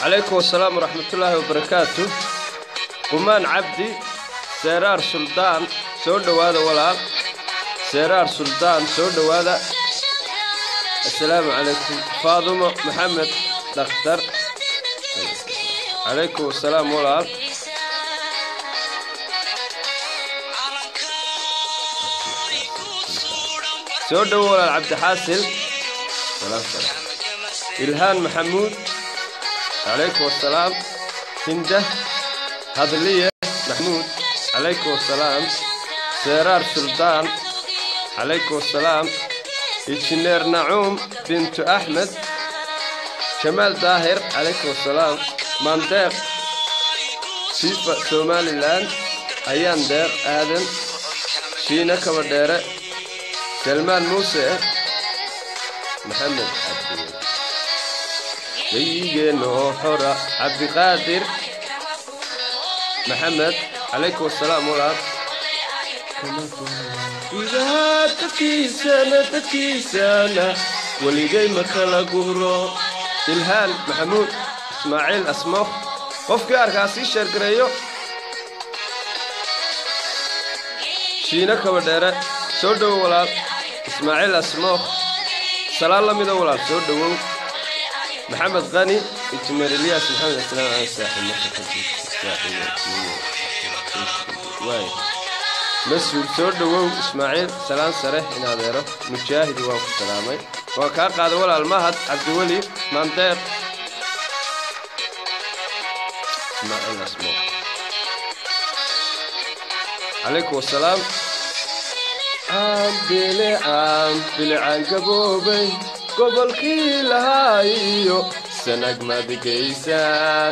calaykum asalaam waraxmatullaahi wabarakaatu qumaan cabdi seeraar suldaan soo dhowaada walaal seeraar suldaan soo dhowaada assalaamu calaykum faadumo maxamed dhakhtar calaykum asalaam walaal soo dhowo walaal cabdixaasil ilhaan maxamuud calaykum asalaam hinda hadliye maxmuud calaykum asalaam seeraar suldaan calaykum asalaam injineer nacuum bintu axmed jamaal daahir calaykum asalaam maandeeq fifa somalilan ayaan deeq aadan shiina kabadheere salmaan muuse maxamed cabdiwel gayigeenoo xora cabdiqaadir maxamed calaykum asalaam walaal gudaha dadkiisana dadkiisana weligay ma kala guro ilhaan maxamuud ismaaciil asmooq qofkii arkaa sii sheergareeyo shiino kabadheere soo dhowo walaal ismaaciil asmooq salaan la mida walaal soo dhowow maxamed qani injineer ilyaas maxamed islaam aan saaxiibwaay mas-uul soo dhowow ismaaciil salaan sare in adeero mujaahid waa ku salaamay waa kaa qaaday walaal mahad cabdiweli maandeeq ismaaciil asmooq calaykum wasalaam aanbilicaan bilicaan gaboobay gobolkii lahaa iyo sanag madigaysaa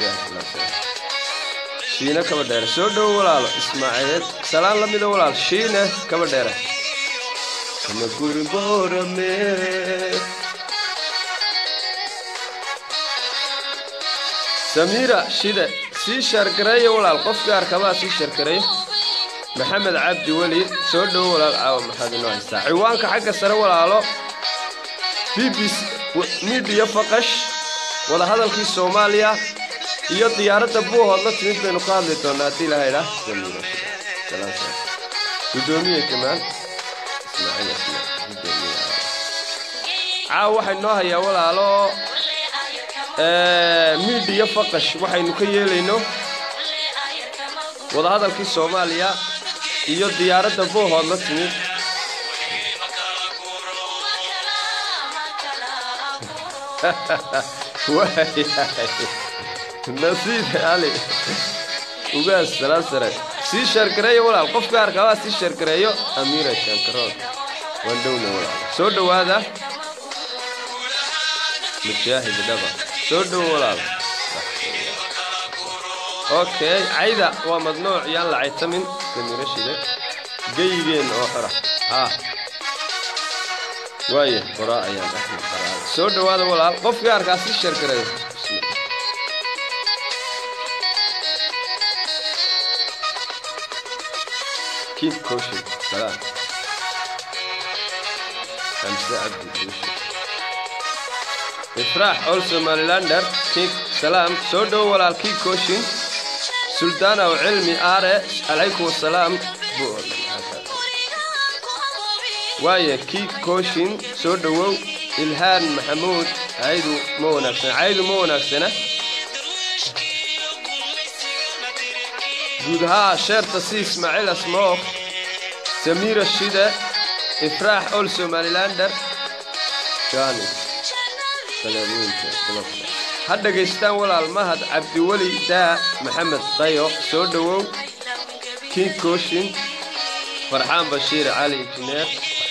shiine kaba dheere soo dhowo walaalo ismaaciil salaan la mida walaal shiine kaba dheere kama guri boorame samiira shide sii shargareeya walaal qofkii arkabaa sii shargareeyo maxamed cabdi weli soo dhowo walaal caawa maxaad inoo haystaa ciwaanka xagga sare walaalo b b midiya faqash wadahadalkii soomaaliya iyo diyaaradda buuhood la timid baynu ka hadli doonnaa haddii ilaha idhaah gudoomiye kamaan caawa waxay noo hayaa walaalo midiya faqash waxaynu ka yeelayno wadahadalkii soomaaliya iyo diyaaradda buuhood la timid nasiib ali ugaas salaan sare sii sheergareeyo walaal qofka arkabaa sii sheergareeyo amiira shankarood waan dhowna walaal soo dhowaada mujaahid dhaba soo dhowo walaal okay cayda waa madnuuc yaan la caytamin samiiro shide geyigeen oo xora haa waaya qoraa ayaan axmed qaraada soo dhowaada walaal qofkii arkaa sii sheergareeyo كيف كوشي سلام خمسة عبد كوشي إفراح أولسو ماليلاندر كيك سلام سودو ولا الكيك كوشين سلطان أو علمي آري عليكم السلام وايا كيك كوشين سودو إلهان محمود عيدو مو نفسنا عيدو مو نفسنا guud ahaa sheerta si ismaaciil asmooq samiira shide ifraax ol somalilander jani ha dhegaystaan walaal mahad cabdiweli daa maxamed dayo soo dhowow king kooshin farxaan bashiir cali injineer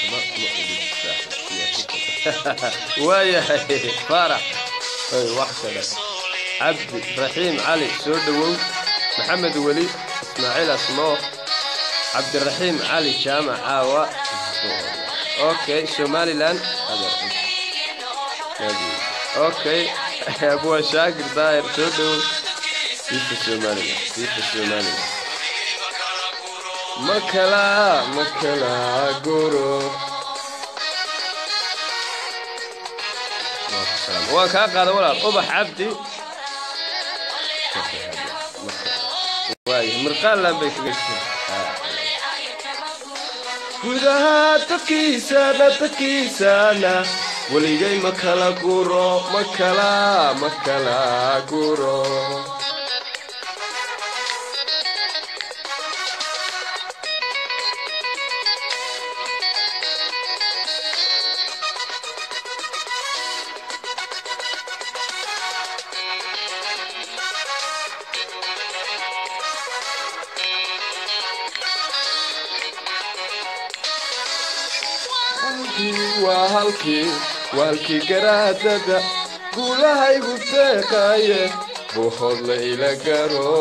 waayahay faarax wax kale cabdi raxiim cali soo dhowow maxamed weli ismaaciil asmooq cabdiraxiim cali jaamac caawa okay somalilan okay abwaa shaakir daahir soo dhowow fifa somalilan fifa somalilan makala makala goro waan kaa qaada walaal ubax cabdi waay mirqaanlan bay kaga jireen gudaha dadkiisana dadkiisana weligay ma kala guro ma kala ma kala guro waa halkii waa halkii garaadada guulahaygu deeqaaye buuhoodla ila garo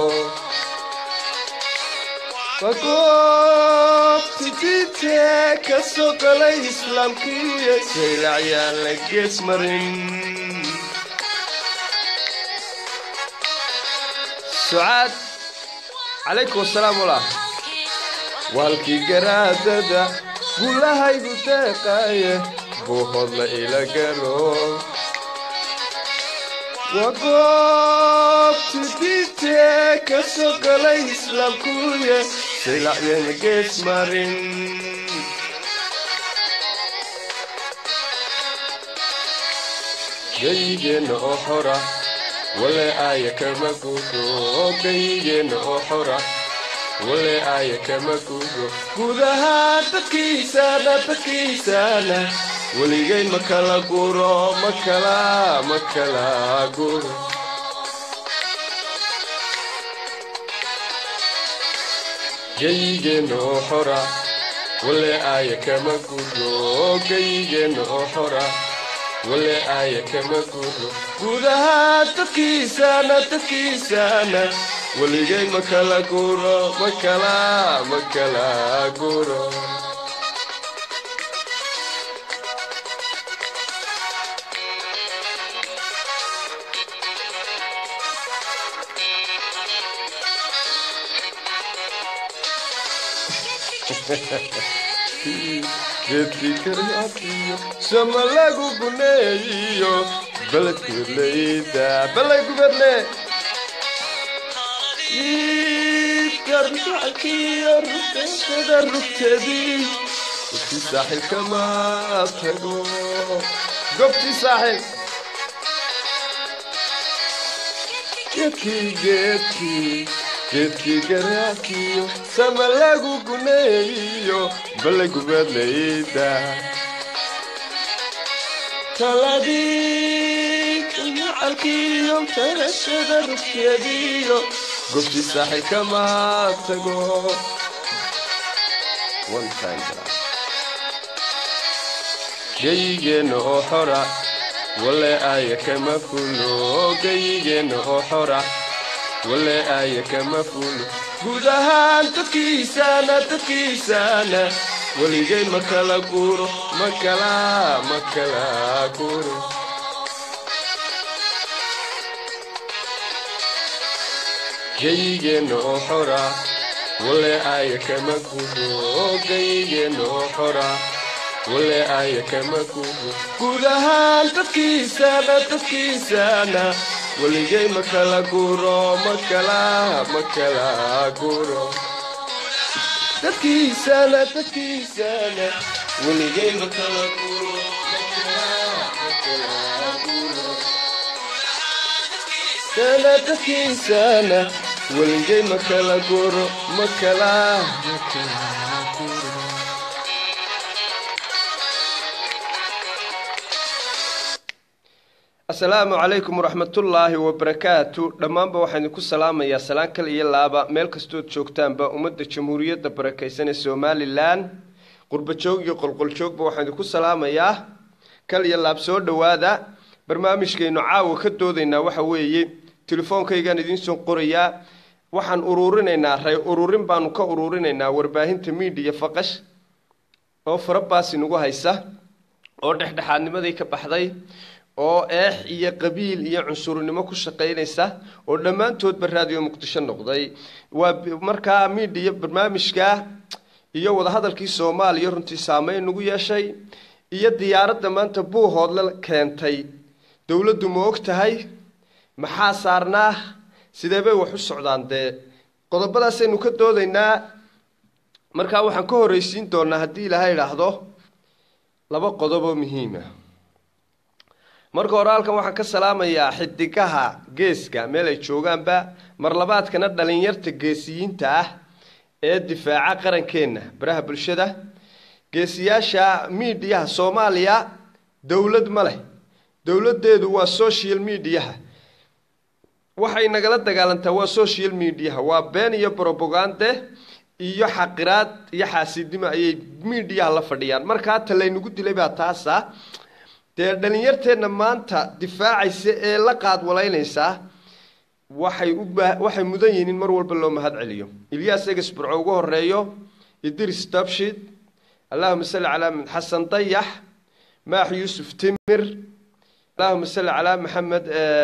wagoobtidintee ka soo galay islaamkiiyo saylacyaan la gees marin sucaad calaykum asalaam walaah waa halkii garaadada guulahaygu deeqaaye buuhoodla ila garo wagoobtidintee ka soo galay islaamkuye saylacyana gees marin gayigeenna oo xora wale aaya kama gudo gayigeenna oo xora wale aaya kama gudo gudaha dadkiisana dadkiisana weligay ma kala guro ma kala ma kala guro gayigeenna oo xora wale aaya kama gudo gayigeenna oo xora wale aaya kama gudo gudaha dadkiisana dadkiisana weligay ma kala guro ma kala ma kala guro geedkiikariyo sama lagu guneeyiyo beledgubadleyda balay gubadle garmackiyo rugteeda rugteedii gobtii saaxilka ma tago gobtii saaxil geedkii geedkii geedkii garaakiyo sama lagu guneeyiyo balay gubadlayda taladii macalkiyo tarashada rugteediyo gobtii saaxilka ma tago gayigeenna oo xora wale aaya kama fulo gayigeenna oo xora wale aaya kama fulo guud ahaan dadkiisana dadkiisana weligay ma kala guro ma kala ma kala guro gayigeenna oo xora wale aaya kama gudo gayigeenna oo xora wale aaya kama gudo guud ahaan dadkiisana dadkiisana weligay ma kala guro ma kala ma kala guro dadkiisana dadkiisana weligay ma kala guro ma kala ma kala guro sana dadkiisana weligay ma kala guro ma kala ma kala guro asalaamu calaykum waraxmatullaahi wabarakaatu dhammaanba waxaan idinku salaamayaa salaan kal iyo laaba meel kastood joogtaanba ummadda jamhuuriyadda barakaysan ee somalilan qurbajoog iyo qolqoljoogba waxaan idinku salaamayaa kal iyo laab soo dhowaada barnaamijkaynu caawa ka doodaynaa waxa weeye telefoonkaygaan idiinsoo qorayaa waxaan uruurinaynaa ray ururin baanu ka uruurinaynaa warbaahinta miidiya faqash oo farabaasi nagu haysa oo dhexdhexaadnimadii ka baxday oo eex iyo qabiil iyo cunsurnimo ku shaqaynaysa oo dhammaantoodba raadiyo muqdisho noqday waa markaa miidiya barnaamijka iyo wadahadalkii soomaaliya runtii saameyn nagu yeeshay iyo diyaaradda maanta buuhoodle keentay dowladdu ma og tahay maxaa saarnaa sidee bay wax u socdaan dee qodobadaasaynu ka doodaynaa markaa waxaan ka horreysiin doonaa haddii ilaahay idhaahdo laba qodob oo muhiima marka hore halkan waxaan ka salaamayaa xidigaha geeska meel ay joogaanba marlabaadkana dhalinyarta geesiyiinta ah ee difaaca qarankeenna baraha bulshada geesiyaasha miidiyaha soomaaliya dowlad ma leh dowladdeedu waa social mediaha waxay nagala dagaalantaa waa social mediaha waa been iyo brobagande iyo xaqiraad iyo xaasidnimo ayay miidiyaha la fadhiyaan markaa ta laynagu dilay baa taasa dee dhalinyarteenna maanta difaacaysa ee la qaadwalaynaysaa waxay ubaa waxay mudan yihiin in mar walba loo mahad celiyo ilyaas eges burco ugu horeeyo idris dabshid allahuma salli calaa xasan dayax maax yuusuf timir allahuma salli calaa maxamed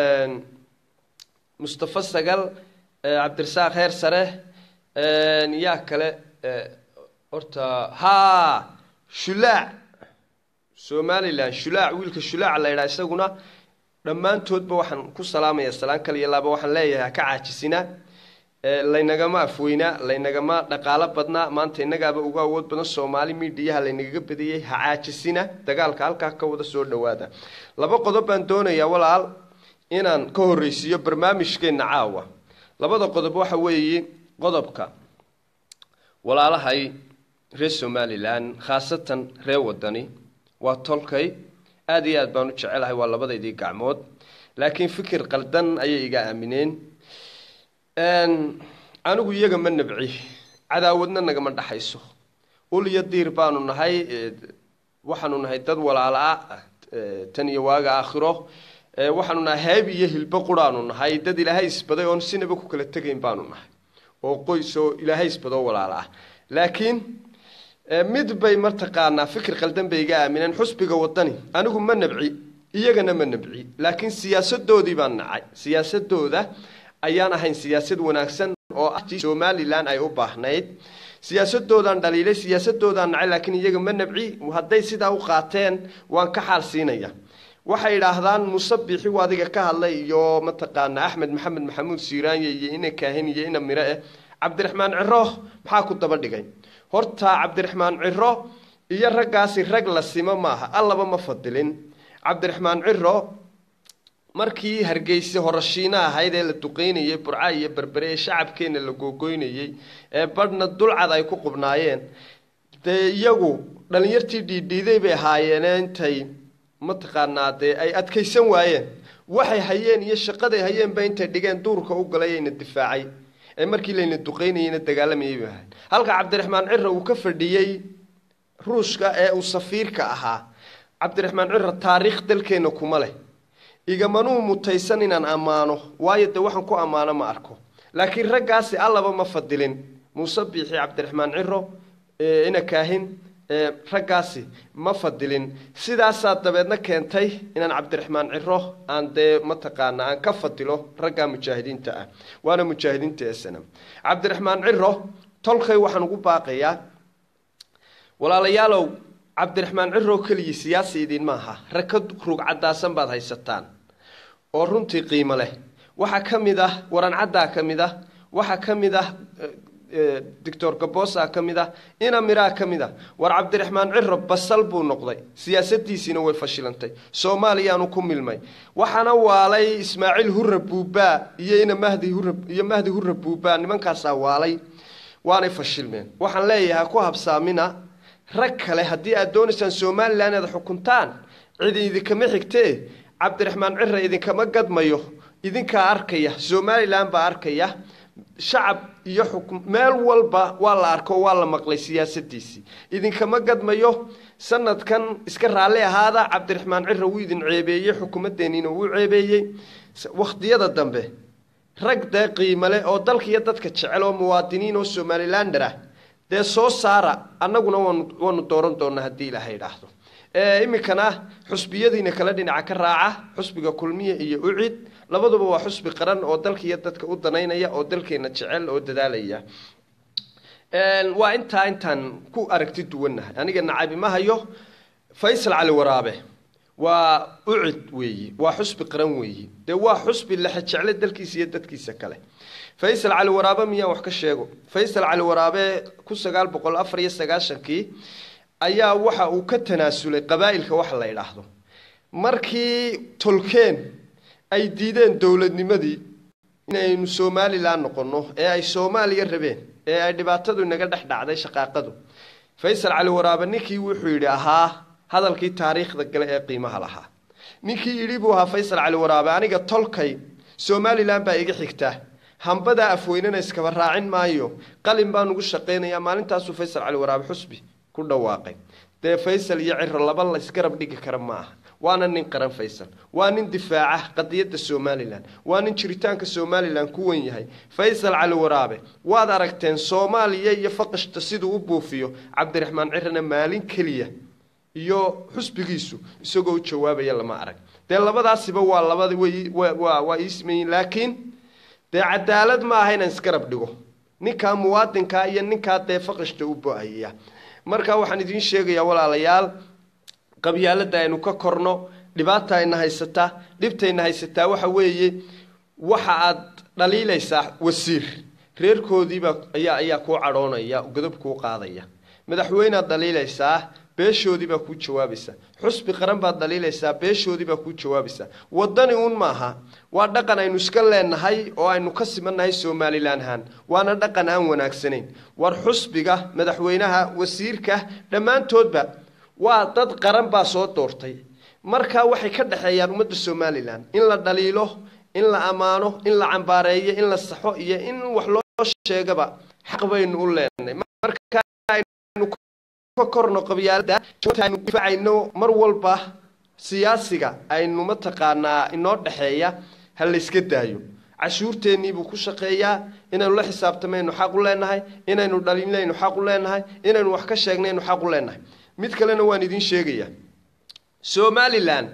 mustafa sagal cabdirasaaq heer sare yaa kale horta ha shulaac somalilan shulaac wiilka shulaac la ydhaha isaguna dhammaantoodba waxaan ku salaamaya salaan kal iyo laaba waxaan leeyahay haka caajisina laynagama afweynaa laynagama dhaqaalo badnaa maanta innagaaba ugu awood badan soomaali miidiyaha laynagaga badiyey ha caajisina dagaalka halkaa ka wada soo dhawaada laba qodob baan doonayaa walaal inaan ka horreysiiyo barnaamijkeenna caawa labada qodob waxa weeye qodobka walaalahay reer somalilan khaasatan reer wadani waa tolkay aada iyo aad baan u jecelahay waa labadaydii gacmood laakiin fikir qaldan ayay iga aamineen anigu iyaga ma nabci cadaawadna nagama dhaxayso ul iyo diir baanu nahay waxaanu nahay dad walaala-a tan iyo waaga aakhiro waxaanu nahay hayb iyo hilbo quraanu nahay dad ilaahay isbaday oon sinaba ku kala tegayn baanu nahay oo qoys oo ilaahay isbadoo walaala ah laakiin mid bay mataqaanaa fikir qaldan bay iga aamineen xusbiga wadani anigu ma nabci iyagana ma nabci laakiin siyaasadoodii baan nacay siyaasadooda ayaan ahayn siyaasad wanaagsan oo ah somalilan ay u baahnayd siyaasadoodaan dhaliilay siyaasadoodaan nacay laakiin iyaga ma nabci hadday sidaa u qaateen waan ka xaal siinaya waxay idhaahdaan muuse biixi u adiga ka hadlay iyo mataqaanaa axmed maxamed maxamuud siiraanye iyo ina kaahin iyo ina mire eh cabdiraxmaan ciro maxaa ku daba dhigay horta cabdiraxmaan ciro iyo raggaasi rag la simo maaha allaba ma fadilin cabdiraxmaan ciro markii hargeysa horashiina ahayd ee la duqeynayay burca iyo berbere ee shacabkeenna la googoynayey ee badhna dulcad ay ku qubnaayeen dee iyagu dhalinyartii dhiidhiiday bay ahaayeene intay mataqaanaa dee ay adkaysan waayeen waxay hayeen iyo shaqaday hayeenba intay dhigeen duurka u galay ayna difaacay ee markii layna duqeynayeyna dagaalamayay bay ahayd halka cabdiraxmaan ciro uu ka fadhiyey ruushka ee uu safiirka ahaa cabdiraxmaan ciro taariikh dalkeenna kuma leh igamanuu mutaysan inaan ammaano waayo dee waxaan ku ammaano ma arko laakiin raggaasi allaba ma fadilin muuse biixi cabdiraxmaan ciro ina kaahin raggaasi ma fadilin sidaasaa dabeedna keentay inaan cabdiraxmaan ciro aan dee mataqaana aan ka fadilo raggaa mujaahidiinta ah waana mujaahidiinta esana cabdiraxmaan ciro tolkay waxaan ugu baaqayaa walaalayaalow cabdiraxmaan ciro keligii siyaasi idin maaha rag ka rug caddaasan baad haysataan oo runtii qiimo leh waxaa ka mid ah warancaddaa ka mid ah waxaa ka mid ah doctor gabosa ka mid ah ina miraa ka mid ah war cabdiraxmaan ciro basal buu noqday siyaasadiisiina way fashilantay soomaaliyaanu ku milmay waxaana waalay ismaaciil hurra buubaa iyo ina mahdi hurra iyo mahdi hurra buubaa nimankaasaa waalay waanay fashilmeen waxaan leeyahay ku habsaamina rag kale haddii aad doonaysaan somalilan inaad xukuntaan cid idinkama xigtee cabdiraxmaan ciro idinkama gadmayo idinkaa arkaya somalilan baa arkaya shacab iyo xukun meel walba waa la arko waa la maqlay siyaasadiisii idinkama gadmayo sanadkan iska raalli ahaada cabdiraxmaan ciro wuu idin ceebeeyey xukuumaddeeniina wuu ceebeeyey wakhtiyada dambe rag dee qiimale oo dalka iyo dadka jecel oo muwaadiniin oo somalilander ah dee soo saara annaguna waanu waanu dooran doonaa haddii ilaahay idhaahdo iminkana xusbiyadiina kala dhinaca ka raaca xusbiga kulmiya iyo ucid labaduba waa xusbi qaran oo dalka iyo dadka u danaynaya oo dalkeena jecel oo dadaalaya waa intaa intaan ku aragti duwannahay aniga nacabi ma hayo faysal cali waraabe waa ucid weeyi waa xusbi qaran weeyi dee waa xusbi lexe jecle dalkiisa iyo dadkiisa kale faysal cali waraabe miyaan wax ka sheego faysal cali waraabe kun sagaal boqol afar iyo sagaashankii ayaa waxa uu ka tanaasulay qabaa'ilka waxa la idhaahdo markii tolkeen ay diideen dowladnimadii inaynu somalilan noqono ee ay soomaaliya rabeen ee ay dhibaatadu inaga dhex dhacday shaqaaqadu faysal cali waraabe ninkii wuxuu yidhi ahaa hadalkii taariikhda gale ee qiimaha lahaa ninkii yidhi buu ahaa faysal cali waraabe aniga tolkay somalilan baa iga xigtaa hambadaa afweynena iskaba raacin maayo qalin baan ugu shaqaynayaa maalintaasuu faysal cali waraabe xusbi ku dhawaaqay dee faysal iyo ciro laba la isgarab dhigi kara ma aha waana nin qaran faysal waa nin difaaca qadiyadda somalilan waa nin jiritaanka somalilan ku wen yahay faysal cali waraabe waad aragteen soomaaliya iyo faqashta siduu u buufiyo cabdiraxmaan cirana maalin keliya iyo xusbigiisu isagoo u jawaabaya lama arag dee labadaasiba waa labada way waa waa iismayin laakiin dee cadaalad ma aha inaan isgarab dhigo ninkaa muwaadinkaa iyo ninkaa dee faqashta u bo-aya marka waxaan idiin sheegayaa walaalayaal qabyaalada aynu ka korno dhibaata ayna haysataa dhibtayna haysataa waxa weeye waxa aad dhaliilaysaa wasiir reerkoodiibaa ayaa ayaa kuu cadhoonaya godob kuu qaadaya madaxweynead dhaliilaysaa beeshoodiibaa kuu jawaabaysa xusbi qaran baad dhaliilaysaa beeshoodiibaa kuu jawaabaysa wadani uun maaha waa dhaqan aynu iska leenahay oo aynu ka simannahay somalilan ahaan waana dhaqan aan wanaagsanayn war xusbiga madaxweynaha wasiirka dhammaantoodba waa dad qaran baa soo doortay markaa waxay ka dhexeeyaan ummadda somalilan in la dhaliilo in la ammaano in la cambaareeyo in la saxo iyo in wax loo sheegaba xaq baynu u leenahay markaaynu ka korno qabyaalada aynu difaacayno mar walba siyaasiga aynu mataqaanaa inoo dhexeeya ha layska daayo cashuurteenniibuu ku shaqeeyaa inaynu la xisaabtamaynu xaq u leenahay inaynu dhalinaynu xaq u leenahay inaynu wax ka sheegnaynu xaq u leenahay mid kalena waan idiin sheegayaa somalilan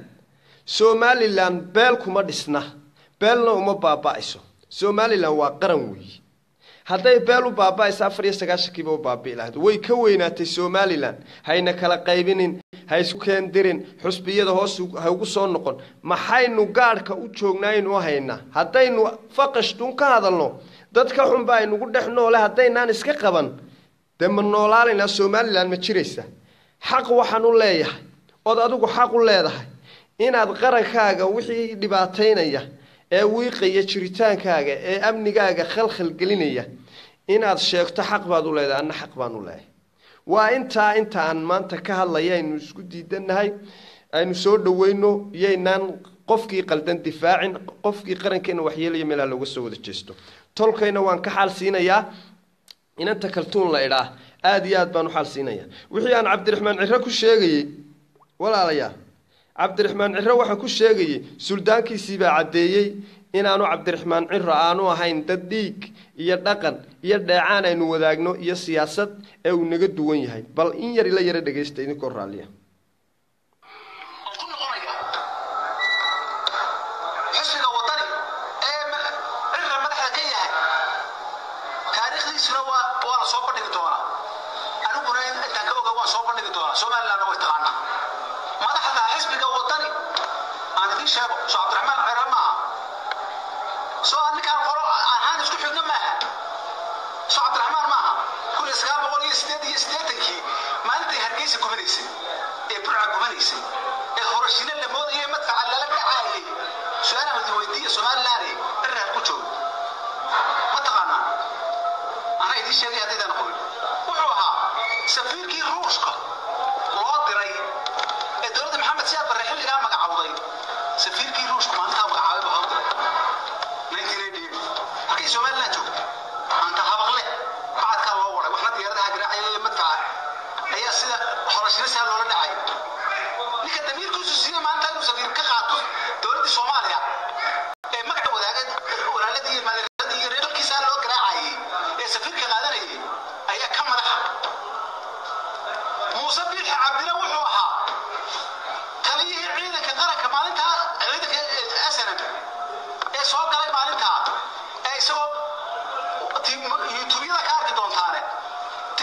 somalilan beel kuma dhisna beelna uma baaba-ayso somalilan waa qaran weeye hadday beel u baaba-ayso afar iyo sagaashankiiba u baabi'i lahayd way ka weynaatay somalilan hayna kala qaybinin ha isku keendirin xusbiyada hoos ha ugu soo noqon maxaynu gaadhka u joognaynu haynaa haddaynu faqashtun ka hadalno dadka xunba aynugu dhex noole haddaynaan iska qaban dee ma noolaalaynaa somalilan ma jiraysa xaq waxaan u leeyahay ood adigu xaq u leedahay inaad qarankaaga wixii dhibaataynaya ee wiiqaya jiritaankaaga ee amnigaaga khalkhal gelinaya inaad sheegto xaq baad u leedahay anna xaq baan u leeyahay waa intaa inta aan maanta ka hadlaya aynu isku diidannahay aynu soo dhaweyno iyaynaan qofkii qaldan difaacin qofkii qarankeena waxyeelaya meelha looga soo wada jeesto tolkayna waan ka xaal siinayaa inanta kaltuun la idhaah aada iyo aad baan u xaal siinayaa wixii aan cabdiraxmaan ciro ku sheegayey walaalayaal cabdiraxmaan ciro waxaan ku sheegayey suldaankiisiibaa caddeeyey inaanu cabdiraxmaan ciro aanu ahayn dad dhiig iyo dhaqan iyo dheecaan aynu wadaagno iyo siyaasad ee uu naga duwan yahay bal in yar ila yaro dhegaysta idinkoo raalliya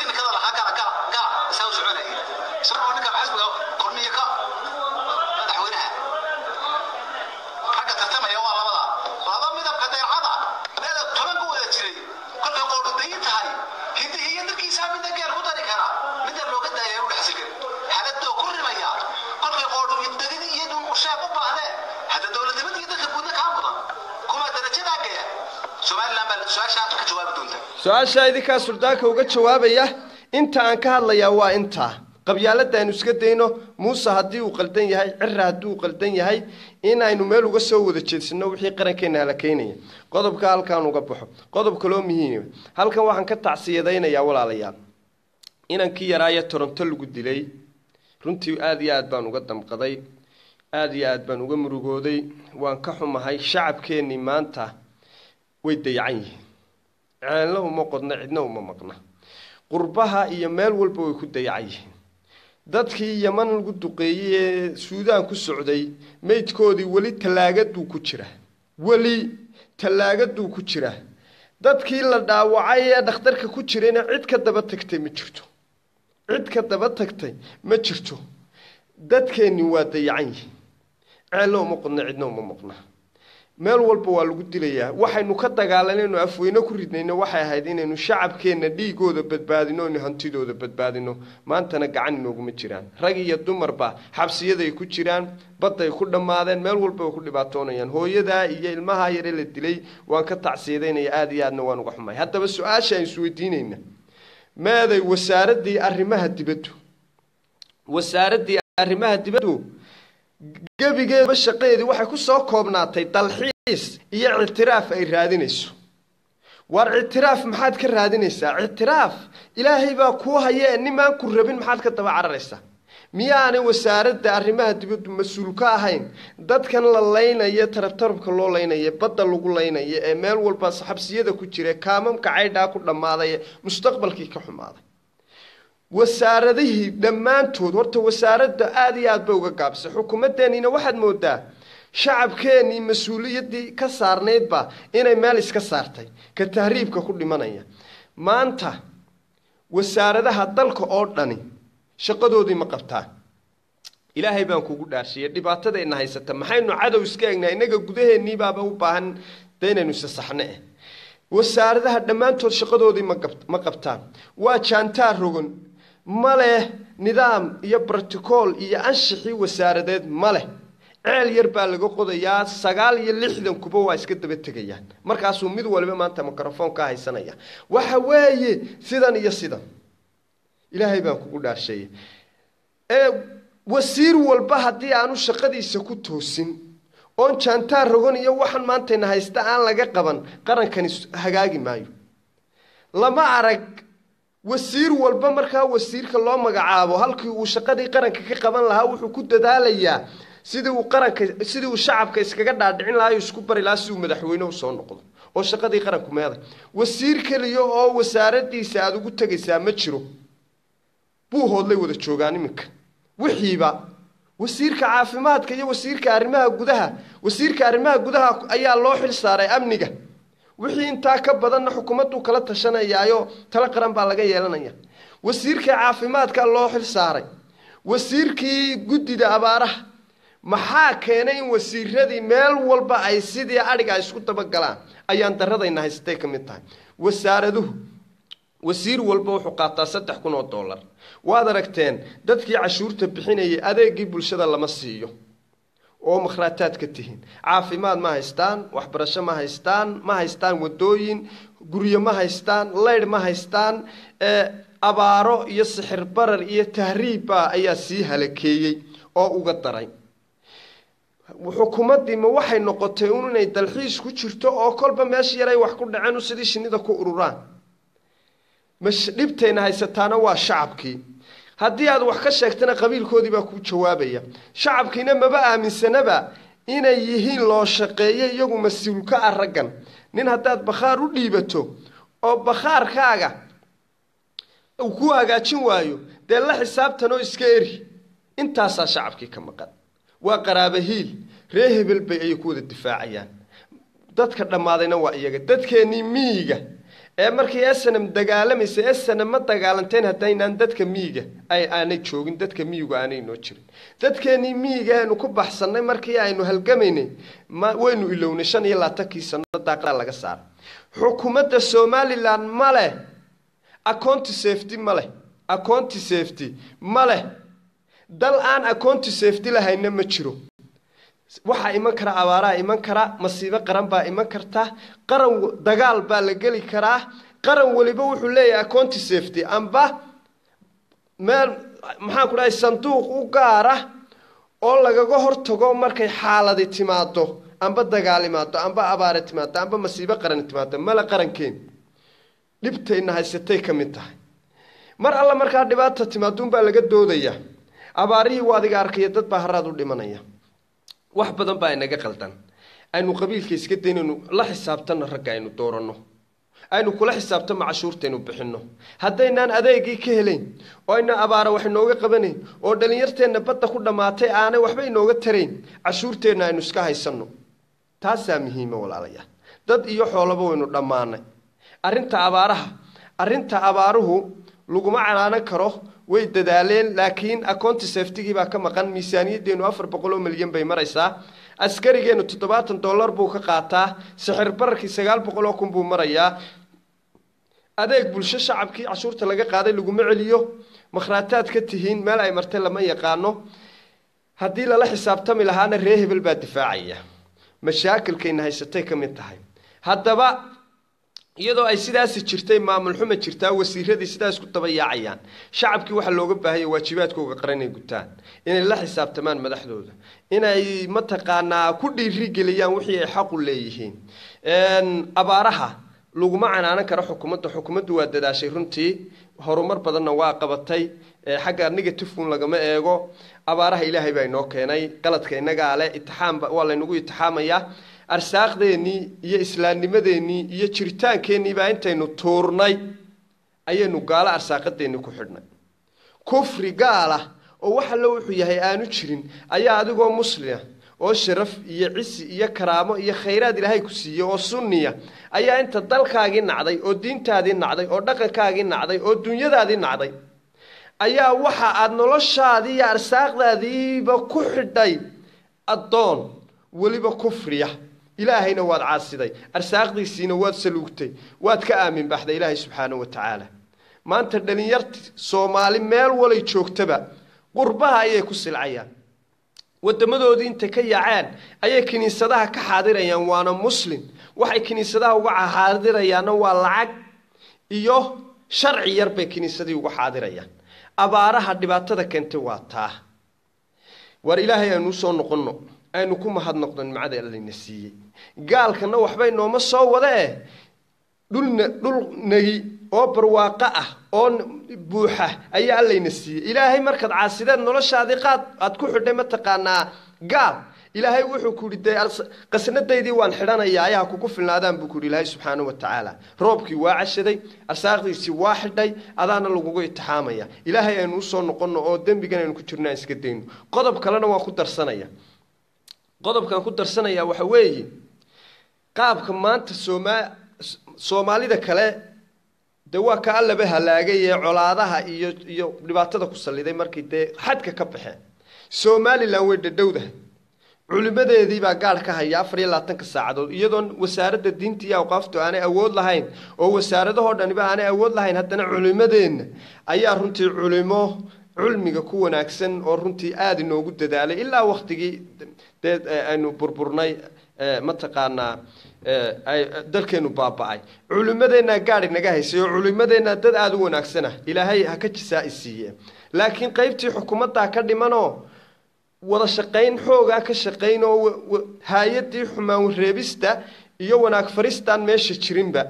isagoo ninka xisbiga korniya ka madaxweynaha su-aashaa idinkaa suldaanka uga jawaabaya inta aan ka hadlayaa waa intaa qabyaalada aynu iska dayno muuse haddii uu qaldan yahay cira haddii uu qaldan yahay in aynu meel uga soo wada jeedsano wixii qarankeena halakeynaya qodobka halkaan uga baxo qodob kaloo muhiima halkan waxaan ka tacsiyadaynayaa walaalayaal inankii yaraaye toronto lagu dilay runtii aada iyo aad baan uga damqaday aada iyo aad baan uga murugooday waan ka xumahay shacabkeennii maanta way dayacan yihiin ceelna uma qodna cidna uma maqna qurbaha iyo meel walba way ku dayacan yihiin dadkii yaman lagu duqeeyey ee suudaan ku socday meydkoodii weli tallaagaduu ku jira weli tallaagaduu ku jira dadkii la dhaawacay ee dhakhtarka ku jirayna cid ka daba tagtay ma jirto cid ka daba tagtay ma jirto dadkeennii waa dayacan yihiin ceelna uma qodna cidna uma maqna meel walba waa lagu dilayaa waxaynu ka dagaalanayno afweyne ku ridnayno waxay ahayd inaynu shacabkeenna dhiigooda badbaadino inu hantidooda badbaadino maantana gacan inooguma jiraan rag iyo dumarba xabsiyaday ku jiraan badday ku dhammaadeen meel walba way ku dhibaatoonayaan hooyadaa iyo ilmahaa yare la dilay waan ka tacsiidaynaya aada iyo aadna waan uga xumay haddaba su-aasha aan isweydiinayna meeday wasaaraddii arrimaha dibaddu wasaaraddii arrimaha dibaddu gebigeedaba shaqadeedii waxay ku soo koobnaatay dalxiis iyo ictiraaf ay raadinayso waar ictiraaf maxaad ka raadinaysaa ictiraaf ilaahay baa kuu haya ee nimaan ku rabin maxaad ka daba cararaysaa miyaanay wasaaradda arrimaha dibaddu mas-uul ka ahayn dadkan la laynaya tarabtarabka loo laynaya badda lagu laynaya ee meel walba xabsiyada ku jira kaamamka caydhaa ku dhammaaday ee mustaqbalkii ka xumaaday wasaaradihii dhammaantood horta wasaaradda aada iyo aad bay uga gaabisay xukuumaddeeniina waxaad moodaa shacabkeennii mas-uuliyaddii ka saarnaydba inay meel iska saartay ka tahriibka ku dhimanaya maanta wasaaradaha dalka oo dhani shaqadoodii ma qabtaan ilaahay baan kugu dhaarshiyay dhibaatadayna haysata maxaynu cadow iska egnaa innaga gudaheenniibaaba u baahan de inaynu isasaxne eh wasaaradaha dhammaantood shaqadoodii ma qabtaan waa jaantaar rogon ma leh nidaam iyo brotocool iyo anshixii wasaaradeed ma leh ceel yar baa laga qodayaa sagaal iyo lixdan kuba waa iska daba tegayaan markaasuu mid waliba maanta microfoon ka haysanaya waxa weeye sidan iyo sidan ilaahay baan kugu dhaasheeye ee wasiir walba haddii aanu shaqadiisa ku toosin oon jaantaar rogon iyo waxaan maantayna haysta aan laga qaban qarankani hagaagi maayo lama arag wasiir walba markaa wasiirka loo magacaabo halkii uu shaqadii qaranka ka qaban lahaa wuxuu ku dadaalayaa sidii uu qaranka sidii uu shacabka iskaga dhaadhicin lahaa iyo isku bari lahaa si uu madaxweyne usoo noqdo oo shaqadii qaranku meeday wasiir keliya oo wasaaradiisa aada ugu tegaysaa ma jiro buu hoodlay wada joogaan iminka wixiiba wasiirka caafimaadka iyo wasiirka arrimaha gudaha wasiirka arrimaha gudaha ayaa loo xil saaray amniga wixii intaa ka badanna xukuumadduu kala tashanayaayo talo qaran baa laga yeelanaya wasiirka caafimaadka loo xil saaray wasiirkii guddida abaaraha maxaa keenay in wasiiradii meel walba ay sidii adhiga ay isku dabagalaan ayaan daradayna haystay ka mid tahay wasaaraduhu wasiir walba wuxuu qaataa saddex kun oo dollar waad aragteen dadkii cashuurta bixinayay adeegii bulshada lama siiyo oo makhraataad ka tihiin caafimaad ma haystaan waxbarasho ma haystaan ma haystaan wadooyin guryo ma haystaan leydh ma haystaan abaaro iyo sixir barar iyo tahriibba ayaa sii halakeeyey oo uga daray xukuumaddii ma waxay noqotay un inay dalxiis ku jirto oo kolba meesha yaray wax ku dhaceen sidii shinnida ku ururaan dhibtayna haysataana waa shacabkii haddii aad wax ka sheegtana qabiilkoodii baa kuu jawaabaya shacabkiina maba aaminsanaba inay yihiin loo shaqeeyo iyagu mas-uul ka ah raggan nin haddaad bakhaar u dhiibato oo bakhaarkaaga uu ku hagaajin waayo dee la xisaabtanoo iska eri intaasaa shacabkii ka maqan waa qaraaba hiil ree hebel bay ayay ku wada difaacayaan dadka dhammaadayna waa iyaga dadkeennii miyiga ee markii esanam dagaalamaysa esanam ma dagaalanteen haddaynaan dadka miyiga ay aanay joogin dadka miyigu aanay noo jirin dadkeennii miyiga aynu ku baxsannay markii aynu halgamaynay ma waynu ilownay shan iyo labaatankii sano daaqada laga saaray xukuumadda somalilan ma leh aconti safety ma leh aconti safety ma leh dal aan aconti safety lahayna ma jiro waxaa iman kara abaaraa iman kara masiibo qaran baa iman karta qaran dagaal baa la geli karaa qaran weliba wuxuu leeyahay aconti safety amba meel maxaan ku dhahay sanduuq u gaara oo lagaga hortago markay xaaladi timaado amba dagaal imaado amba abaare timaado amba masiibo qaran timaado mala qarankeen dhibtayna haysatay ka mid tahay mar alla markaa dhibaata timaaduunbaa laga doodaya abaarihii waa adiga arkaya dad baa haraad u dhimanaya wax badan baa inaga qaldan aynu qabiilka iska daynaynu la xisaabtanno ragga aynu dooranno aynu kula xisaabtanno cashuurtaynu bixinno haddaynaan adeegii ka helayn oo ayna abaara wax inooga qabanayn oo dhallinyarteenna badda ku dhammaatay aanay waxba inooga tarayn cashuurteenna aynu iska haysanno taasaa muhiima walaalayaal dad iyo xoolaba waynu dhammaanay arrinta abaaraha arrinta abaaruhu laguma canaanan karo way dadaaleen laakiin aconti saftigii baa ka maqan miisaaniyaddeenu afar boqol oo milyan bay maraysaa askarigeennu toddobaatan dollar buu ka qaataa sixir bararkii sagaal boqol oo kun buu marayaa adeeg bulsho shacabkii cashuurta laga qaaday laguma celiyo makhraataad ka tihiin meel ay martay lama yaqaano haddii lala xisaabtami lahaana ree hebel baa difaacaya mashaakilkayna haysatay ka mid tahay haddaba iyadoo ay sidaasi jirtay maamul xuma jirtaa wasiiradii sidaas ku daba yaacayaan shacabkii waxaa looga baahanya waajibaadkooga qaran inay gutaan inay la xisaabtamaan madaxdooda inay mataqaanaa ku dhiirigeliyaan wixii ay xaqu leeyihiin abaaraha laguma canaanan karo xukuumadda xukuumaddu waa dadaashay runtii horumar badanna waa qabatay xagga negatifun lagama eego abaaraha ilaahay baa inoo keenay qaladka innagaa leh itixaamba waa laynagu itixaamayaa arsaaqdeennii iyo islaamnimadeennii iyo jiritaankeenii baa intaynu tuurnay ayaynu gaalo arsaaqadeennii ku xidhnay kufri gaala oo wax allo wuxuu yahay aanu jirin ayaa adigoo muslima oo sharaf iyo cisi iyo karaamo iyo khayraad ilaahay ku siiyey oo sunniya ayaa inta dalkaagii nacday oo diintaadii nacday oo dhaqankaagii nacday oo dunyadaadii nacday ayaa waxa aada noloshaadii iyo arsaaqdaadiiba ku xidhay addoon weliba kufriya ilaahayna waad caasiday arsaaqdiisiina waad saluugtay waad ka aamin baxday ilaahay subxaanahu wa tacaala maanta dhalinyarti soomaali meel walay joogtaba qurbaha ayay ku silcayaan wadamadoodii intay ka yaaceen ayay kiniisadaha ka xaadirayaan waana muslim waxay kiniisadaha uga xaadirayaanna waa lacag iyo sharci yar bay kiniisadii uga xaadirayaan abaaraha dhibaatada keentay waa taa war ilaahay aynu usoo noqonno aynu ku mahadnoqdo nimcada allayna siiyey gaalkana waxba inooma soo wada eh dhulna dhul negi oo barwaaqo ah oo buuxa ayaa allayna siiyey ilaahay markaad caasideed noloshaadii qaad aad ku xidhay mataqaanaa gaal ilaahay wuxuu ku yihi dee qasnadaydii waan xidhanayaa ayaha kugu filnaadaan buu ku yihi ilaahay subxaanahu wa tacaala roobkii waa cashaday arsaaqdiisii waa xidhay adaana lagugu itixaamaya ilaahay aynu usoo noqonno oo dembigan aynu ku jirno aan iska dayno qodob kalena waan ku darsanaya qodobkaan ku darsanaya waxa weeye qaabka maanta sooma soomaalida kale dee waa ka allaba halaagay ee colaadaha iyo iyo dhibaatada ku salliday markii dee xadka ka baxeen somalilan way dhadhowdahay culimadeedii baa gaadh ka haya afar iyo labaatanka saacadood iyadoon wasaaradda diinta iyo awqaaftu aanay awood lahayn oo wasaaradahoo dhaniba aanay awood lahayn haddana culimadeenna ayaa runtii culimo culmiga ku wanaagsan oo runtii aada inoogu dadaalay ilaa waktigii dee aynu burburnay mataqaanaa dalkeenu baaba-ay culimadeennaa gaadh inaga haysay oo culimadeenna dad aada u wanaagsana ilaahay ha ka jisaa-i siiye laakiin qeybtii xukuumaddaa ka dhimanoo wada shaqayn xoogaa ka shaqayn oo hay-adii xumaan reebista iyo wanaag faristaan meesha jirinba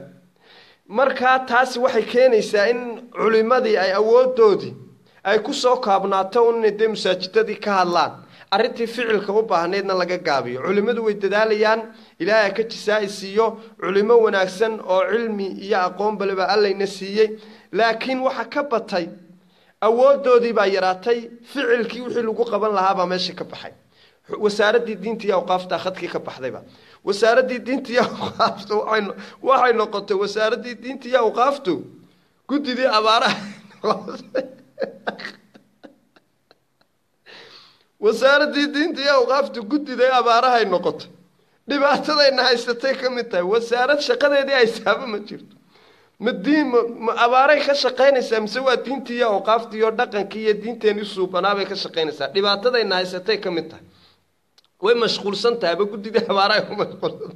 markaa taasi waxay keenaysaa in culimadii ay awoodoodii ay kusoo kaabnaato un inay dee masaajidadii ka hadlaan arrintii ficilka u baahnaydna laga gaabiyo culimmadu way dadaalayaan ilaahay ka jisaa-i siiyo culimo wanaagsan oo cilmi iyo aqoon baleba allayna siiyey laakiin waxa ka batay awoodoodii baa yaraatay ficilkii wixii lagu qaban lahaabaa meesha ka baxay wasaaraddii diinta iyo awqaafta khadkii ka baxdayba wasaaraddii diinta iyo awqaaftu waxay noqotay wasaaraddii diinta iyo awqaaftu guddidii abaaraha wasaaraddii diinta iyo awqaaftu guddiday abaarahay noqotay dhibaatadayna haysatay ka mid tahay wasaarad shaqadeedii haysaaba ma jirto ma diin ma abaaray ka shaqaynaysaa mise waa diintii iyo awqaaftii iyo dhaqankii iyo diinteenii suubanaabay ka shaqaynaysaa dhibaatadayna haysatay ka mid tahay way mashquulsan tahay aba guddidii abaaraha ku mashquulsan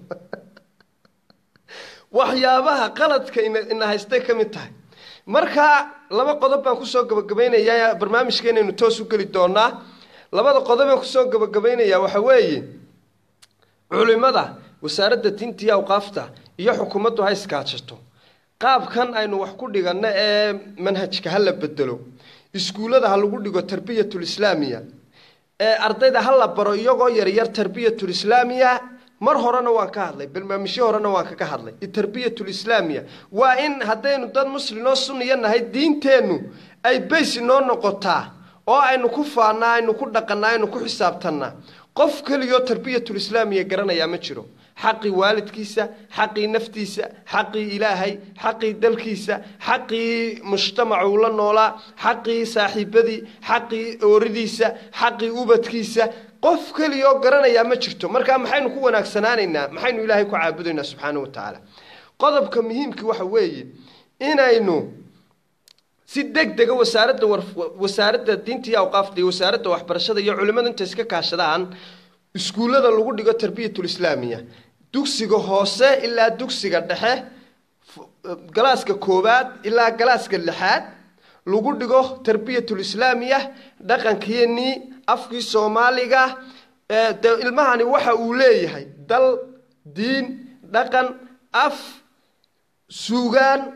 waxyaabaha qaladka ina haystay ka mid tahay marka laba qodob baan kusoo gabagabaynayaa barnaamijkeenaynu toos u geli doonaa labada qodob baan kusoo gabagabaynayaa waxa weeye culimada wasaaradda diinta iyo awqaafta iyo xukuumaddu ha iskaajato qaabkan aynu wax ku dhiganno ee manhajka ha la bedelo iskuullada ha lagu dhigo tarbiyatul islaamiya ee ardayda ha la baro iyagoo yaryar tarbiyatul islaamiya mar horena waan ka hadlay barnaamijyo horena waan kaga hadlay tarbiyatul islaamiya waa in haddaynu dad muslimoo sunniya nahay diinteennu ay bays inoo noqotaa oo aynu ku faannaa aynu ku dhaqannaa aynu ku xisaabtannaa qof keligoo tarbiyatul islaamiya garanayaa ma jiro xaqii waalidkiisa xaqii naftiisa xaqii ilaahay xaqii dalkiisa xaqii mujtamaca uu la noolaa xaqii saaxiibadii xaqii ooridiisa xaqii ubadkiisa qof keliyaoo garanayaa ma jirto markaa maxaynu ku wanaagsanaanaynaa maxaynu ilaahay ku caabudaynaa subxaana wa tacaala qodobka muhiimkii waxa weeye inaynu si deg dega wasaaradda wasaaradda diinta iyo awqaafta iyo wasaaradda waxbarashada iyo culimmada inta iska kaashadaan iskuullada lagu dhigo tarbiyatul islaamiya dugsiga hoose ilaa dugsiga dhexe galaaska koowaad ilaa galaaska lixaad lagu dhigo tarbiyatul islaamiya dhaqankeenii afkii soomaaliga de ilmahani waxa uu leeyahay dal diin dhaqan af suugaan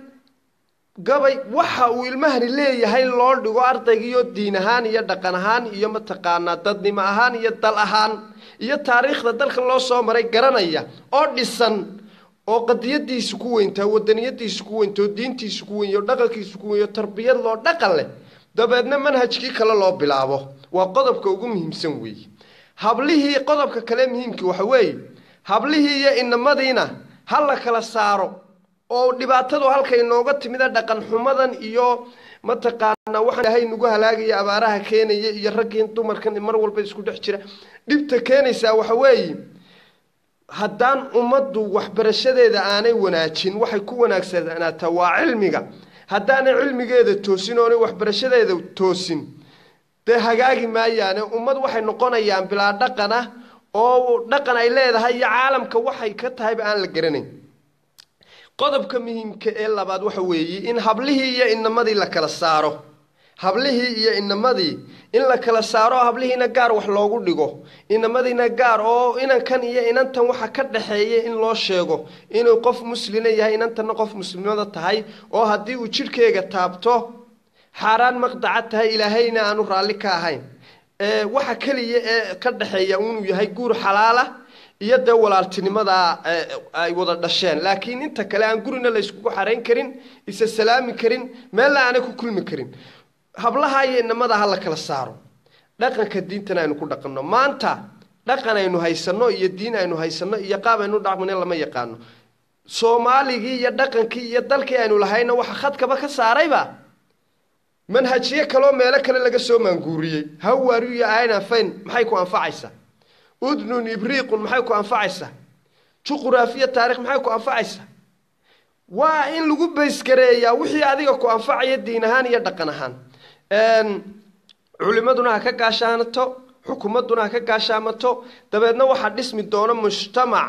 gabay waxa uu ilmahani leeyahay loo dhigo ardaygiiyo diin ahaan iyo dhaqan ahaan iyo mataqaanaa dadnimo ahaan iyo dal ahaan iyo taariikhda dalka loo soo maray garanaya oo dhisan oo qadiyadiisu ku weyntaa wadaniyadiisu ku weynta oo diintiisu ku weyn oo dhaqankiisu ku weyn oo tarbiyad loo dhaqan leh dabeedna manhajkii kale loo bilaabo waa qodobka ugu muhiimsan weeye hablihii qodobka kale muhiimkii waxa weeye hablihii iyo inamadiina ha la kala saaro oo dhibaatadu halkay nooga timida dhaqan xumadan iyo mataqaanaa waxaan ilaahay nagu halaagaya abaaraha keenaya iyo raggiin dumarkan mar walba isku dhex jira dhibta keenaysaa waxa weeye haddaan ummaddu waxbarashadeeda aanay wanaajin waxay ku wanaagsanaataa waa cilmiga haddaanay cilmigeeda toosin oonay waxbarashadeeda toosin dee hagaagi maayaane ummad waxay noqonayaan bilaa dhaqana oo dhaqan ay leedahay iyo caalamka waxay ka tahayba aan la garanayn qodobka muhiimka ee labaad waxa weeye in hablihii iyo inamadii la kala saaro hablihii iyo inamadii in la kala saaro hablihiina gaar wax loogu dhigo inamadiina gaar oo inankan iyo inantan waxa ka dhaxeeya in loo sheego inuu qof muslina yahay inantanna qof muslimada tahay oo haddii uu jidhkeega taabto xaaraan maqdaca tahay ilaahayna aanu raalli ka ahayn waxa keliya ee ka dhaxeeya inuu yahay guur xalaala iyo dee walaaltinimadaa ay wada dhasheen laakiin inta kale aan gurina la yskugu xarayn karin isa salaami karin meella aanay ku kulmi karin hablaha iyo inamada ha la kala saaro dhaqanka diintana aynu ku dhaqanno maanta dhaqan aynu haysanno iyo diin aynu haysanno iyo qaab aynu dhaqmane lama yaqaano soomaaligii iyo dhaqankii iyo dalkii aynu lahayna waxa khadkaba ka saarayba manhajyo kaloo meelo kale laga soo maanguuriyey hawaaru iyo aynafayn maxay ku anfacaysaa udnun ibriiqun maxay ku anfacaysaa juquraafiya taarikh maxay ku anfacaysaa waa in lagu baysgareeyaa wixii adiga ku anfacaya diin ahaan iyo dhaqan ahaan culimaduna ha ka gaashaanato xukuumadduna ha ka gaashaamato dabeedna waxaa dhismi doona mujtamac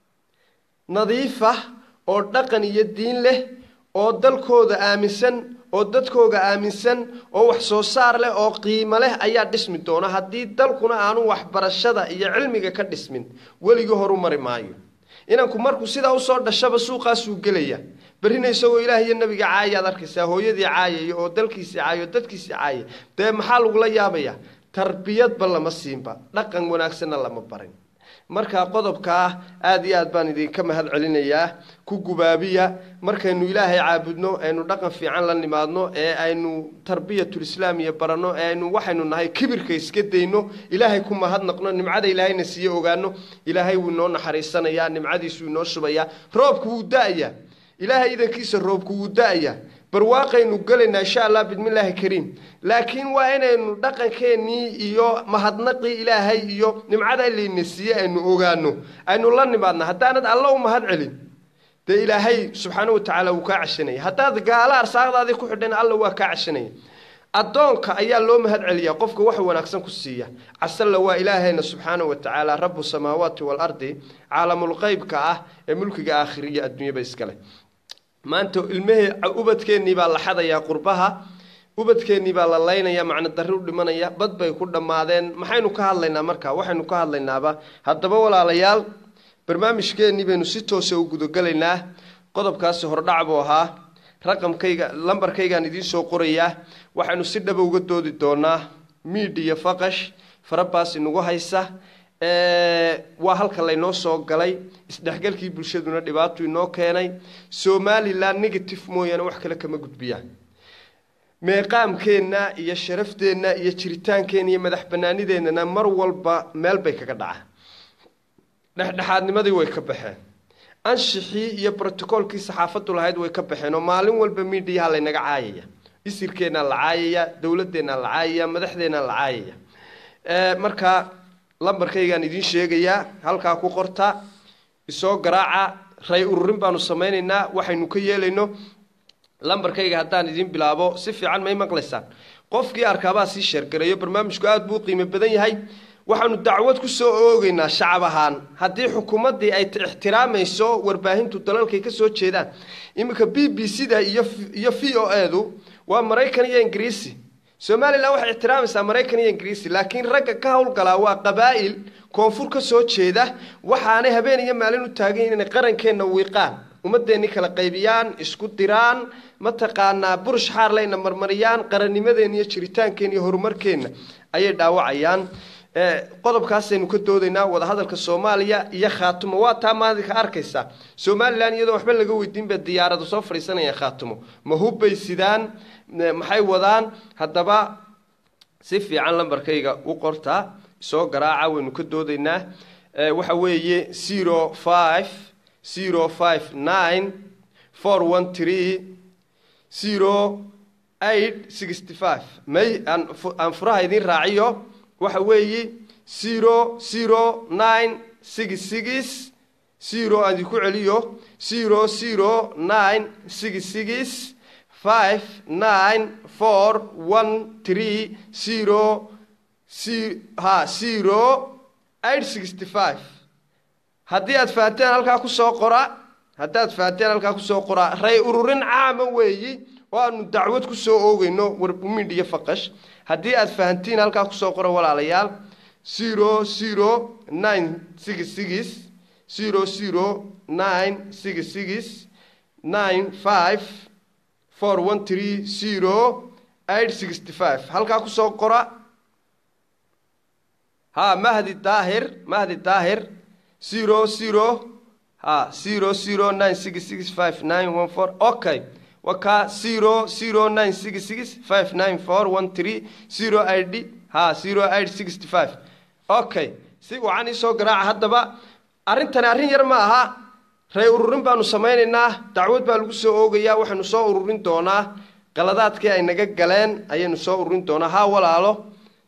nadiifah oo dhaqan iyo diin leh oo dalkooda aaminsan oo dadkooga aaminsan oo wax soo saar leh oo qiimo leh ayaa dhismi doona haddii dalkuna aanu waxbarashada iyo cilmiga ka dhismin weligii horu mari maayo inanku markuu sidaa usoo dhashaba suuqaasuu gelaya berrina isagoo ilaah iyo nabiga caayaad arkaysaa hooyadii caayaya oo dalkiisii caaya oo dadkiisii caaya dee maxaa lagula yaabaya tarbiyadba lama siinba dhaqan wanaagsanna lama barin markaa qodobkaa aada iyo aad baan idinka mahad celinayaa ku gubaabiya markaynu ilaahay caabudno aynu dhaqan fiican la nimaadno ee aynu tarbiyatulislaamiya baranno ee aynu waxaynu nahay kibirka iska dayno ilaahay ku mahadnaqno nimcada ilaahayna siiye ogaano ilaahay wuu inoo naxariisanayaa nimcadiisuu inoo shubayaa roobku wuu da-ayaa ilaahay idankiisa roobku wuu da-ayaa barwaaqaynu gelaynaa insha allah bismillaahi kariim laakiin waa inaynu dhaqankeennii iyo mahadnaqii ilaahay iyo nimcada layna siiye aynu ogaano aynu la nimaadna haddaanad alla u mahad celin dee ilaahay subxaana wa tacaala wuu kaa cashanaya haddaad gaala arsaaqdaadii ku xidhan alla waa kaa cashanaya addoonka ayaa loo mahad celiyaa qofka wax wanaagsan ku siiya casalla waa ilaahayna subxaana wa tacaala rabu samaawaati waalardi caalamulqeybka ah ee mulkiga aakhiriya adduunyaba iskale maanta ilmahee ubadkeennii baa la xadayaa qurbaha ubadkeennii baa la laynaya macno darri u dhimanaya bad bay ku dhammaadeen maxaynu ka hadlaynaa marka waxaynu ka hadlaynaaba haddaba walaalayaal barnaamijkeennii baynu si toosa u gudagelaynaa qodobkaasi hordhac buu ahaa raqamkayga lambarkaygaan idiin soo qorayaa waxaynu si dhaba uga doodi doonaa miidiya faqash farabaas inagu haysa waa halka laynoo soo galay isdhexgalkii bulshaduna dhibaato inoo keenay somalilan negative mooyaane wax kale kama gudbiyaan meeqaamkeenna iyo sharafteenna iyo jiritaankeenna iyo madax banaanideennana mar walba meel bay kaga dhacaan dhexdhexaadnimadii way ka baxeen anshixii iyo brotocoolkii saxaafaddu lahayd way ka baxeen oo maalin walba miidiyaha laynaga caayaya isirkeennaa la caayaya dowladeennaa la caayaya madaxdeennaa la caayaya markaa lambarkaygaan idiin sheegayaa halkaa ku qorta isoo garaaca ray ururin baanu samaynaynaa waxaynu ka yeelayno lambarkayga haddaan idiin bilaabo si fiican may maqlaysaan qofkii arkaabaa sii sheergareeyo barnaamijku aada buu u qiimo badan yahay waxaanu dacwad ku soo oogeynaa shacab ahaan haddii xukuumaddii ay ixtiraamayso warbaahintu dalalkay ka soo jeedaan iminka b b c da iyo iyo v o edu waa maraykan iyo ingiriisi somalilan waxay ixtiraamaysaa maraykan iyo ingiriisi laakiin ragga ka howlgalaa waa qabaa'il koonfur ka soo jeeda waxaanay habeen iyo maalin u taagan yihin inay qarankeenna wiiqaan ummadeenni kala qaybiyaan isku diraan mataqaanaa burush xaarlayna marmariyaan qarannimadeenna iyo jiritaankeenna iyo horumarkeenna ayay dhaawacayaan qodobkaasaynu ka doodaynaa wadahadalka soomaaliya iyo khaatumo waa taa maadinka arkaysa somalilan iyadoo waxba laga weydiinba diyaaradu soo fadhiisanayaan khaatumo ma hubbay sidaan maxay wadaan haddaba si fiican lambarkayga u qortaa soo garaaca waynu ka doodaynaa waxa weeye zero five zero five nine four one three zero eight sixty five may aan furaha idiin raaciyo waxa weeye zero zero nine six six zero aan idinku celiyo zero zero nine six six five nine four one three zero ha zero eight sixty five haddii aad fahateen halkaa kusoo qora haddii aad fahateen halkaa kusoo qora ray ururin caama weeyi oo aanu dacwad kusoo oogeyno warmidhiyo faqash haddii aad fahantiin halkaa kusoo qora walaalayaal zero zero nine six six zero zero nine six six nine five four one three zero eight sixty five halkaa kusoo qora ha mahdi daahir mahdi daahir zero zero ha zero zero nine six six five nine one four okay wakaa zero zero nine six six five nine four one three zero id ha zero eight sixty five okay si wacan iisoo garaaca haddaba arrintani arrin yar ma aha ray ururin baanu samaynaynaa dacwad baa lagu soo oogayaa waxaynu soo ururin doonaa qaladaadkii ay naga galeen ayaynu soo ururin doonaa ha walaalo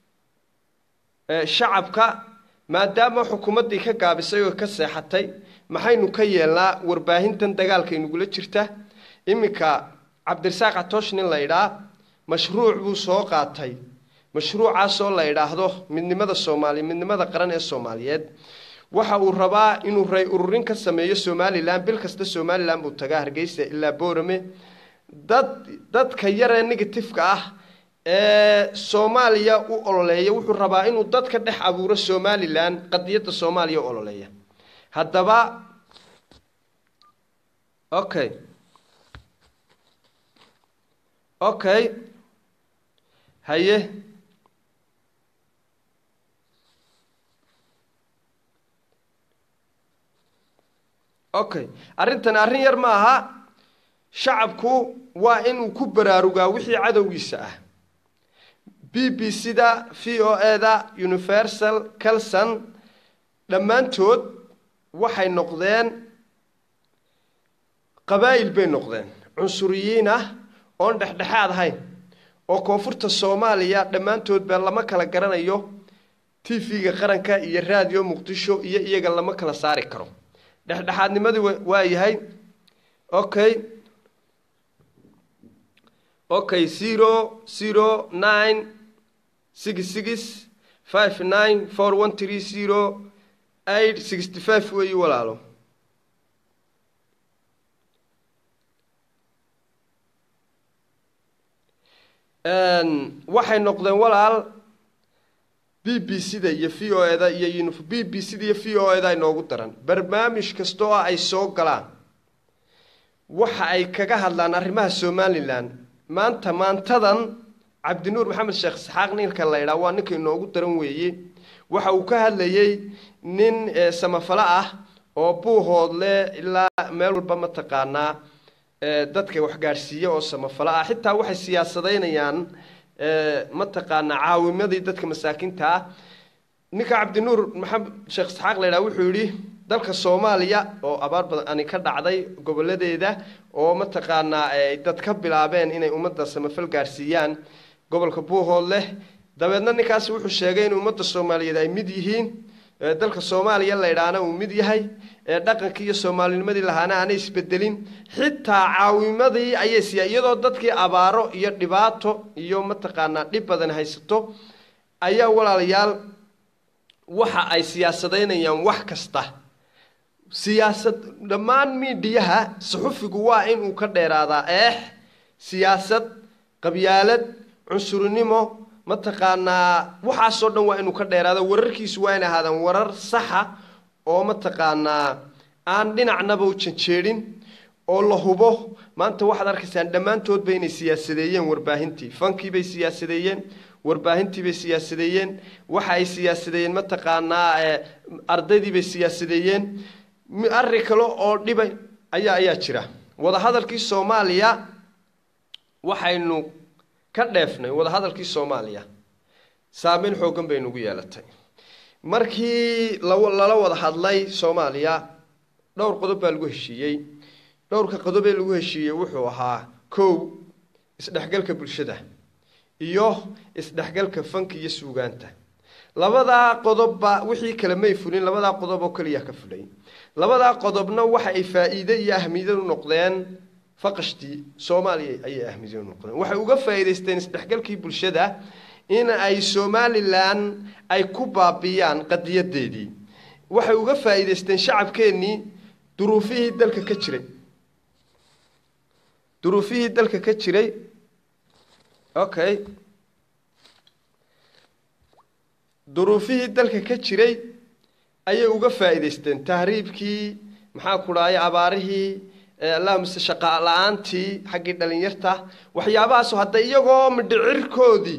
shacabka maadaama xukuumaddii ka gaabisay oo ka seexatay maxaynu ka yeelnaa warbaahintan dagaalka inagula jirta iminka cabdirasaaq catoosh nin la idhaa mashruuc buu soo qaatay mashruucaasoo la idhaahdo midnimada soomaaliya midnimada qaran ee soomaaliyeed waxa uu rabaa inuu ray ururin ka sameeyo somalilan bil kasta somalilan buu tagaa hargeysa ilaa boorame dad dadka yaree negatifeka ah ee soomaaliya u ololeeya wuxuu rabaa inuu dadka dhex abuuro somalilan qadiyadda soomaaliya u ololeeya haddaba okay okay haye okay arrintani arrin yar ma aha shacabku waa inuu ku baraarugaa wixii cadowgiisa ah b b c da v o e da universal calson dhammaantood waxay noqdeen qabaa'il bay noqdeen cunsuriyiin ah oon dhexdhexaad ahayn oo koonfurta soomaaliya dhammaantood baa lama kala garanayo t v-ga qaranka iyo raadiyo muqdisho iyo iyaga lama kala saari karo dhexdhexaadnimadii waa yahay okay okay zero zero nine six six five nine four one three zero eight sixty five weeyi walaalo waxay noqdeen walaal b b c da iyo v o eda iyo b b c da iyo v o eda inoogu daran barnaamij kasta oo ay soo galaan waxa ay kaga hadlaan arrimaha somalilan maanta maantadan cabdinuur maxamed sheekh isxaaq ninka la ydhaa waa ninka inoogu daran weeye waxa uu ka hadlayey nin samafalo ah oo buuhoodle ilaa meel walba mataqaanaa dadka waxgaadhsiiya oo samafalo ah xitaa waxay siyaasadaynayaan mataqaanaa caawimadii dadka masaakiinta ah ninka cabdinuur maxamed sheekh isxaaq la ydhaha wuxuu yidhi dalka soomaaliya oo abaar badani ka dhacday goboladeeda oo mataqaanaa ay dad ka bilaabeen inay ummadda samafal gaadhsiiyaan gobolka buuhoodleh dabeedna ninkaasi wuxuu sheegay in ummadda soomaaliyeed ay mid yihiin dalka soomaaliya la ydhaahna uu mid yahay dhaqankii iyo soomaalinimadii lahaana aanay isbedelin xitaa caawimadii ayay siiya iyadoo dadkii abaaro iyo dhibaato iyo mataqaanaa dhib badan haysato ayaa walaalayaal waxa ay siyaasadaynayaan wax kasta siyaasad dhammaan miidhiyaha suxufigu waa inuu ka dheeraadaa eex siyaasad qabyaalad cunsurinimo mataqaanaa waxaasoo dhan waa inuu ka dheeraado wararkiisu waa in ahaadaan warar saxa oo mataqaanaa aan dhinacnaba u janjeedhin oo la hubo maanta waxaad arkaysaan dhammaantoodba inay siyaasadeeyeen warbaahintii fankiibay siyaasadeeyeen warbaahintiibay siyaasadeeyeen waxa ay siyaasadeeyeen mataqaanaa ardaydiibay siyaasadeeyeen arrin kale oo dhibay ayaa ayaa jira wadahadalkii soomaaliya waxaynu ka dheefnay wadahadalkii soomaaliya saameyn xooggan bay nagu yeelatay markii lala wada hadlay soomaaliya dhowr qodob baa lagu heshiiyey dhowrka qodobee lagu heshiiyey wuxuu ahaa kow isdhexgalka bulshada iyo isdhexgalka fanka iyo suugaanta labadaa qodobba wixii kale may fulin labadaa qodob oo keliya ka fulay labadaa qodobna waxa ay faa-iide iyo ahmiyad u noqdeen faqashtii soomaaliya ayay ahmiyad u noqdeen waxay uga faa-iideysteen isdhexgalkii bulshada in ay somalilan ay ku baabiyaan qadiyadeedii waxay uga faa-iideysteen shacabkeennii duruufihii dalka ka jiray duruufihii dalka ka jiray okay duruufihii dalka ka jiray ayay uga faa-iideysteen tahriibkii maxaa ku dhahay abaarihii allahumase shaqa la-aantii xaggii dhalinyarta waxyaabahaasoo hadda iyagoo midhicirkoodii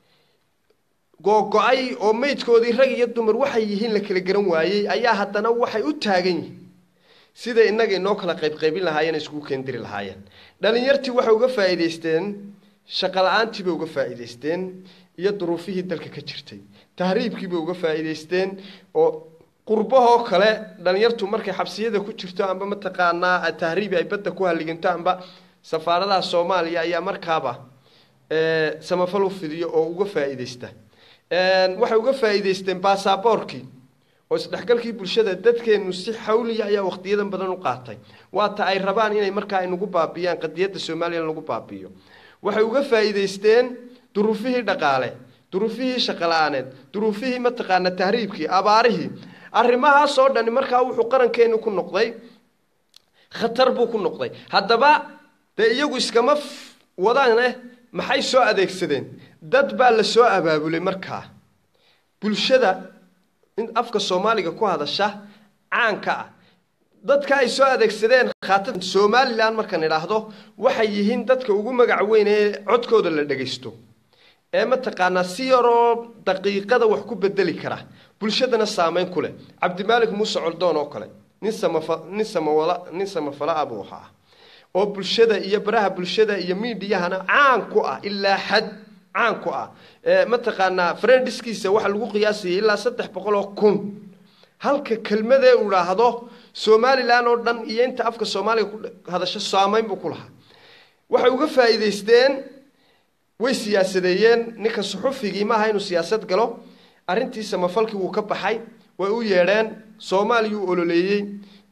googo-ay oo meydkoodii rag iyo dumar waxay yihiin la kala garan waayey ayaa haddana waxay u taagan yihiin siday innaga inoo kala qaybqaybin lahaayeen iskugu keendiri lahaayeen dhalinyartii waxay uga faa-iideysteen shaqa la-aantii bay uga faa-iideysteen iyo duruufihii dalka ka jirtay tahriibkii bay uga faa-iideysteen oo qurbahoo kale dhalinyartu markay xabsiyada ku jirto amba mataqaanaa tahriibi ay badda ku halliganto amba safaaradaha soomaaliya ayaa markaaba samafal u fidiyo oo uga faa-iideysta waxay uga faa-iideysteen baasaboorkii oo isdhexgalkii bulshada dadkeenu si xawliya ayaa waqtiyadan badan u qaatay waata ay rabaan inay markaa nagu baabiyaan qadiyadda somalilan lagu baabiyo waxay uga faa-iideysteen duruufihii dhaqaale duruufihii shaqala-aaneed duruufihii mataqaana tahriibkii abaarihii arrimahaasoo dhani markaa wuxuu qarankeenu ku noqday khatar buu ku noqday haddaba dee iyagu iskama wadaane maxay soo adeegsadeen dad baa la soo abaabulay markaa bulshada in afka soomaaliga ku hadasha caanka ah dadka ay soo adeegsadeen khaata somalilan markaan idhaahdo waxay yihiin dadka ugu magac weyn ee codkooda la dhagaysto ee mataqaanaa si yaroo daqiiqada wax ku bedeli kara bulshadana saameyn ku leh cabdimaalik muuse coldoon oo kale nin samafa nin samawala nin samafala ah buu ahaa oo bulshada iyo baraha bulshada iyo miidiyahana caan ku ah ilaa xad caan ku ah mataqaanaa friendiskiisa waxa lagu qiyaasayay ilaa saddex boqol oo kun halka kelmadee uu idhaahdo somalilan oo dhan iyo inta afka soomaaliga ku hadasho saameyn buu ku lahaa waxay uga faa-iideysteen way siyaasadeeyeen ninka suxufigii maaha inuu siyaasad galo arrintii samafalkii wuu ka baxay way u yeedheen soomaaliyuu ololeeyey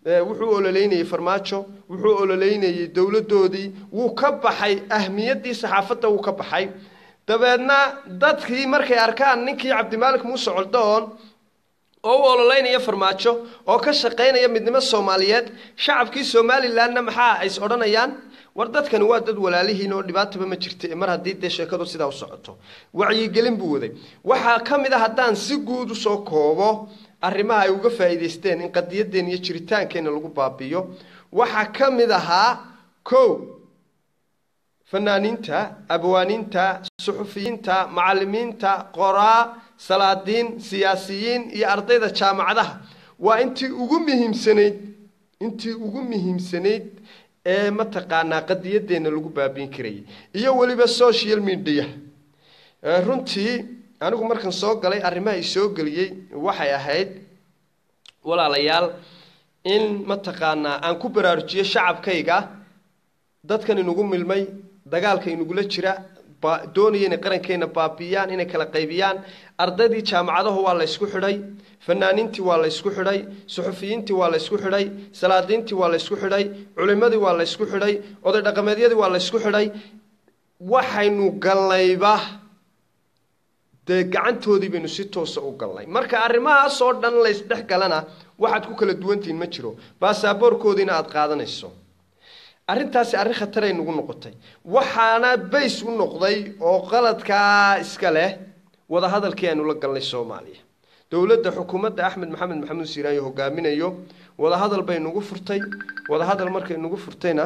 wuxuu ololeynayey farmaajo wuxuu ololeynayey dowladdoodii wuu ka baxay ahmiyaddii saxaafadda wuu ka baxay dabeedna dadkii markay arkaan ninkii cabdimaalik muuse coldoon oo u ololeynaya farmaajo oo ka shaqaynaya midnimo soomaaliyeed shacabkii somalilanna maxaa ays odhanayaan war dadkani waa dad walaalihiin oo dhibaataba ma jirta mar haddii dee sheekadu sidaa u socoto wacyigelin buu waday waxaa ka mid a haddaan si guud usoo koobo arrimaha ay uga faa'iidaysteen in qadiyadeen iyo jiritaankeenna lagu baabiyo waxaa ka mid ahaa kow fanaaniinta abwaaniinta suxufiyiinta macallimiinta qoraa salaadiin siyaasiyiin iyo ardayda jaamacadaha waa intii ugu muhiimsanayd intii ugu muhiimsanayd ee mataqaanaa qadiyadeenna lagu baabiin karayay iyo weliba social media runtii anigu markan soo galay arrimaha i soo geliyey waxay ahayd walaalayaal in mataqaanaa aan ku baraarujiyo shacabkayga dadkan inugu milmay dagaalka inugula jira doonaya inay qarankeena baabiyaan inay kala qaybiyaan ardaydii jaamacadahu waa la ysku xidhay fanaaniintii waa la ysku xidhay suxufiyiintii waa la ysku xidhay salaadiintii waa la ysku xidhay culimadii waa la ysku xidhay oday dhaqameedyadii waa la ysku xidhay waxaynu galnayba dee gacantoodii baynu si toosa u galnay marka arrimahaasoo dhan laysdhex galana waxaad ku kala duwantihiin ma jiro baasaboorkoodiina aada qaadanayso arrintaasi arrin khataray nagu noqotay waxaana bays u noqday oo qaladkaa iska leh wadahadalkii aynu la galnay soomaaliya dowladda xukuumadda axmed maxamed maxamuud siiraayo hogaaminayo wadahadal bay nagu furtay wadahadal markay nagu furtayna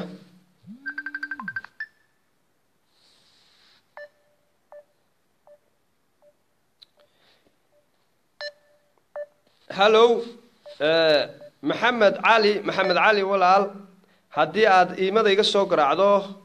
hallow maxamed cali maxamed cali walaal haddii aada iimada iga soo garaacdo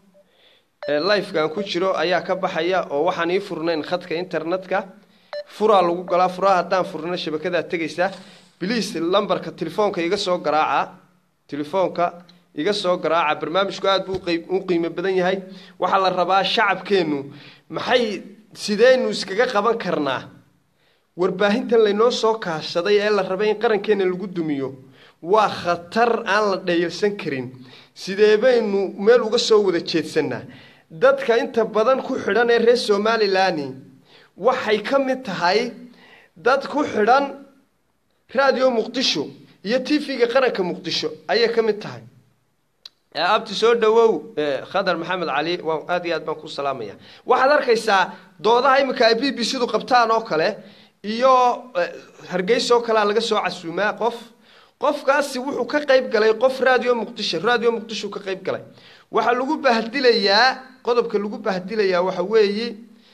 lifekan ku jiro ayaa ka baxaya oo waxaan ii furnayn khadka internetka furaa lagu galaa furaa haddaan furno shabakadaa tegaysa bliis lambarka telefoonka iga soo garaaca telefoonka iga soo garaaca barnaamijku aada buu u qiimo badan yahay waxaa la rabaa shacabkeennu maxay sideynu iskaga qaban karnaa warbaahintan laynoo soo kaashaday ee la rabay in qarankeenna lagu dumiyo waa khatar aan la dhayalsan karin sidee baynu meel uga soo wada jeedsanaa dadka inta badan ku xidhan ee reer somalilan waxay ka mid tahay dad ku xidhan radio muqdisho iyo t v-ga qaranka muqdisho ayay ka mid tahay abti soo dhawow khadar maxamed cali waa aad iyo aad baan ku salaamaya waxaad arkaysaa doodaha iminka ay b b c du qabtaan oo kale iyo hargeysa oo kalea laga soo casuumaa qof qofkaasi wuxuu ka qayb galay qof radio muqdisho radio muqdisho ka qayb galay waxaa lagu bahdilayaa qodobka lagu bahdilayaa waxa weeye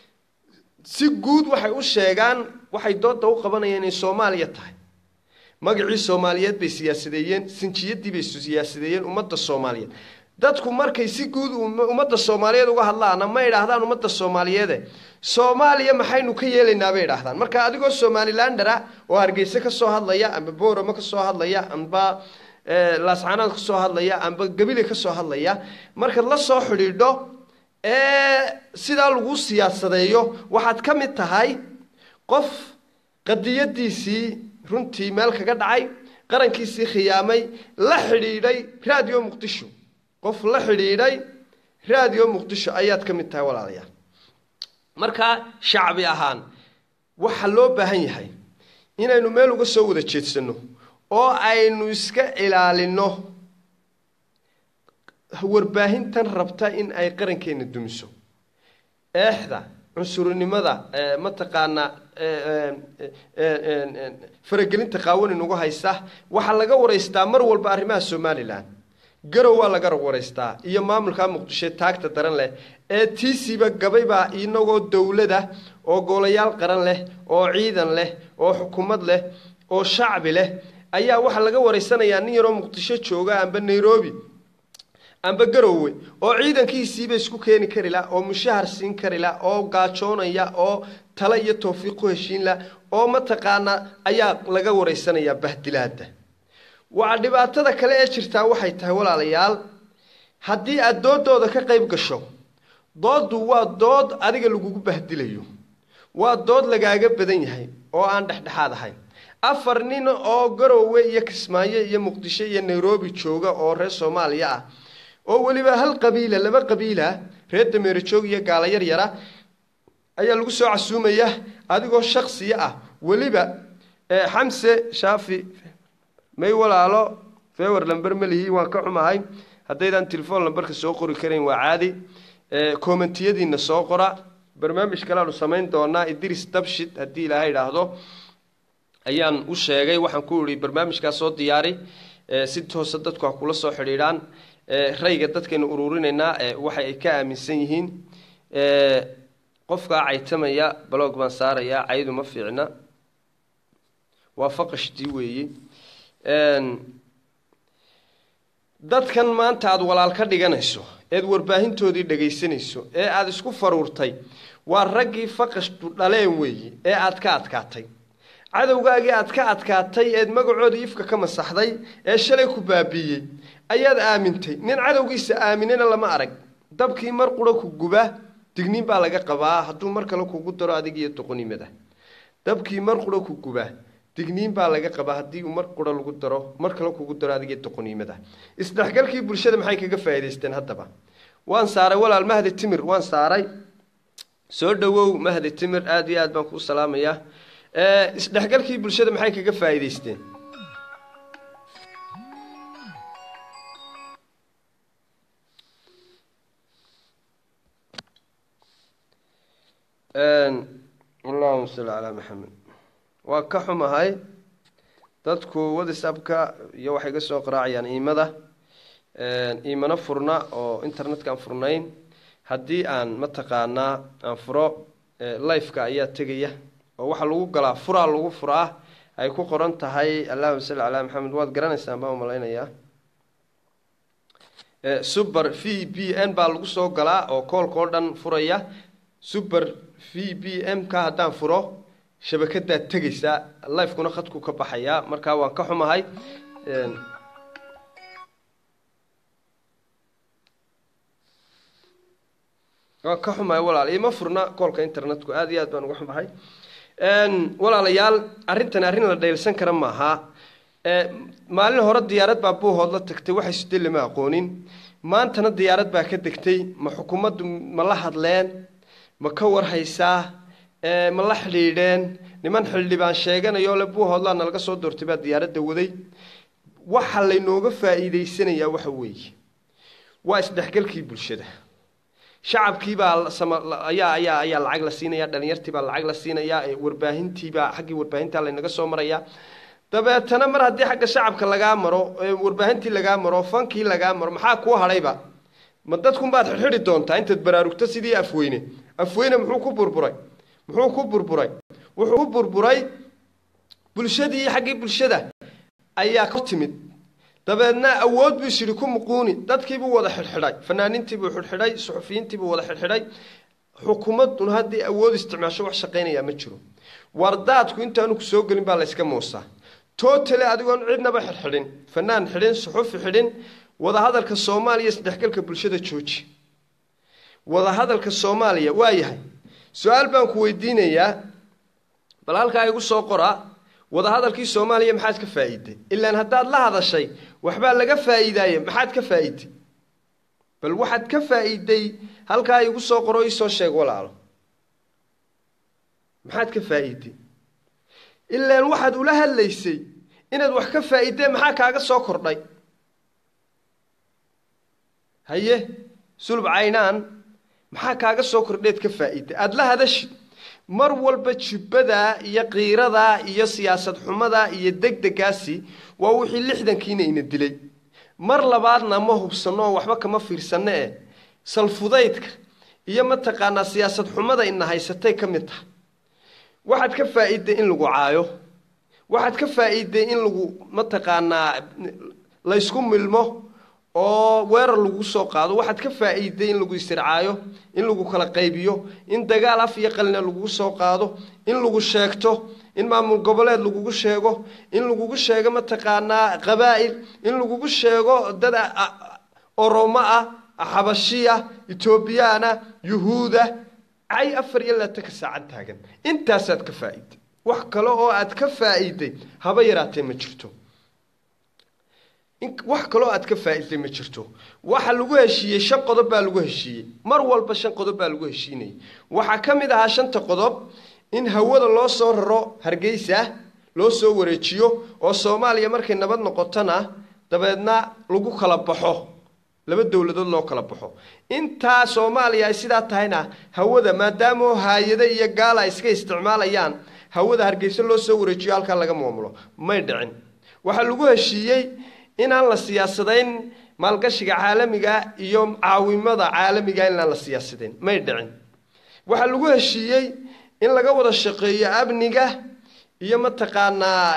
si guud waxay u sheegaan waxay dooda u qabanayaan inay soomaaliya tahay magacii soomaaliyeed bay siyaasadeeyeen sinjiyadii bay siyaasadeeyeen ummadda soomaaliyeed dadku markay si guud ummadda soomaaliyeed uga hadlaana ma idhaahdaan ummadda soomaaliyeede soomaaliya maxaynu ka yeelaynaa bay idhaahdaan marka adigoo somalilandera oo hargeyse ka soo hadlaya amba booramo ka soo hadlaya amba laascanaad ka soo hadlaya amba gabile ka soo hadlaya markaad la soo xidhiidho ee sidaa lagu siyaasadeeyo waxaad ka mid tahay qof qadiyadiisii runtii meel kaga dhacay qarankiisii khiyaamay la xidhiidhay radio muqdisho qof la xidhiidhay radio muqdisho ayaad ka mid tahay walaalayaal markaa shacbi ahaan waxaa loo baahan yahay inaynu meel uga soo wada jeedsanno oo aynu iska ilaalino warbaahintan rabta in ay qarankeena dumiso eexda cunsurinimada mataqaanaa faragelinta qaawan inugu haysta waxaa laga waraystaa mar walba arrimaha somalilan garow waa laga waraystaa iyo maamulka muqdisho taagta daran leh ee tiisiba gabaybaa inagoo dowlada oo golayaal qaran leh oo ciidan leh oo xukuumad leh oo shacbi leh ayaa waxaa laga waraysanayaa nin yaroo muqdisho jooga amba nairobi amba garowe oo ciidankiisiiba isku keeni kari la oo mushahar siin kari la oo gaajoonaya oo tale iyo tawfiiq ku heshiin la oo mataqaanaa ayaa laga waraysanayaa bahdilaada waa dhibaatada kale ee jirtaa waxay tahay walaalayaal haddii aada doodooda ka qayb gasho dooddu waa dood adiga lagugu bahdilayo waa dood lagaaga badan yahay oo aan dhexdhexaad ahayn afar nin oo garowe iyo kismaayo iyo muqdisho iyo nairobi jooga oo reer soomaaliya ah oo weliba hal qabiila laba qabiila reer dameerojoog iyo gaala yaryara ayaa lagu soo casuumaya adigoo shaksiya ah weliba xamse shaafi may walaalo fewer lamber malihi waan ka xumahay haddaydaan telefoon lamberka soo qori karayn waa caadi commentiyadiina soo qora barnaamij kaleanu samayn doonaa idris dabshid haddii ilaahay idhaahdo ayaan u sheegay waxaan ku ihi barnaamijkaas soo diyaari si toose dadku ha kula soo xidhiidhaan rayga dadkaynu ururinaynaa waxa ay ka aaminsan yihiin qofkaa caytamaya balog baan saarayaa caydu ma fiicna waa faqashtii weeye dadkan maanta aada walaal ka dhiganayso eed warbaahintoodii dhagaysanayso ee aada isku faruurtay waa raggii faqashtu dhaleen weeye ee aad ka adkaatay cadowgaagii aad ka adkaatay eed magacoodii ifka ka masaxday ee shalay ku baabiiyey ayaad aamintay nin cadowgiisa aaminana lama arag dabkii mar qura ku guba digniin baa laga qabaa hadduu mar kale kugu daro adig iyo doqonimada dabkii mar qura ku guba digniin baa laga qabaa haddii uu mar qura lagu daro mar kale kugu daro adig iyo doqoniimada isdhexgalkii bulshada maxay kaga faa'iidaysteen haddaba waan saaray walaal mahdi timir waan saaray soo dhawow mahdi timir aada iyo aad baan kuu salaamayaa isdhexgalkii bulshada maxay kaga faa'iidaysteen allahuma salli calaa maxamed waa ka xumahay dadku whatsapka iyo waxay ga soo qaraacayaan iimada iimano furna oo internetka aan furnayn haddii aan mataqaanaa aan furo lifeka ayaa tegaya oo waxaa lagu galaa furaa lagu furaa ay ku qoran tahay allahuma salli calaa maxamed waad garanaysaan baan umalaynayaa super v b n baa lagu soo galaa oo koolka oo dhan furaya super v b m ka haddaan furo shabakadaad tegaysaa lifekuna khadku ka baxayaa markaa waan ka xumahay waan ka xumahay walaal ima furna koolka internetku aada iyo aad baan uga xumahay walaalayaal arrintan arrin la dhaylsan kara maaha maalin hore diyaarad baa buuhood la tagtay waxay side lama aqoonin maantana diyaarad baa ka degtay ma xukuumaddu ma la hadleen ma ka warhaysaa ma la xidhiidheen niman xildhibaan sheeganayo le buuhoodlaa nalaga soo doortay baa diyaaradda waday waxa laynooga faa'iidaysanayaa waxa weeye waa isdhexgalkii bulshada shacabkiibaa ayaa ayaa ayaa lacag la siinaya dhalinyartiibaa lacag la siinayaa warbaahintiibaa xaggii warbaahinta laynaga soo marayaa dabeetana mar haddii xagga shacabka lagaa maro warbaahintii lagaa maro fankii lagaa maro maxaa kuu hadhayba ma dadkunbaad xidhxidhi doontaa intaad baraarugto sidii afweyne afweyne muxuu ku burburay muxuu ku burburay wuxuu ku burburay bulshadii xaggii bulshada ayaa ka timid dabeedna awood buu isyidhi ku muquuni dadkiibuu wada xidhxidhay fanaaniintiibuu xidhxidhay suxufiyiintiibuu wada xidhxidhay xukuumadduna haddii awood isticmaasho wax shaqaynayaa ma jiro wardaadku intaanu ku soo gelin baa layska moosaa totale adigoon cidnaba xidhxidhin fanaan xidhin suxufi xidhin wadahadalka soomaaliya isdhexgalka bulshada jooji wadahadalka soomaaliya waa yahay su-aal baan ku weydiinayaa bal halkaa igu soo qoraa wadahadalkii soomaaliya maxaad ka faa'iiday ilaan haddaad la hadashay waxbaa laga faa'iidaaye maxaad ka faa'iiday bal waxaad ka faa'iiday halkaa igu soo qoro iisoo sheeg walaalo maxaad ka faa'iiday ilaan waxaad ula hadlaysay inaad wax ka faa'iidee maxaa kaaga soo kordhay haye sulub caynaan maxaa kaaga soo kordheed ka faa'iiday aada la hadashid mar walba jubbadaa iyo qiiradaa iyo siyaasad xumadaa iyo degdegaasi waa wixii lixdankiina ina dilay mar labaadna ma hubsanno oo waxba kama fiirsanno eh salfudaydka iyo mataqaanaa siyaasad xumada ina haysatay ka mid tahay waxaad ka faa'iiday in lagu caayo waxaad ka faa'iiday in lagu mataqaanaa laysku milmo oo weerar lagu soo qaado waxaad ka faa'iiday in lagu istircaayo in lagu kala qaybiyo in dagaal af iyo qalina lagugu soo qaado in lagu sheegto in maamul goboleed lagugu sheego in lagugu sheego mataqaanaa qabaa'il in lagugu sheego dad oromo ah xabashiya etoobiyaana yuhuuda cay afar iyo labaatanka saacad taagan intaasaad ka faa'iiday wax kale oo aad ka faa'iiday haba yaraatee ma jirto wax kaloo aad ka faa'iiday ma jirto waxa lagu heshiiyey shan qodob baa lagu heshiiyey mar walba shan qodob baa lagu heshiinayay waxaa ka mid ahaa shanta qodob in hawada loo soo raro hargeysa loo soo wareejiyo oo soomaaliya markay nabad noqotona dabeedna lagu kala baxo laba dowladood loo kala baxo intaa soomaaliya ay sidaa tahayna hawada maadaamoo haayado iyo gaala ay iska isticmaalayaan hawada hargeysa loo soo wareejiyo halkaa laga maamulo may dhicin waxaa lagu heshiiyey inaan la siyaasadayn maalgashiga caalamiga iyo caawimada caalamiga inaan la siyaasadayn may dhicin waxaa lagu heshiiyey in laga wada shaqeeyo amniga iyo mataqaanaa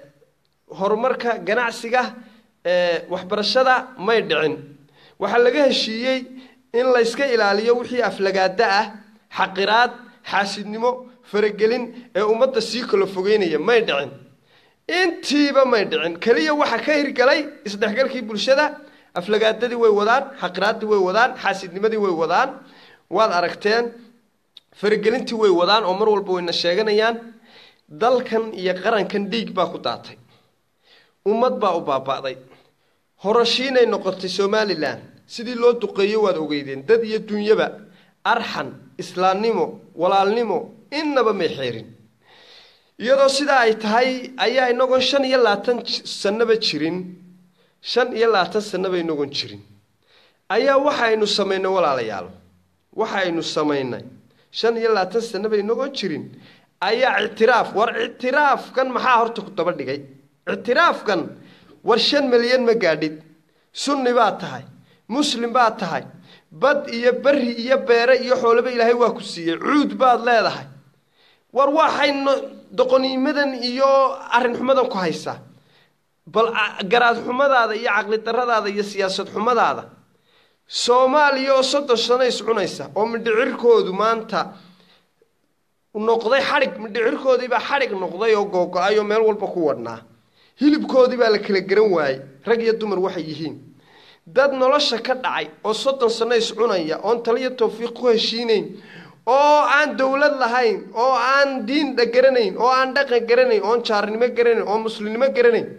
horumarka ganacsiga waxbarashada may dhicin waxaa laga heshiiyey in layska ilaaliyo wixii aflagaada ah xaqiraad xaasidnimo faragelin ee ummadda sii kala fogeynaya may dhicin intiiba may dhicin keliya waxa ka hirgalay isdhexgalkii bulshada aflagaadadii way wadaan xaqiraaddii way wadaan xaasidnimadii way wadaan waad aragteen faragelintii way wadaan oo mar walba wayna sheeganayaan dalkan iyo qarankan dhiig baa ku daatay ummad baa u baaba'day horashiinay noqotay somalilan sidii loo duqeeyo waad ogeydeen dad iyo dunyaba arxan islaamnimo walaalnimo innaba may xeerin iyadoo sidaa ay tahay ayaa inagoon shan iyo labaatan sanaba jirin shan iyo labaatan sanaba inagoon jirin ayaa waxaynu samaynay walaalayaalo waxaynu samaynay shan iyo labaatan sanaba inagoon jirin ayaa ictiraaf war ictiraafkan maxaa horta ku daba dhigay ictiraafkan war shan milyan ma gaadhid sunni baad tahay muslim baad tahay bad iyo beri iyo beere iyo xoolaba ilaahay waa ku siiyey cuud baad leedahay war waxaynu doqoniimadan iyo arrin xumadan ku haysaa bal garaad xumadaada iyo caqli daradaada iyo siyaasad xumadaada soomaaliya oo soddon sano iscunaysa oo midhicirkoodu maanta noqday xadhig midhicirkoodiibaa xadhig noqday oo googo-ay oo meel walba ku wadhnaa hilibkoodii baa la kala garan waayey rag iyo dumar waxay yihiin dad nolosha ka dhacay oo soddon sano iscunaya oon taliyo tawfiiq ku heshiinayn oo aan dowlad lahayn oo aan diin garanayn oo aan dhaqan garanayn oon jaarnimo garanayn oo muslimnimo garanayn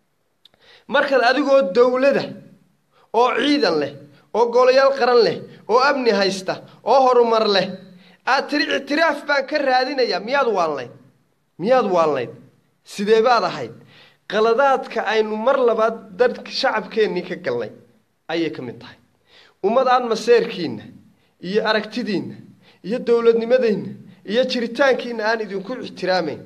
markaad adigoo dowlada oo ciidan leh oo golayaal qaran leh oo amni haysta oo horumar leh aad tiri ictiraaf baan ka raadinayaa miyaad waalnayd miyaad waalnayd sidee baad ahayd qaladaadka aynu mar labaad dadka shacabkeennii ka galnay ayay ka mid tahay ummad aan maseerkiinna iyo aragtidiinna iyo dowladnimadeenna iyo jiritaankiina aan idinku ixtiraamayn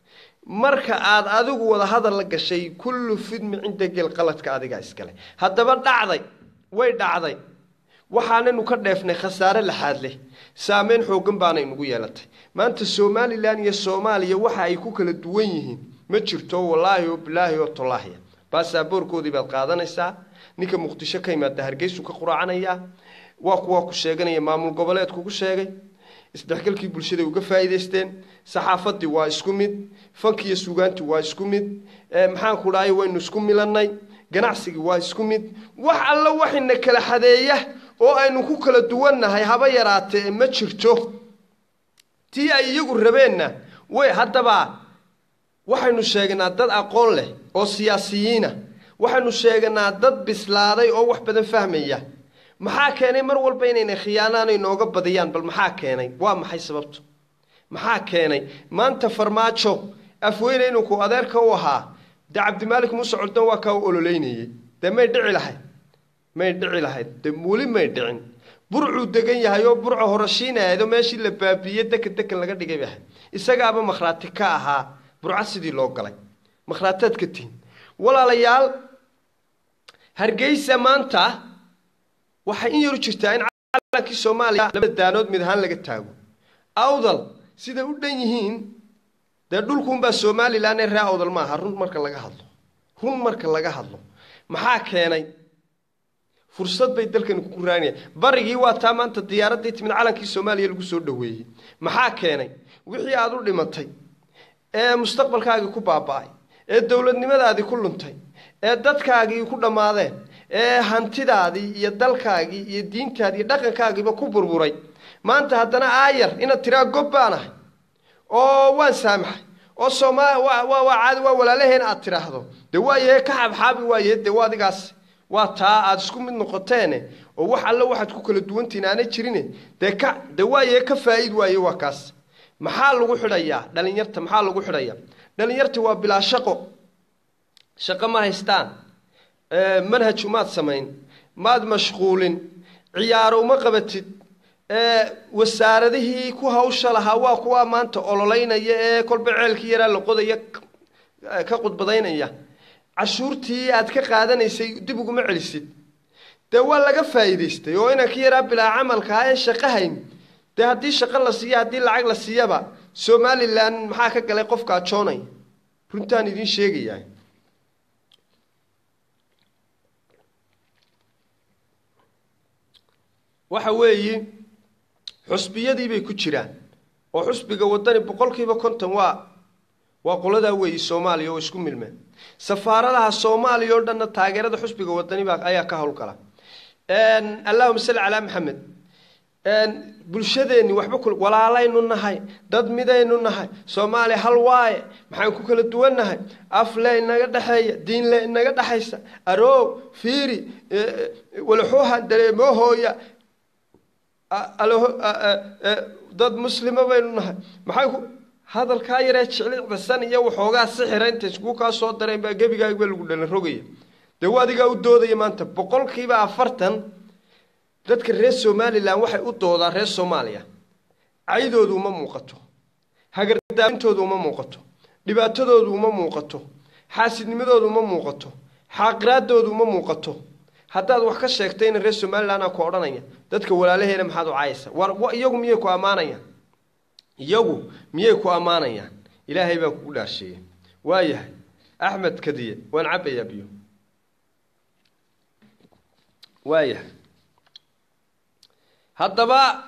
marka aad adigu wada hadal la gashay kullu fidmi cinda gel qaladka adigaa iskale haddaba dhacday way dhacday waxaanaynu ka dheefnay khasaare laxaad leh saameyn xooggan baanay nugu yeelatay maanta somalilan iyo soomaaliya waxa ay ku kala duwan yihiin ma jirto wallaahi oo bilaahi oo tolaahiya baasaboorkoodii baad qaadanaysaa ninka muqdisho ka yimaada hargeysuu ka quraacanayaa waa kuwaa ku sheeganaya maamul goboleedkugu sheegay isdhexgalkii bulshada uga faa'iidaysteen saxaafadii waa isku mid fankiiyo sugaantii waa isku mid maxaanku dhahay waynu isku milannay ganacsigii waa isku mid wax alla waxayna kala xadeeya oo aynu ku kala duwannahay haba yaraatee ma jirto tii ay iyagu rabeenna way haddaba waxaynu sheegnaa dad aqoon leh oo siyaasiyiina waxaynu sheegnaa dad bislaaday oo wax badan fahmaya maxaa keenay mar walba inaynay khiyaanaana inooga badiyaan bal maxaa keenay waa maxay sababtu maxaa keenay maanta farmaajo afweyne inuu ku adeerka u ahaa dee cabdimaalik muuse coldan waa kaa u ololeynayey dee may dhici lahayd may dhici lahayd dee weli may dhicin burcuu degan yahay oo burca horashiinaedo meeshii la baabiiye dekan dekan laga dhigay bay ahayd isagaaba makhraati ka ahaa burca sidii loo galay makhraataad ka tihin walaalayaal hargeysa maanta waxay in yaru jirtaa in calankii soomaaliya labada daanood mid ahaan laga taago awdal siday u dhan yihiin dee dhulkuunbaa somalilan ee ree awdal maaha run marka laga hadlo run marka laga hadlo maxaa keenay fursad bay dalkani ku raanaya barigii waa taa maanta diyaaraddii timid calankii soomaaliya lagu soo dhoweeyey maxaa keenay wixii aada u dhimatay ee mustaqbalkaagii ku baaba'ay ee dowladnimadaadii ku luntay ee dadkaagii ku dhammaadeen ee hantidaadii iyo dalkaagii iyo diintaadii iyo dhaqankaagiiba ku burburay maanta haddana aayar inaad tiraa gob baan ahay oo waan saamaxay oo sooma waa waa waa caadi waa walaalaheen aad tidhaahdo dee waayahe ka xaabxaabi waayahe dee waa adigaas waa taa aad isku mid noqoteene oo wax alle waxaad ku kala duwantihin aanay jirine dee ka dee waayahe ka faa'iid waaye waa kaas maxaa lagu xidhayaa dhalinyarta maxaa lagu xidhayaa dhalinyarta waa bilaa shaqo shaqo ma haystaan manhaj umaad samayn maad mashquulin ciyaaro uma qabatid wasaaradihii ku hawsha lahaa waa kuwa maanta ololeynaya ee kolba ceelkii yaraa la qodaya ka qudbadaynaya cashuurtii aad ka qaadanaysay dib uguma celisid dee waa laga faa'iidaystay oo inankii yaraa bilaa camalkaa ee shaqo hayn dee haddii shaqo la siiya haddii lacag la siiyaba somalilan maxaa ka galay qofka ajoonay runtaan idiin sheegayaa waxa weeyi xusbiyadii bay ku jiraan oo xusbiga wadani boqolkiiba konton waa waa qoladaa weeyi soomaaliya oo isku milmeen safaaradaha soomaaliya oo dhanna taageerada xusbiga wadani baa ayaa ka howlgala allahuma salli calaa maxamed bulshadeenni waxba ku walaalaynu nahay dad midaynu nahay soomaaliya hal waaye maxaan ku kala duwan nahay afle inaga dhexeeya diinle inaga dhexaysa aroow fiiri walaxuuha dareemoohooya dad muslima baynu nahay maxay ku hadalkaa yaree jeclicdasan iyo waxoogaa sixira inta iskuu kaa soo dareen baa gebigaagba lagu dhalan rogaya dee waa adigaa u doodaya maanta boqolkiiba afartan dadka reer somalilan waxay u doodaan reer soomaaliya caydoodu uma muuqato hagardaamintoodu uma muuqato dhibaatadoodu uma muuqato xaasidnimadoodu uma muuqato xaaqiraadoodu uma muuqato haddaad wax ka sheegtayna reer somalilan aa ku odhanaya dadka walaalaheena maxaad u caayaysa war iyagu miyay ku ammaanayaan iyagu miyay ku ammaanayaan ilaahay baa kugu dhaasheeya waayahay axmed kadiye waan cabbayaa biyo waayahay haddaba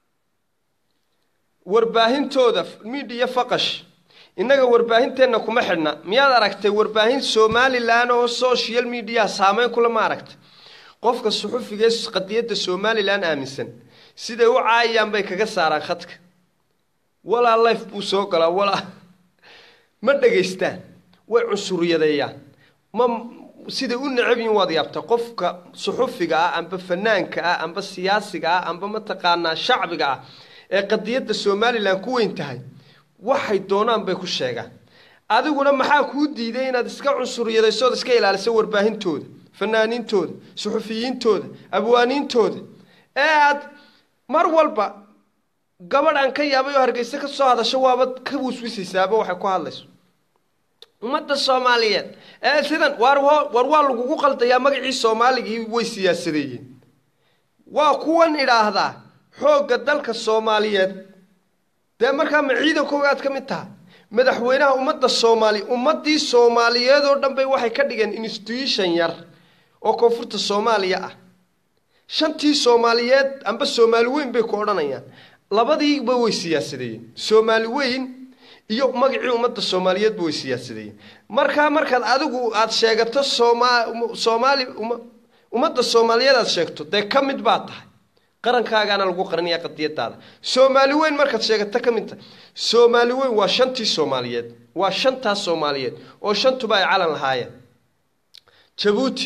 warbaahintooda midiya faqash innaga warbaahinteenna kuma xidhna miyaad aragtay warbaahin somalilan oo social mediaha saameyn kula ma aragtay qofka suxufiga ee qadiyadda somalilan aaminsan siday u caayayaan bay kaga saaraan khadka walaa life buu soo galaa walaa ma dhegaystaan way cunsuriyadeeyaan ma siday u necab yihin waad yaabta qofka suxufiga ah amba fanaanka ah amba siyaasiga ah amba mataqaanaa shacbiga ah ee qadiyadda somalilan ku weyn tahay waxay doonaan bay ku sheegaan adiguna maxaa kuu diiday inaad iska cunsuriyadayso ood iska ilaaliso warbaahintooda fanaaniintooda suxufiyiintooda abwaaniintooda ee aad mar walba gabadh aan ka yaabay oo hargeysa ka soo hadasho waaba ka wiswisaysaaba waxay ku hadlayso ummadda soomaaliyeed ee sidan waar war waa lagugu qaldayaa magacii soomaaligii way siyaasadeeyeen waa kuwan idhaahdaa xoogga dalka soomaaliyeed dee markaa ma ciidankooga aad ka mid taha madaxweynaha ummadda soomaaliya ummaddii soomaaliyeed oo dhan bay waxay ka dhigeen institution yar oo koonfurta soomaaliya ah shantii soomaaliyeed amba soomaali weyn bay ku odhanayaan labadiiba way siyaasadeeyeen soomaali weyn iyo magacii ummadda soomaaliyeedba way siyaasadeeyeen markaa markaad adigu aad sheegato sooma soomaali ummadda soomaaliyeed aad sheegto dee ka mid baad tahay qarankaagaana lagu qarinaya qadiyadaada soomaali weyn markaad sheegato ka mid tahay soomaali weyn waa shantii soomaaliyeed waa shantaas soomaaliyeed oo shantuba ay calan lahaayeen jabuuti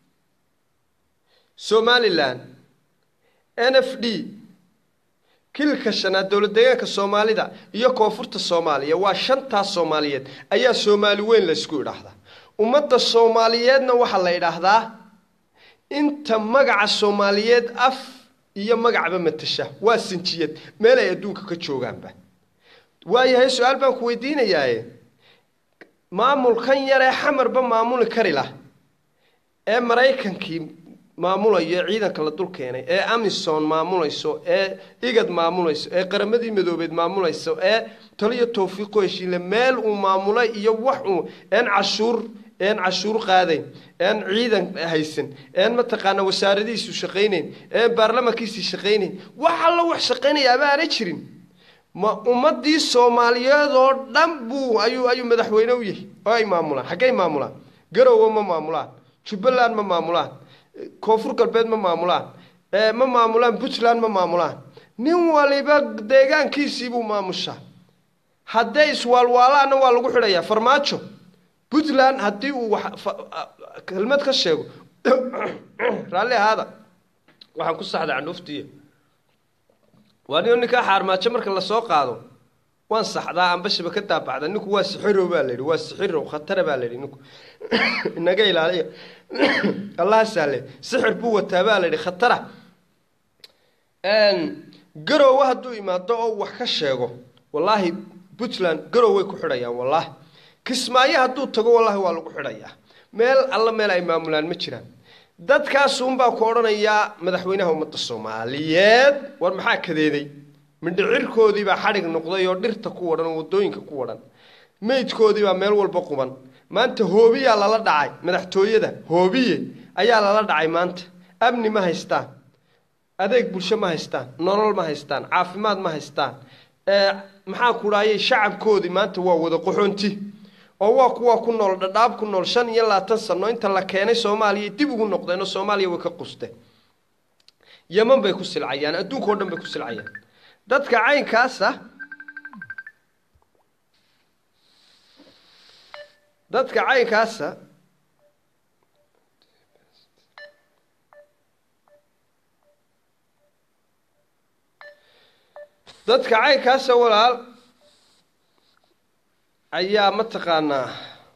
somalilan n f d kilka shanaad dowlad deegaanka soomaalida iyo koonfurta soomaaliya waa shantaas soomaaliyeed ayaa soomaali weyn laysku idhaahdaa ummadda soomaaliyeedna waxaa la idhaahdaa inta magaca soomaaliyeed af iyo magacba matasha waa sinjiyad meel ay adduunka ka joogaanba waayahay su-aal baan ku weydiinayaaye maamulkan yaree xamarba maamuli kari lah ee maraykankii maamulayo ee ciidanka la dul keenay ee amison maamulayso ee igad maamulayso ee qaramadii madoobeed maamulayso ee taliyo tawfiiqu heshiinle meel uu maamulay iyo wax uu een cashuur een cashuur qaadayn een ciidan haysan een mataqaana wasaaradihiisu shaqaynayn een baarlamankiisii shaqaynayn wax alla wax shaqaynayaaba aanay jirin ma ummadii soomaaliyeed oo dhan buu ayuu ayuu madaxweyne u yahay oo ay maamulaan xaggay maamulaan garowe ma maamulaan jubbaland ma maamulaan koonfur galbeed ma maamulaan ma maamulaan puntland ma maamulaan nin waliba deegaankiisiibuu maamushaa hadday iswaalwaalaanna waa lagu xidhayaa farmaajo puntland haddii uu wax kelmad ka sheego raalli ahaada waxaan ku saxday candhuuftiiya waa nin ninkaa xaarmaajo marka lasoo qaado waan saxdaa ambashaba ka daabacda ninku waa sixirow baa layidhi waa sixirow khatara baa layidhi ninku inaga ilaaliya allaha sahle sixir buu wataa baa layidhi khatara garowe hadduu imaado oo wax ka sheego wallaahi puntland garow way ku xidhayaan wallaahi kismaayo hadduu tago wallaahi waa lagu xidhayaa meel alla meel ay maamulaan ma jiraan dadkaasuunbaa ku odhanayaa madaxweynaha ummadda soomaaliyeed war maxaa kadeeday mindhicirkoodiibaa xadhig noqday oo dhirta ku wadhan oo waddooyinka ku wadhan meydkoodiibaa meel walba quban maanta hoobiyaa lala dhacay madaxtooyada hoobiye ayaa lala dhacay maanta amni ma haystaan adeeg bulsho ma haystaan nolol ma haystaan caafimaad ma haystaan maxaa ku dhaayay shacabkoodii maanta waa wada qoxoonti oo waa kuwa ku nool dhadhaab ku nool shan iyo labaatan sano inta la keenay soomaaliya dib ugu noqdeenoo soomaaliya way ka qusteen yeman bay ku silcayaan adduunka o dhan bay ku silcayaan dadka caynkaasa dadka caynkaasa dadka caynkaasa walaal ayaa mataqaanaa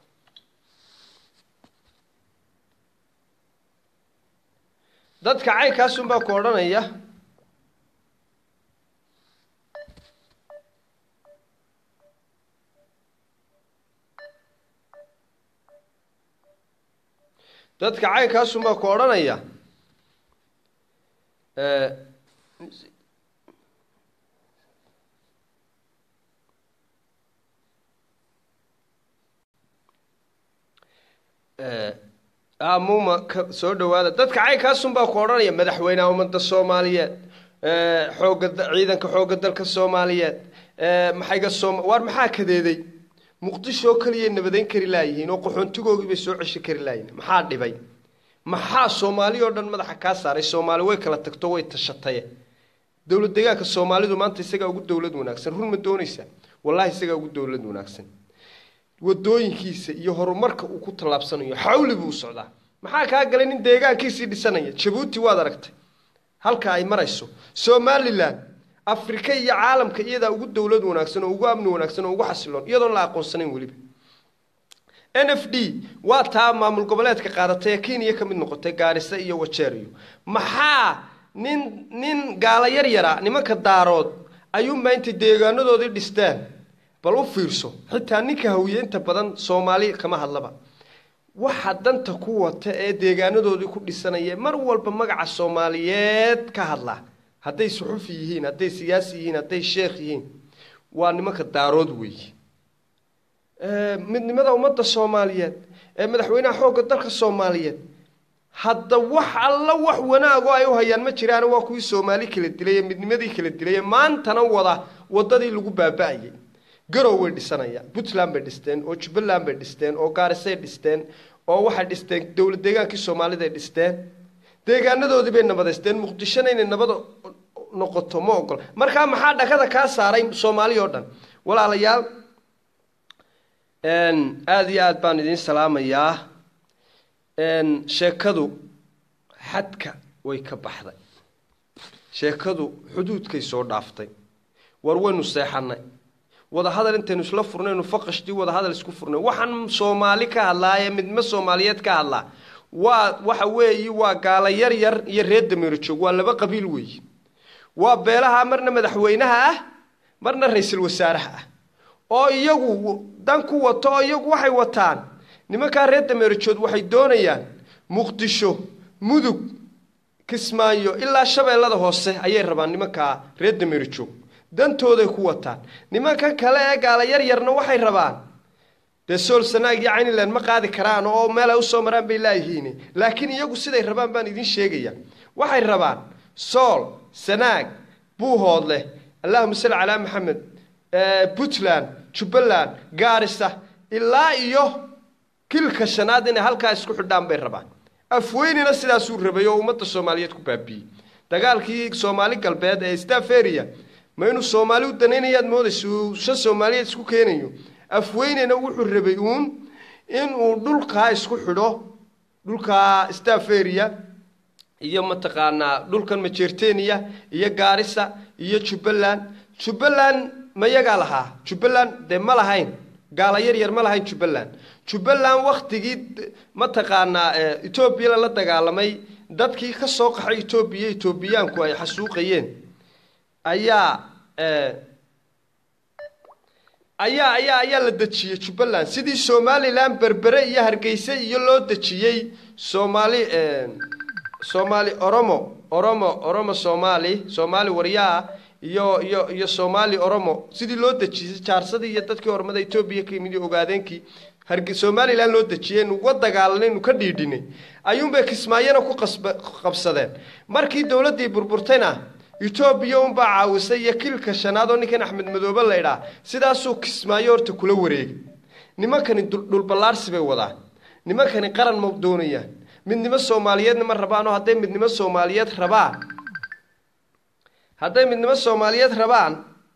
dadka caynkaasunbaa ku odhanaya dadka caynkaasunbaa ku odhanaya muma ka soo dhawaada dadka caynkaasunbaa ku odhanaya madaxweynaha ummadda soomaaliyeed xooga ciidanka xoogga dalka soomaaliyeed maxayga soom waar maxaa kadeeday muqdisho oo keliya nabadeyn kari laayihiin oo qaxoontigoogii bay soo cesho kari laayihiin maxaa dhibay maxaa soomaali oo dhan madaxa kaa saaray soomaali way kala tagto way tashataye dowlad deegaanka soomaalidu maanta isagaa ugu dowlad wanaagsan run ma doonaysaa wallahi isagaa ugu dowlad wanaagsan wadooyinkiisa iyo horumarka uu ku tallaabsanayo xawli buu socdaa maxaa kaa galay nin deegaankiisii dhisanaya jabuuti waad aragtay halka ay marayso somalilan afrika iyo caalamka iyadaa ugu dowlad wanaagsan oo ugu amni wanaagsan oo ugu xasiloon iyadoon la aqoonsanayn weliba n f d waa taa maamul goboleedka qaadatay ee kenya ka mid noqotay gaarisa iyo wajeeriyo maxaa nin nin gaala yar yara nimanka daarood ayuunbaa intay deegaanadoodii dhistaan bal u fiirso xitaa ninka hawiye inta badan soomaali kama hadlaba waxa danta ku wata ee deegaanadoodii ku dhisanaya mar walba magaca soomaaliyeed ka hadla hadday suxufi yihiin hadday siyaasi yihiin hadday sheekh yihiin waa nimanka daarood weeye midnimada ummadda soomaaliyeed ee madaxweynaha xoogga dalka soomaaliyeed hadda wax alla wax wanaagoo ay u hayaan ma jiraan waa kuwii soomaali kala dilay ee midnimadii kala dilay ee maantana wada wadadii lagu baaba-ayay garow way dhisanayaan puntland bay dhisteen oo jubbaland bay dhisteen oo gaarisay dhisteen oo waxay dhisteen dowlad deegaankii soomaaliday dhisteen deegaanadoodii bay nabadaysteen muqdishona inay nabad noqoto ma ogol markaa maxaa dhakada kaa saaray soomaali oo dhan walaalayaal aada iyo aada baan idiin salaamayaa sheekadu xadka way ka baxday sheekadu xuduudkay soo dhaaftay war waynu seexanay wadahadal intaynu isla furnaynu faqashtii wadahadal isku furnay waxaan soomaali ka hadlaaye midma soomaaliyeed ka hadlaa waa waxa weeyi waa gaala yar yar iyo reer dameero joog waa laba qabiil weeyi waa beelaha marna madaxweynaha ah marna ra-iisul wasaaraha ah oo iyagu dan ku wato oo iyagu waxay wataan nimankaa reer dameerajood waxay doonayaan muqdisho mudug kismaayo ilaa shabeellada hoose ayay rabaan nimankaa reer dameerajoog dantooday ku wataan nimanka kale ee gaala yar yarna waxay rabaan dee sool sanaag iyo cayniland ma qaadi karaan oo meel ay usoo maraan bay laayihiin laakiin iyagu siday rabaan baan idiin sheegaya waxay rabaan sool sanaag buuhoodleh allahuma salli calaa maxamed puntland jubbaland gaarisa ilaa iyo kilka shanaad inay halkaa isku xidhaan bay rabaan afweynina sidaasuu rabay oo ummadda soomaaliyeed ku baabiiyey dagaalkii soomaali galbeed ee staferia ma inuu soomaali u danaynayaad moodaysa uu shan soomaaliyeed isku keenayo afweynena wuxuu rabay uun inuu dhulkaa isku xidho dhulkaa staferia iyo mataqaanaa dhulkan majertenia iyo gaarisa iyo jubbaland jubbaland mayagaa lahaa jubbaland dee ma lahayn gaala yar yar ma lahayn jubbaland jubbaland waktigii mataqaanaa etoobiya lala dagaalamay dadkii ka soo qaxay etoobiya etoobiyaanku ay xasuuqayeen ayaa ayaa ayaa ayaa la dejiyey jubbaland sidii somalilan berbere iyo hargeyse iyo loo dejiyey soomaali soomaali oromo oromo oromo soomaali soomaali waryaa iyo iyo iyo soomaali oromo sidii loo dejiyey jaarsadii iyo dadkii ormada etoobiya ka yimid ogaadeenkii harge somalilan loo dejiyey nuga dagaalanay nu ka dhiidhinay ayuunbay kismaayona ku qasba qabsadeen markii dowladdii burburtayna etoobiya unbaa caawisay iyo kilka shanaad oo ninkan axmed madoobe laydhaa sidaasuu kismaayo horta kula wareegay nimankani dhulballaarsi bay wadaan nimankani qaran ma doonayaan midnimo soomaaliyeedna ma rabaan oo hadday midnimo soomaaliyeed rabaan hadday midnimo soomaaliyeed rabaan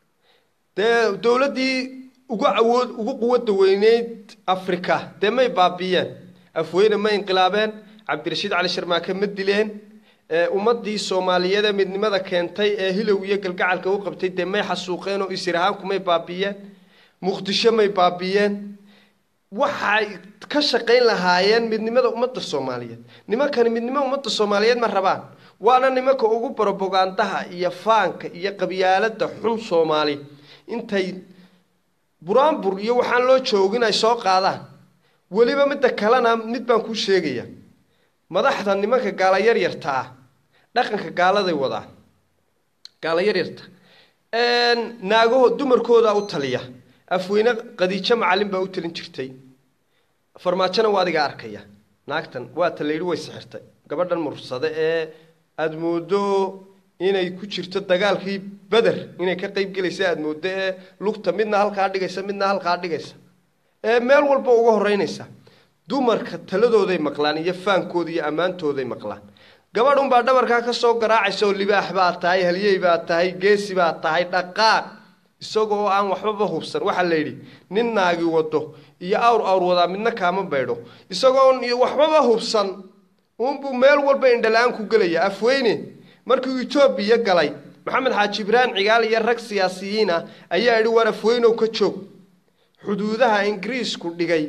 dee dowladdii ugu awood ugu quwadda weyneyd afrika dee may baabiiyeen afweyne ma inqilaabeen cabdirashiid cali sharmaake ma dileen ummadii soomaaliyeed ee midnimada keentay ee hilow iyo galgacalka u qabtay dee may xasuuqeen oo isirahaanku may baabiiyeen muqdisho may baabiiyeen waxay ka shaqayn lahaayeen midnimada ummadda soomaaliyeed nimankani midnimo ummadda soomaaliyeed ma rabaan waana nimanka ugu brobogandaha iyo faanka iyo qabyaalada xun soomaali intay buraanbur iyo waxaan loo joogin ay soo qaadaan weliba midda kalena mid baan kuu sheegaya madaxda nimanka gaala yaryarta ah dhaqanka gaaladay wadaan gaala yaryarta naagaho dumarkooda u taliya afweyne qadiijo macalin baa u talin jirtay farmaajona waa adiga arkaya naagtan waa ta layidhi way sixirtay gabadhan mursade ee aada moodo inay ku jirto dagaalkii beder inay ka qayb gelaysa aada moodo ee lugta midna halkaa dhigaysa midna halkaa dhigaysa ee meel walba uga horeynaysa dumarka taladooday maqlaan iyo faankooda iyo ammaantooday maqlaan gabadh unbaa dhabarkaa ka soo garaacaysa oo libaax baa tahay halyey baa tahay geesi baa tahay dhaqaaq isagoo aan waxbaba hubsan waxaa la yidhi nin naagi wado iyo awr awr wadaa midna kaama baydho isagoon waxbaba hubsan uunbuu meel walba indhala-aan ku gelaya afweyne markuu etoobiya galay maxamed xaaji ibraahim cigaal iyo rag siyaasiyiin ah ayaa yidhi war afweynow ka joog xuduudaha ingiriisku dhigay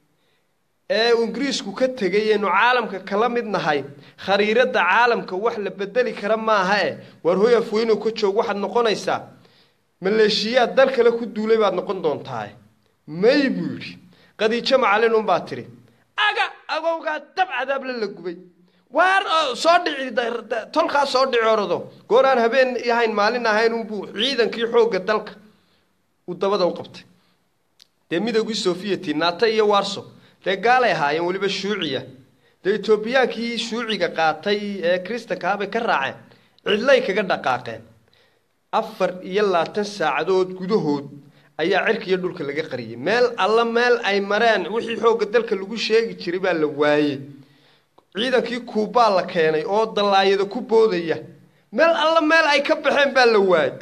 ee ingiriisku ka tegay eenu caalamka kala mid nahay khariiradda caalamka wax la bedeli kara maaha e waar hoy afweynow ka joog waxaad noqonaysaa maleeshiyaad dal kale ku duulay baad noqon doontaa may buu yidhi qadiijo macalin unbaa tidhi aga agowgaa dab cadaable la gubay waar soo dhici tolkaa soo dhici orado gooraan habeen ahayn maalin ahayn unbuu ciidankii xoogga dalka uu dabada u qabtay dee midowgii sofiyeti naata iyo warso dee gaalay ahaayeen weliba shuuciya dee etoobiyaankii shuuciga qaatay ee kristankaabay ka raaceen cidlay kaga dhaqaaqeen afar iyo labaatan saacadood gudahood ayaa cirka iyo dhulka laga qariyay meel alla meel ay mareen wixii xoogga dalka lagu sheegi jiray baa la waayey ciidankii kuubaa la keenay oo dallaayada ku boodaya meel alla meel ay ka baxeen baa la waayey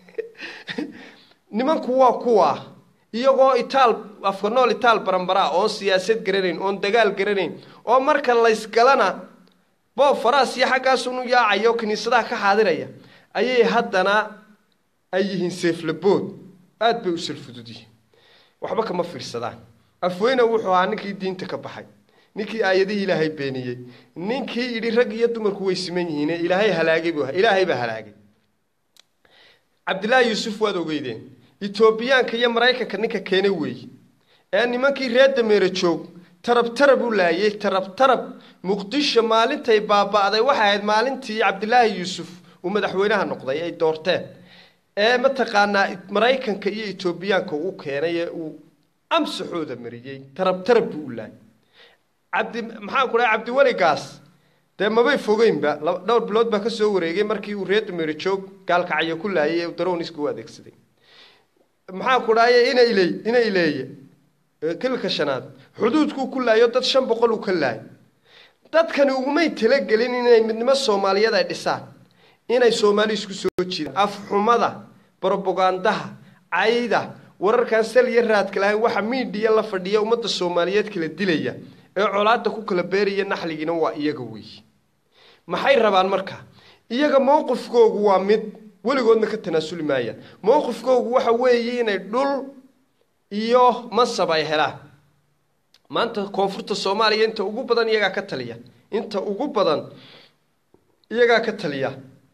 nimanku waa kuwa iyagoo itaal afka nool itaal baranbaraa oon siyaasad garanayn oon dagaal garanayn oo marka laysgalana boob faraas iyo xaggaasunu yaacaya oo kiniisadaha ka xaadiraya ayay haddana ay yihiin seeflabood aada bay u salfudud yihiin waxba kama fiirsadaan afweyne wuxuu ahaa ninkii diinta ka baxay ninkii aayadihii ilaahay beeniyey ninkii yidhi rag iyo dumarku way siman yihiin ee ilaahay halaagay buu ilaahay baa halaagay cabdillaahi yuusuf waad ogeydeen etoobiyaanka iyo maraykanka ninka keenay weeye ee nimankii reer dameere joog tarab tarab u laayay tarab tarab muqdisho maalintay baaba'day waxay ahayd maalintii cabdilaahi yuusuf uu madaxweynaha noqday ay doorteen ee mataqaanaa maraykanka iyo etoobiyaanka u keenay ee uu amsaxooda mariyey tarab tarab buu u laayay cabdi maxaan ku dhahay cabdiweligaas dee mabay fogeynba dhowr bilood baa ka soo wareegay markii uu reer dameere joog gaalkacyo ku laayay ee darowniska u adeegsaday maxaa ku dhahaye ina iley ina ileeye kilka shanaad xuduudkuu ku laayo dad shan boqol uu ka laayo dadkani ugumay talagelin inay midnimo soomaaliyeed ay dhisaan inay soomaali isku soo jiidaan afxumada brobogandaha cayda wararkan sal iyo raadka lahayn waxa miidhiya la fadhiya ummadda soomaaliyeed kala dilaya ee colaadda ku kala beeraya naxligiina waa iyaga weeye maxay rabaan marka iyaga mowqifkoogu waa mid weligoodna ka tanaasuli maayaan mowqifkoogu waxa weeye inay dhul iyo masab ay helaan maanta koonfurta soomaaliya inta ugu badan iyagaa ka taliya inta ugu badan iyagaa ka taliya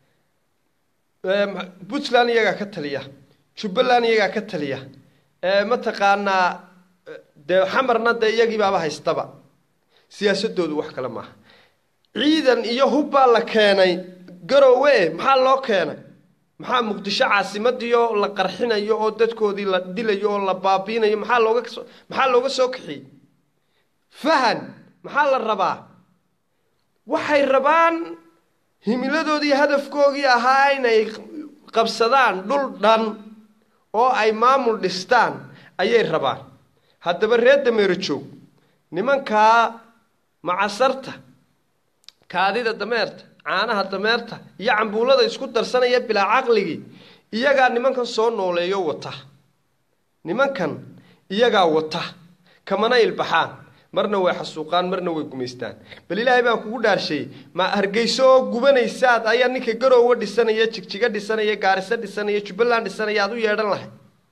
puntland iyagaa ka taliya jubbaland iyagaa ka taliya mataqaanaa dee xamarna dee iyagiibaaba haystaba siyaasadoodu wax kale maaha ciidan iyo hub baa la keenay garowe maxaa loo keenay maxaa muqdisho caasimadii oo la qarxinayo oo dadkoodii la dilayo oo la baabiinayo maxaa looga maxaa looga soo kaxiyey fahan maxaa la rabaa waxay rabaan himiladoodii hadafkoogii ahaa inay qabsadaan dhul dhan oo ay maamul dhistaan ayay rabaan haddaba reer dameero joog nimankaa macasarta kaadida dameerta caanaha dameerta iyo cambuulada isku darsanaya bilaa caqligii iyagaa nimankan soo nooleeyo wata nimankan iyagaa wata kamana ilbaxaan marna way xasuuqaan marna way gumaystaan bal ilaahay baan kugu dhaarsheeyey ma hargeyso oo gubanaysaad ayaa ninka garoowa dhisanaya jigjiga dhisanaya gaariso dhisanaya jubbaland dhisanaya aad u yeedhan lahay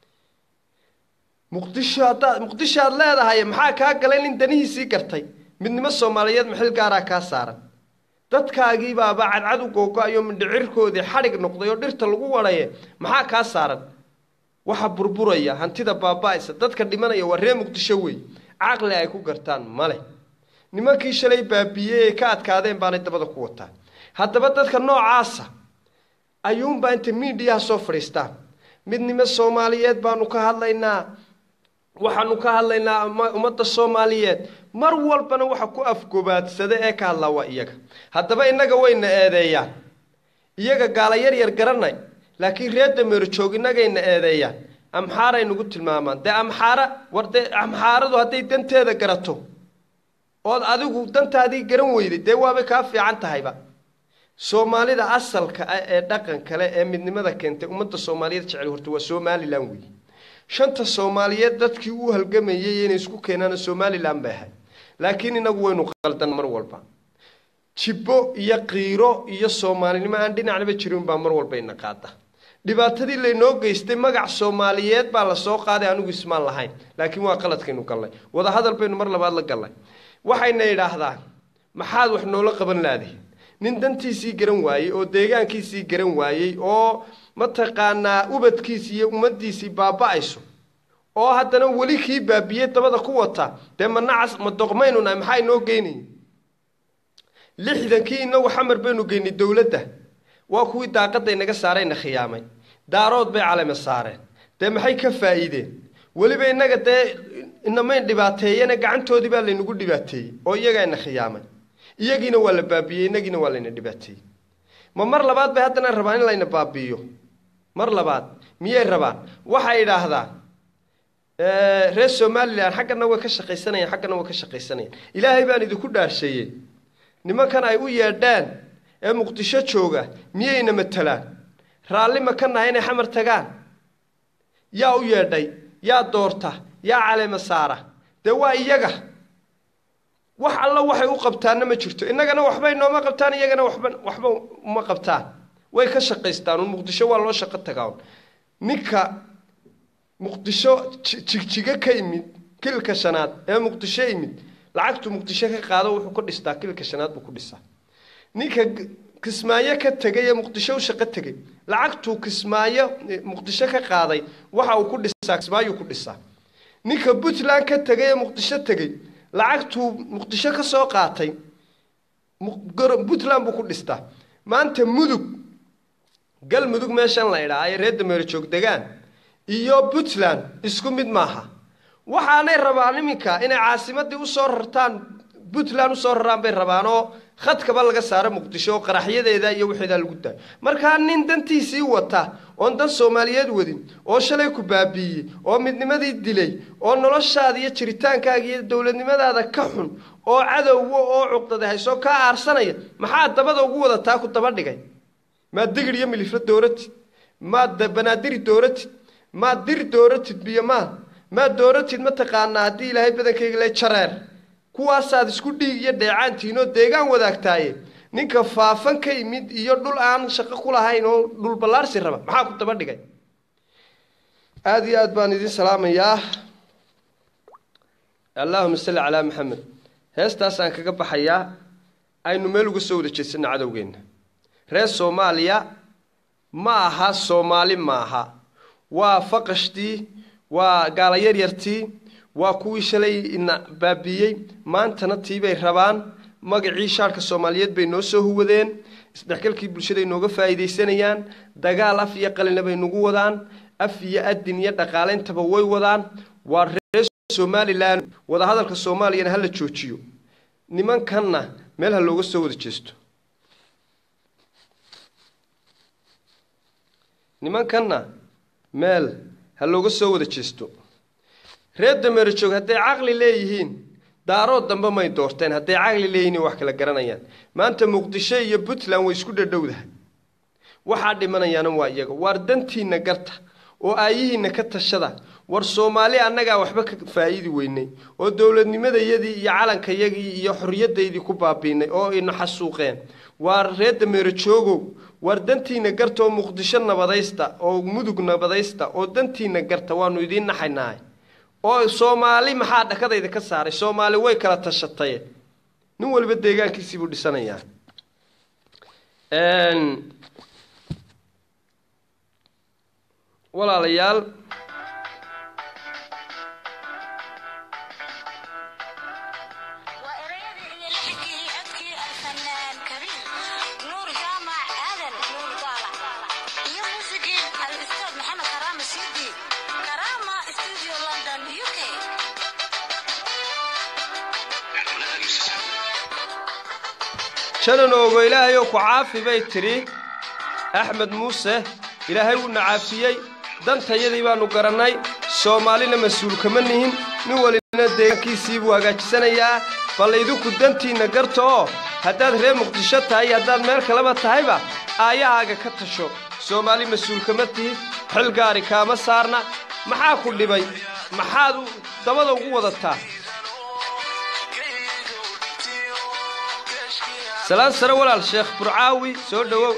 muqdisho haddaad muqdisho aad leedahay maxaa kaa galay nin danihiisii gartay midnimo soomaaliyeed maxil gaaraa kaa saaran dadkaagii baaba cadcad u googo-ayo mindhicirkoodii xadhig noqday oo dhirta lagu wadhaye maxaa kaa saaran waxa burburaya hantida baaba-aysa dadka dhimanaya waa ree muqdisho wey caqli ay ku gartaan male nimankii shalay baabiiyey ay ka adkaadeen baanay dabada ku wataa haddaba dadka noocaasa ayuunbaa inta miidhiyaha soo fadhiistaan midnimo soomaaliyeed baanu ka hadlaynaa waxaanu ka hadlaynaa ummadda soomaaliyeed mar walbana waxa ku afgobaadsada ee ka hadlaa waa iyaga haddaba innaga wayna eedeeyaan iyaga gaala yar yar garanay laakiin reer dameero joog innagayna eedeeyaan amxaaray nagu tilmaamaan dee amxaara war dee amxaaradu hadday danteeda garato ood adigu dantaadii garan weyday dee waabay kaa fiican tahayba soomaalida asalka ah ee dhaqan kale ee midnimada keentay ummadda soomaaliyeed jecel horta waa somalilan weeye shanta soomaaliyeed dadkii u halgamayay inay isku keenaan somalilan bay ahay laakiin inagu waynu qaldan mar walba jibbo iyo qiiro iyo soomaalinimo aan dhinacnaba jirin baa mar walba ina qaada dhibaatadii laynoo geystay magac soomaaliyeed baa lasoo qaaday anigu ismaan lahayn laakiin waa qaladkaynu gallay wadahadal baynu mar labaad la gallay waxayna idhaahdaan maxaad wax noola qaban laadihin nin dantiisii garan waayey oo deegaankiisii garan waayey oo mataqaanaa ubadkiisii iyo ummaddiisii baaba-ayso oo haddana weli kii baabiyey dabada ku wata dee ma nacas ma doqmaynu nahay maxaa inoo geynaya lixdankii inagu xamar baynu geynay dowladda waa kuwii daaqadda inaga saarayna khiyaamay daarood bay calame saareen dee maxay ka faa'iideen weliba innaga dee inamayn dhibaateeyene gacantoodii baa laynagu dhibaateeyey oo iyagaa ina khiyaamay iyagiina waa la baabiyey inagiina waa layna dhibaateeyey ma mar labaad bay haddana rabaan in layna baabiiyo mar labaad miyay rabaan waxay idhaahdaan reer somalilan xaggana way ka shaqaysanayaan xaggana way ka shaqaysanayaan ilaahay baan idinku dhaarsheeyey nimankan ay u yeedhaan ee muqdisho jooga miyayna matalaan raalli ma ka nahay inay xamar tagaan yaa u yeedhay yaa doorta yaa caleema saara dee waa iyaga wax alla waxay u qabtaanna ma jirto innagana waxbay nooma qabtaan iyagana waxba waxba uma qabtaan way ka shaqaystaan un muqdisho waa loo shaqo tagaa un ninka muqdisho jigjigo ka imid kilka shanaad ee muqdisho imid lacagtu muqdisho ka qaado wuxuu ka dhistaa kilka shanaad buu ku dhisaa ninka kismaayo ka tegay ee muqdisho u shaqo tegay lacagtuu kismaayo muqdisho ka qaaday waxa uu ku dhisaa kismaayuu ku dhisaa ninka puntland ka tegay ee muqdisho tegey lacagtuu muqdisho ka soo qaatay puntland buu ku dhistaa maanta mudug galmudug meeshan la idhaa ay reer dameero joog degaan iyo puntland isku mid maaha waxaanay rabaan iminka inay caasimadii usoo rartaan puntland usoo raraan bay rabaan oo khadkaba laga saaro muqdisho oo qaraxyadeeda iyo waxeedaa lagu daayo markaa nin dantiisii wata oon dan soomaaliyeed wadin oo shalay ku baabiiyey oo midnimadii dilay oo noloshaada iyo jiritaankaaga iyo dowladnimadaada ka xun oo cadowwa oo cuqdada haysoo kaa aarsanaya maxaa dabada ugu wadataa ku daba dhigay maa digir iyo milifla dooratid maad banaadiri dooratid maad diri dooratid biyo maad maad dooratid mataqaanaa haddii ilaahay badankayga le jareer kuwaasaad isku dhiig iyo dheecaantiinoo deegaan wadaagtaaye ninka faafan ka yimid iyo dhul aan shaqo ku lahayn oo dhul ballaarsi raba maxaa ku daba dhigay aada iyo aad baan idin salaamayaa allaahuma salli calaa maxamed heestaasaan kaga baxayaa aynu meel uga soo wada jeedsana cadowgeenna reer soomaaliya ma aha soomaali maaha waa faqashtii waa gaala yaryartii waa kuwii shalay ina baabiiyey maantana tiibay rabaan magacii shaarka soomaaliyeed bay noo soo huwadeen isdhexgalkii bulshaday nooga faa'iidaysanayaan dagaal af iyo qalina bay nagu wadaan af iyo adin iyo dhaqaaleyntaba way wadaan waa reer somalilan wadahadalka soomaaliyana hala joojiyo nimankanna meel ha looga soo wada jeesto nimankanna meel ha looga soo wada jeesto reer dameero joog hadday caqli leeyihiin daarood dambe may doorteen hadday caqli leeyihiin wax kala garanayaan maanta muqdisho iyo puntland way isku dhadhowdahay waxaa dhimanayaana waa iyaga waar dantiinna garta oo aayihiinna ka tashada war soomaali annagaa waxba ka faa'iidi weynay oo dowladnimadayadii iyo calankayagii iyo xorriyadaydii ku baabiinay oo ina xasuuqeen waar reer dameero joogow waar dantiinna garta oo muqdisho nabadaysta oo mudug nabadaysta oo dantiinna garta waanu idiin naxaynahay oo soomaali maxaa dhakadayda ka saaray soomaali way kala tashatay nin waliba deegaankiisiibuu dhisanayaa walaalayaal janan oogo ilaahayoo ku caafi bay tidhi axmed muuse ilaahay wuuna caafiyey dantayadii baannu garannay soomaalina mas-uul kama nihin nin walina deegaankiisii buu hagaajisanayaa bal idinku dantiinna garta oo haddaad reer muqdisho tahay iyo haddaad meel kaleba tahayba aayahaaga ka tasho soomaali mas-uul kama tihi xil gaari kaama saarna maxaa ku dhibay maxaad dabada ugu wadataa salaan sare walaal sheekh burcaawi soo dhowow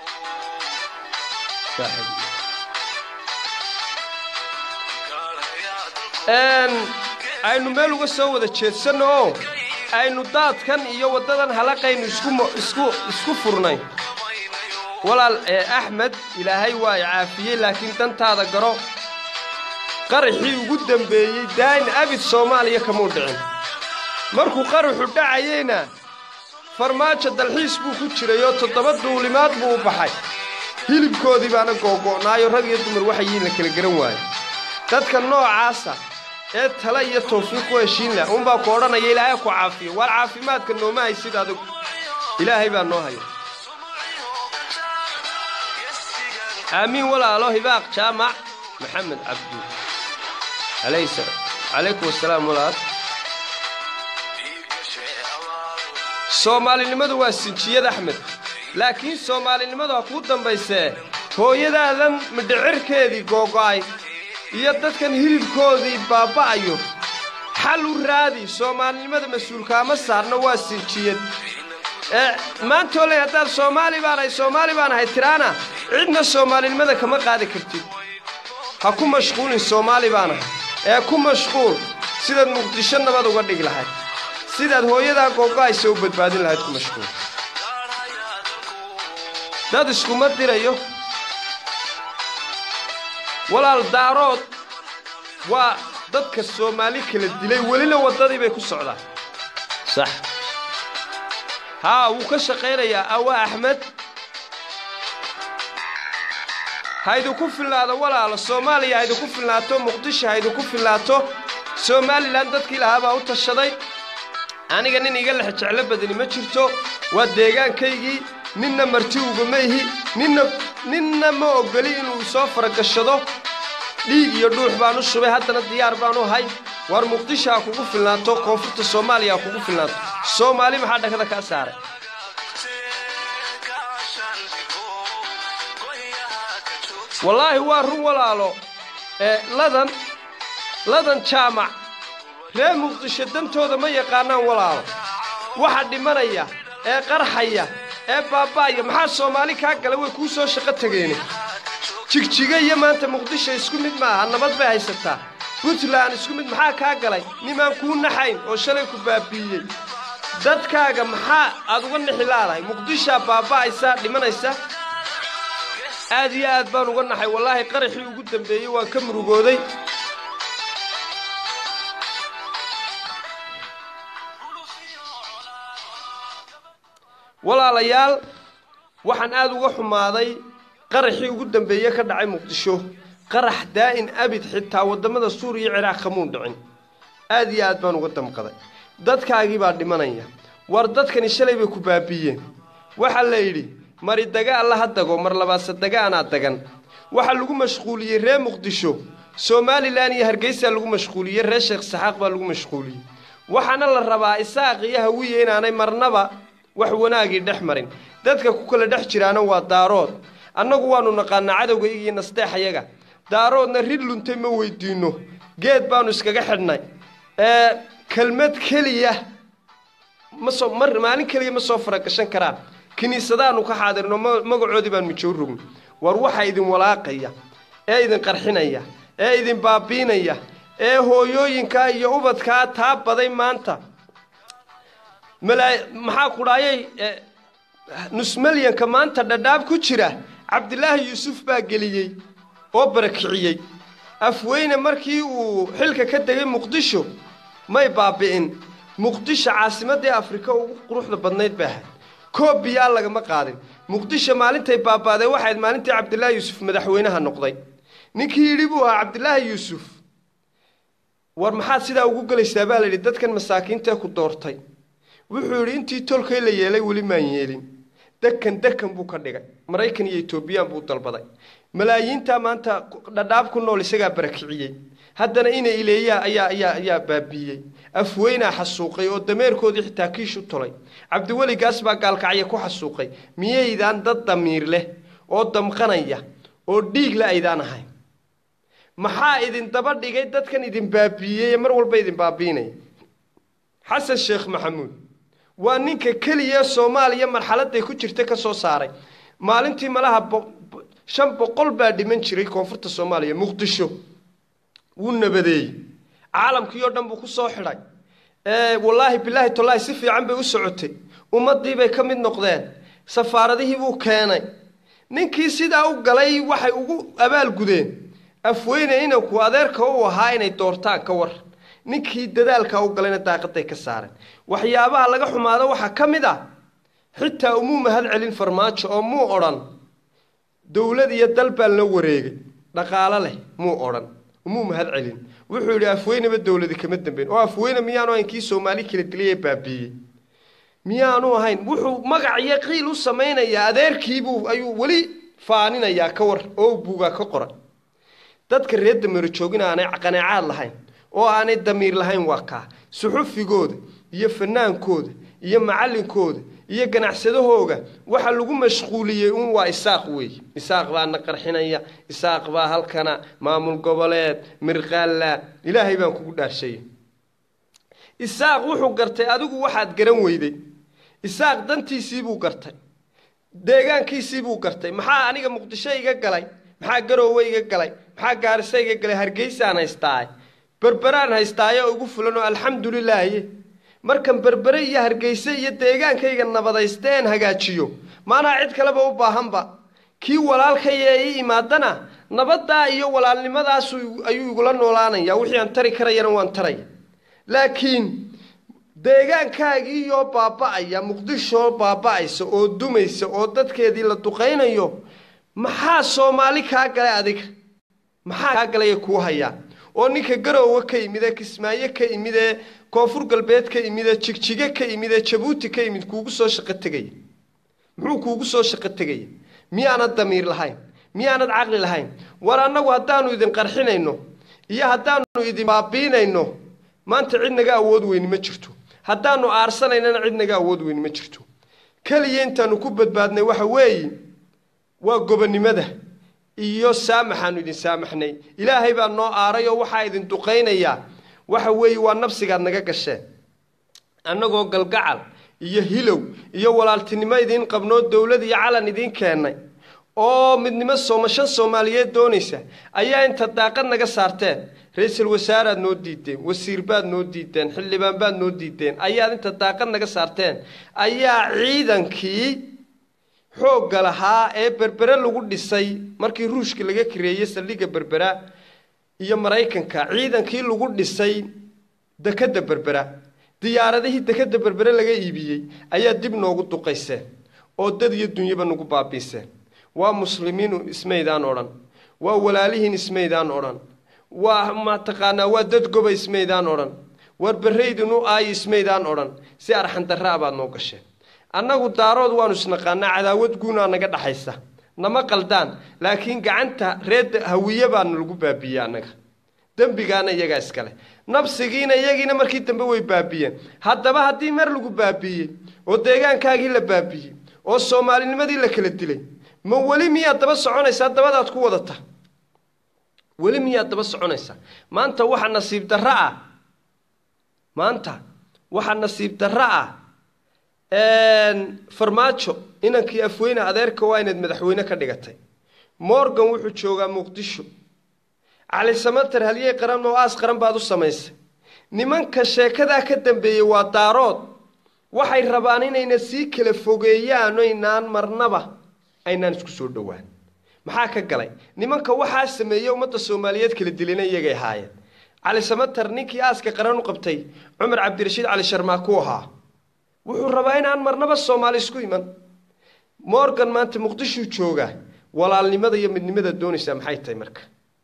aynu meel uga soo wada jeedsanno oo aynu daadkan iyo waddadan halaqaynu isku furnay walaal axmed ilaahay waa i caafiyey laakiin dantaada garo qaraxii ugu dembeeyey daayin abid soomaaliya kamuu dhicin markuu qaraxu dhacayeyna farmaajo dalxiis buu ku jirayoo toddoba duulimaad buu u baxay hilibkoodii baana googo'naayo rag iyo dumar waxayiin la kala garan waayo dadka noocaasa ee tala iyo tawfiiq ku heshiin lah uunbaa ku odhanaya ilaahay ku caafiyo waar caafimaadka nooma haysid adigu ilaahay baa noo haya aamiin walaalo hibaaq jaamac maxamed cabdu calaykum wasalaam walaal soomaalinimadu waa sinjiyad axmed laakiin soomaalinimadu ha kuu dambaysee hooyadaadan midhicirkeedii googo'ay iyo dadkan hilibkoodii baaba'ayo xal u raadi soomaalinimada mas-uulkaama saarno waa sinjiyad ee maantooley haddaad soomaali baanahay soomaali baanahay tiraana cidna soomaalinimada kama qaadi kartid ha ku mashquulin soomaali baanahay ee ku mashquul sidaad muqdisho nabad uga dhig lahayd sidaad hooyadaa googo'aysa u badbaadin lahayd ku mashquul dad iskuma dirayo walaal daarood waa dadka soomaali kala dilay welina waddadii bay ku socdaan sax haa wuu ka shaqaynayaa awa axmed haydinku filnaado walaalo soomaaliya haydinku filnaato muqdisho haydinku filnaato somalilan dadkii lahaa baa u tashaday aniga nin iga lex jeclo badani ma jirto waa deegaankaygii ninna marti ugama ihi ninna ninna ma ogoli inuu soo faragashado dhiig iyo dhuux baan u shubay haddana diyaar baan u hay waar muqdisho ha kugu filnaato koonfurta soomaaliya ha kugu filnaato soomaali maxaa dhakada kaa saaray wallaahi waa run walaalo ee ladan ladan jaamac reer muqdisho dantooda ma yaqaanaan walaalo waxa dhimanaya ee qarxaya ee baaba'aya maxaa soomaali kaa gala way kuu soo shaqo tegeene jigjiga iyo maanta muqdisho isku mid maaha nabad bay haysataa puntland isku mid maxaa kaa galay nimaan kuu naxayn oo shalay ku baabi'iyey dadkaaga maxaa aad uga nixi laadahay muqdishaa baaba'aysa dhimanaysa aad iyo aad baan uga naxay wallaahi qaraxii ugu dambeeyey waan ka murugooday walaalayaal waxaan aad uga xumaaday qaraxii ugu dambeeye ka dhacay muqdisho qarax daa'in abid xitaa waddamada suuriya iyo ciraaq kamuun dhicin aad iyo aad baan uga damqaday dadkaagii baa dhimanaya war dadkani shalay bay ku baabiiyeen waxaa la yidhi mari daga alla ha dago mar labaadse daga anaa dagan waxaa lagu mashquuliyey reer muqdisho somalilan iyo hargeysaa lagu mashquuliyey reer sheekh saxaaq baa lagu mashquuliyey waxaana la rabaa isaaq iyo hawiye inaanay marnaba wax wanaagii dhex marin dadka ku kala dhex jiraana waa daarood annagu waannu naqaanaa cadowgayga iyo nasteexayaga daaroodna rid luntay ma weydiinno geed baannu iskaga xidhnay ee kelmad keliya ma soo mar maalin keliya ma soo faragashan karaan kiniisadaannu ka xaadirno magacoodii baan mijow rogno war waxaa idin walaaqaya ee idin qarxinaya ee idin baabiinaya ee hooyooyinkaa iyo ubadkaa taa baday maanta maxaa kudhaayay nusmalyanka maanta dhadhaab ku jira cabdilaahi yuusuf baa geliyey oo barakiciyey afweyne markii uu xilka ka degay muqdisho may baabi'in muqdisho caasimadii afrika ugu quruxda badnayd bay ahayd koob biyaa lagama qaadin muqdisho maalintay baaba'day waxayd maalintii cabdilaahi yuusuf madaxweynaha noqday ninkii yidhi buu ahaa cabdilaahi yuusuf war maxaad sidaa ugu gelaysaa baa layidhi dadkan masaakiintee ku doortay wuxuu yidhi intii tolkay la yeelay weli maan yeelin dekan dekan buu ka dhigay maraykan iyo etoobiyaan buu dalbaday malaayiintaa maanta dhadhaab ku nool isagaa barakiciyey haddana ina ileeyaa ayaa ayaa ayaa baabiiyey afweynaa xasuuqay oo dameerkoodii xitaa kiish u tolay cabdiweligaas baa gaalkacya ku xasuuqay miyaydaan dad damiir leh oo damqanaya oo dhiigla aydaan ahayn maxaa idin daba dhigay dadkan idin baabiiyey ee mar walba idin baabiinaya xasan sheekh maxamuud waa ninka keliya soomaaliya marxaladay ku jirta ka soo saaray maalintii malaha shan boqol baa dhiman jiray koonfurta soomaaliya muqdisho wuu nabadeeyey caalamkii oo dhan buu ku soo xidhay wallaahi bilaahi tallaahi si fiican bay u socotay ummaddii bay ka mid noqdeen safaaradihii buu keenay ninkii sidaa u galay waxay ugu abaalgudeen afweyne inanku adeerka u ahaa inay doortaan ka war ninkii dadaalkaa u galayna daaqaday ka saareen waxyaabaha laga xumaado waxaa ka mid ah xitaa umuu mahad celin farmaajo oo muu odhan dowlad iyo dal baan la wareegay dhaqaalo leh muu odhan umuu mahad celin wuxuu yidhi afweyneba dowladi kama dambeyn oo afweyne miyaanu ahayn kii soomaali kala dilay baabiiyey miyaanu ahayn wuxuu magac iyo qiil u samaynayaa adeerkiibuu ayuu weli faaninayaa ka war oo buugaa ka qoran dadka reer dameero joogina aanay qanaacaad lahayn oo aanay damiir lahayn waa kaa suxufigooda iyo fanaankooda iyo macallinkooda iyo ganacsadahooga waxa lagu mashquuliyey un waa isaaq weeye isaaq baa na qarxinaya isaaq baa halkana maamul goboleed mirqaalla ilaahay baan kugu dhaarshaya isaaq wuxuu gartay adigu waxaad garan weyday isaaq dantiisiibuu gartay deegaankiisiibuu gartay maxaa aniga muqdisho iga galay maxaa garoowe iga galay maxaa gaarisa iga galay hargeysaan haystaaye berberaan haystaayo ugu fulan oo alxamdulilaahi markan berbere iyo hargeyse iyo deegaankayga nabadaysteen hagaajiyo maanaa cid kaleba u baahanba kii walaalkaya ii imaadana nabaddaa iyo walaalnimadaas ayuu igula noolaanaya wixii aan tari karayana waan taraya laakiin deegaankaagiiyoo baaba'aya muqdishoo baaba'aysa oo dumaysa oo dadkeedii la duqaynayo maxaa soomaali kaa galay adiga maxaa kaa galaya kuu hayaa oo ninka garoowe ka imid ee kismaayo ka imid ee koonfur galbeed ka imid ee jigjige ka imid ee jabuuti ka imid kuugu soo shaqo tegaya muxuu kuugu soo shaqo tegaya miyaanad damiir lahayn miyaanad caqli lahayn war annagu haddaanu idin qarxinayno iyo haddaanu idin baabiinayno maanta cid naga awood weyni ma jirto haddaanu aarsanaynana cid naga awood weyni ma jirto keliya intaanu ku badbaadnay waxa weeye waa gobonnimada iyo saamaxaanu idin saamaxnay ilaahay baa noo aaray oo waxaa idin duqaynayaa waxa weeye waa nabsigaad naga gasheen annagoo galgacal iyo hilow iyo walaaltinimo idiin qabnoo dowlad iyo calan idiin keennay oo midnimo sooma shan soomaaliyeed doonaysa ayaa inta daaqad naga saarteen ra-iisul wasaaraad noo diideen wasiir baad noo diideen xildhibaan baad noo diideen ayaad inta daaqad naga saarteen ayaa ciidankii xoogga lahaa ee berbere lagu dhisay markii ruushka laga kareeyey saldhigga berbera iyo maraykanka ciidankii lagu dhisay dekadda berbera diyaaradihii dekadda berbere laga iibiyey ayaa dib noogu duqayseen oo dad iyo dunyaba nagu baabiiseen waa muslimiinu ismaydaan odhan waa walaalihiin ismaydaan odhan waa mataqaanaa waa dad goba ismaydaan odhan war berraydinu aayi ismaydaan odhan si arxandarraa baad noo gasheen annagu daarood waanu isnaqaanaa cadaawad guunaa naga dhaxaysa nama qaldaan laakiin gacanta reer hawiye baana lagu baabiiyey annaga dembigaana iyagaa iskale nabsigiina iyagiina markii dambe way baabiyeen haddaba haddii mar lagu baabiiyey oo deegaankaagii la baabiyey oo soomaalinimadii la kala dilay ma weli miyaad daba soconaysaa dabadaad ku wadata weli miyaad daba soconaysaa maanta waxa nasiib darro ah maanta waxaa nasiib darro ah farmaajo inankii afweyne adeerka waa inaad madaxweyne ka dhigatay morgan wuxuu joogaa muqdisho cali samater halyey qaran oo aas qaran baad u samaysay nimanka sheekadaa ka dambeeyey waa daarood waxay rabaan inayna sii kala fogeeyaan oynaan marnaba aynaan isku soo dhowaan maxaa ka galay nimanka waxaa sameeyey ummadda soomaaliyeed kala dilina iyagay ahaayeen cali samater ninkii aaska qaran u qabtay cumar cabdirashiid cali sharmaa ku ahaa wuxuu rabaa inaan marnaba soomaali isku iman morgan maanta muqdishuu joogaa walaalnimada iyo midnimada doonaysaa maxay tahay marka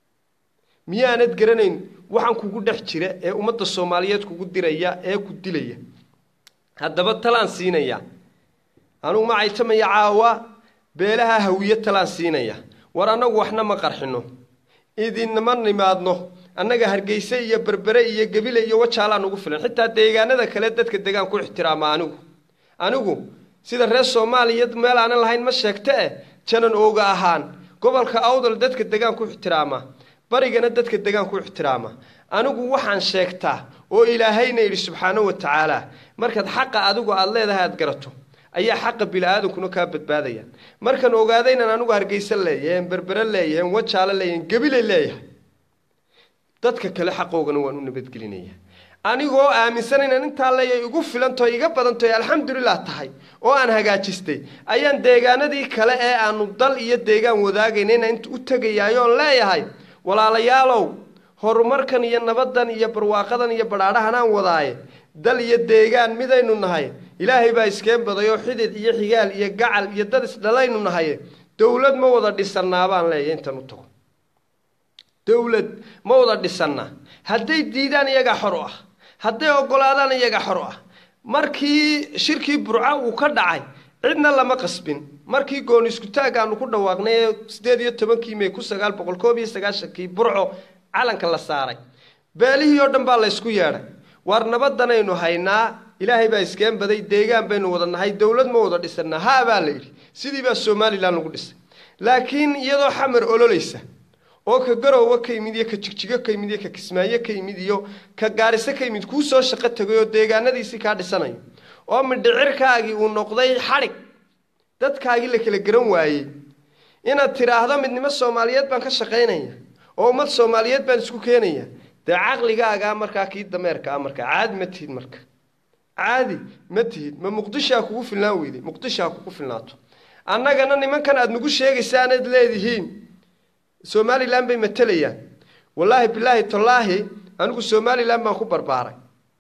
miyaanad garanayn waxaan kugu dhex jira ee ummadda soomaaliyeed kugu diraya ee ku dilaya haddaba talaan siinaya anugu ma caytamaya caawa beelaha hawiye talaan siinaya war annagu waxna ma qarxino idinma nimaadno annaga hargeyse iyo berbere iyo gebile iyo wajaalaan ugu filan xitaa deegaanada kale dadka degaan ku ixtiraama anigu anigu sida reer soomaaliya meel aanan lahayn ma sheegta eh janan ooga ahaan gobolka awdal dadka degaan ku ixtiraama barigana dadka degaan ku ixtiraama anigu waxaan sheegtaa oo ilaahayna yidhi subxaanahu wa tacaala markaad xaqa adigu aada leedahay aad garato ayaa xaqa bili-aadankuna kaa badbaadaya markaan ogaada inaan anigu hargeysa leeyahay berbere leeyahay wajaalo leeyahay gebile leeyahay dadka kale xaqoogana waan u nabadgelinaya anigoo aaminsan inaan intaa leeyahay igu filanto iga badantoy alxamdulilah tahay oo aan hagaajistay ayaan deegaanadii kale ee aanu dal iyo deegaan wadaagayna inaan u tegayaayoon leeyahay walaalayaalow horumarkan iyo nabadan iyo barwaaqadan iyo badhaadhahan aan wadaaye dal iyo deegaan midaynu nahay ilaahay baa iskeen baday oo xidid iyo xigaal iyo gacal iyo dad isdhalaynu nahaye dowlad ma wada dhisannaa baan leeyahay intan u tago dowlad ma wada dhisannaa hadday diidaan iyagaa xor u ah hadday oggolaadaan iyagaa xor u ah markii shirkii burco uu ka dhacay cidna lama qasbin markii gooni iskutaag aanu ku dhawaaqnay ee siddeed iyo tobankii may ku sagaal boqol koob iyo sagaashankii burco calanka la saaray beelihii oo dhan baa laysku yeedhay waar nabadanaynu haynaa ilaahay baa iskeen baday deegaan baynu wada nahay dowlad ma wada dhisannaa haa baa la yidhi sidii baa somalilan lagu dhisay laakiin iyadoo xamar ololaysa oo ka garoowa ka yimid iyo ka jigjigo ka yimid iyo ka kismaayo ka yimid iyo ka gaariso ka yimid kuu soo shaqo tegay oo deegaanadiisii kaa dhisanayo oo midhicirkaagii uu noqday xadhig dadkaagii la kala garan waayey inaad tidhaahdo midnimo soomaaliyeed baan ka shaqaynaya oo ummad soomaaliyeed baan isku keenaya dee caqligaagaa markaa kii dameerka ah markaa caadi ma tihid marka caadi ma tihid ma muqdishaa kugu filnaan weyday muqdishaa kugu filnaato annagana nimankan aada nagu sheegaysaanaad leedihiin somalilan bay matelayaan wallaahi bilaahi tallaahi anigu somalilan baan ku barbaaray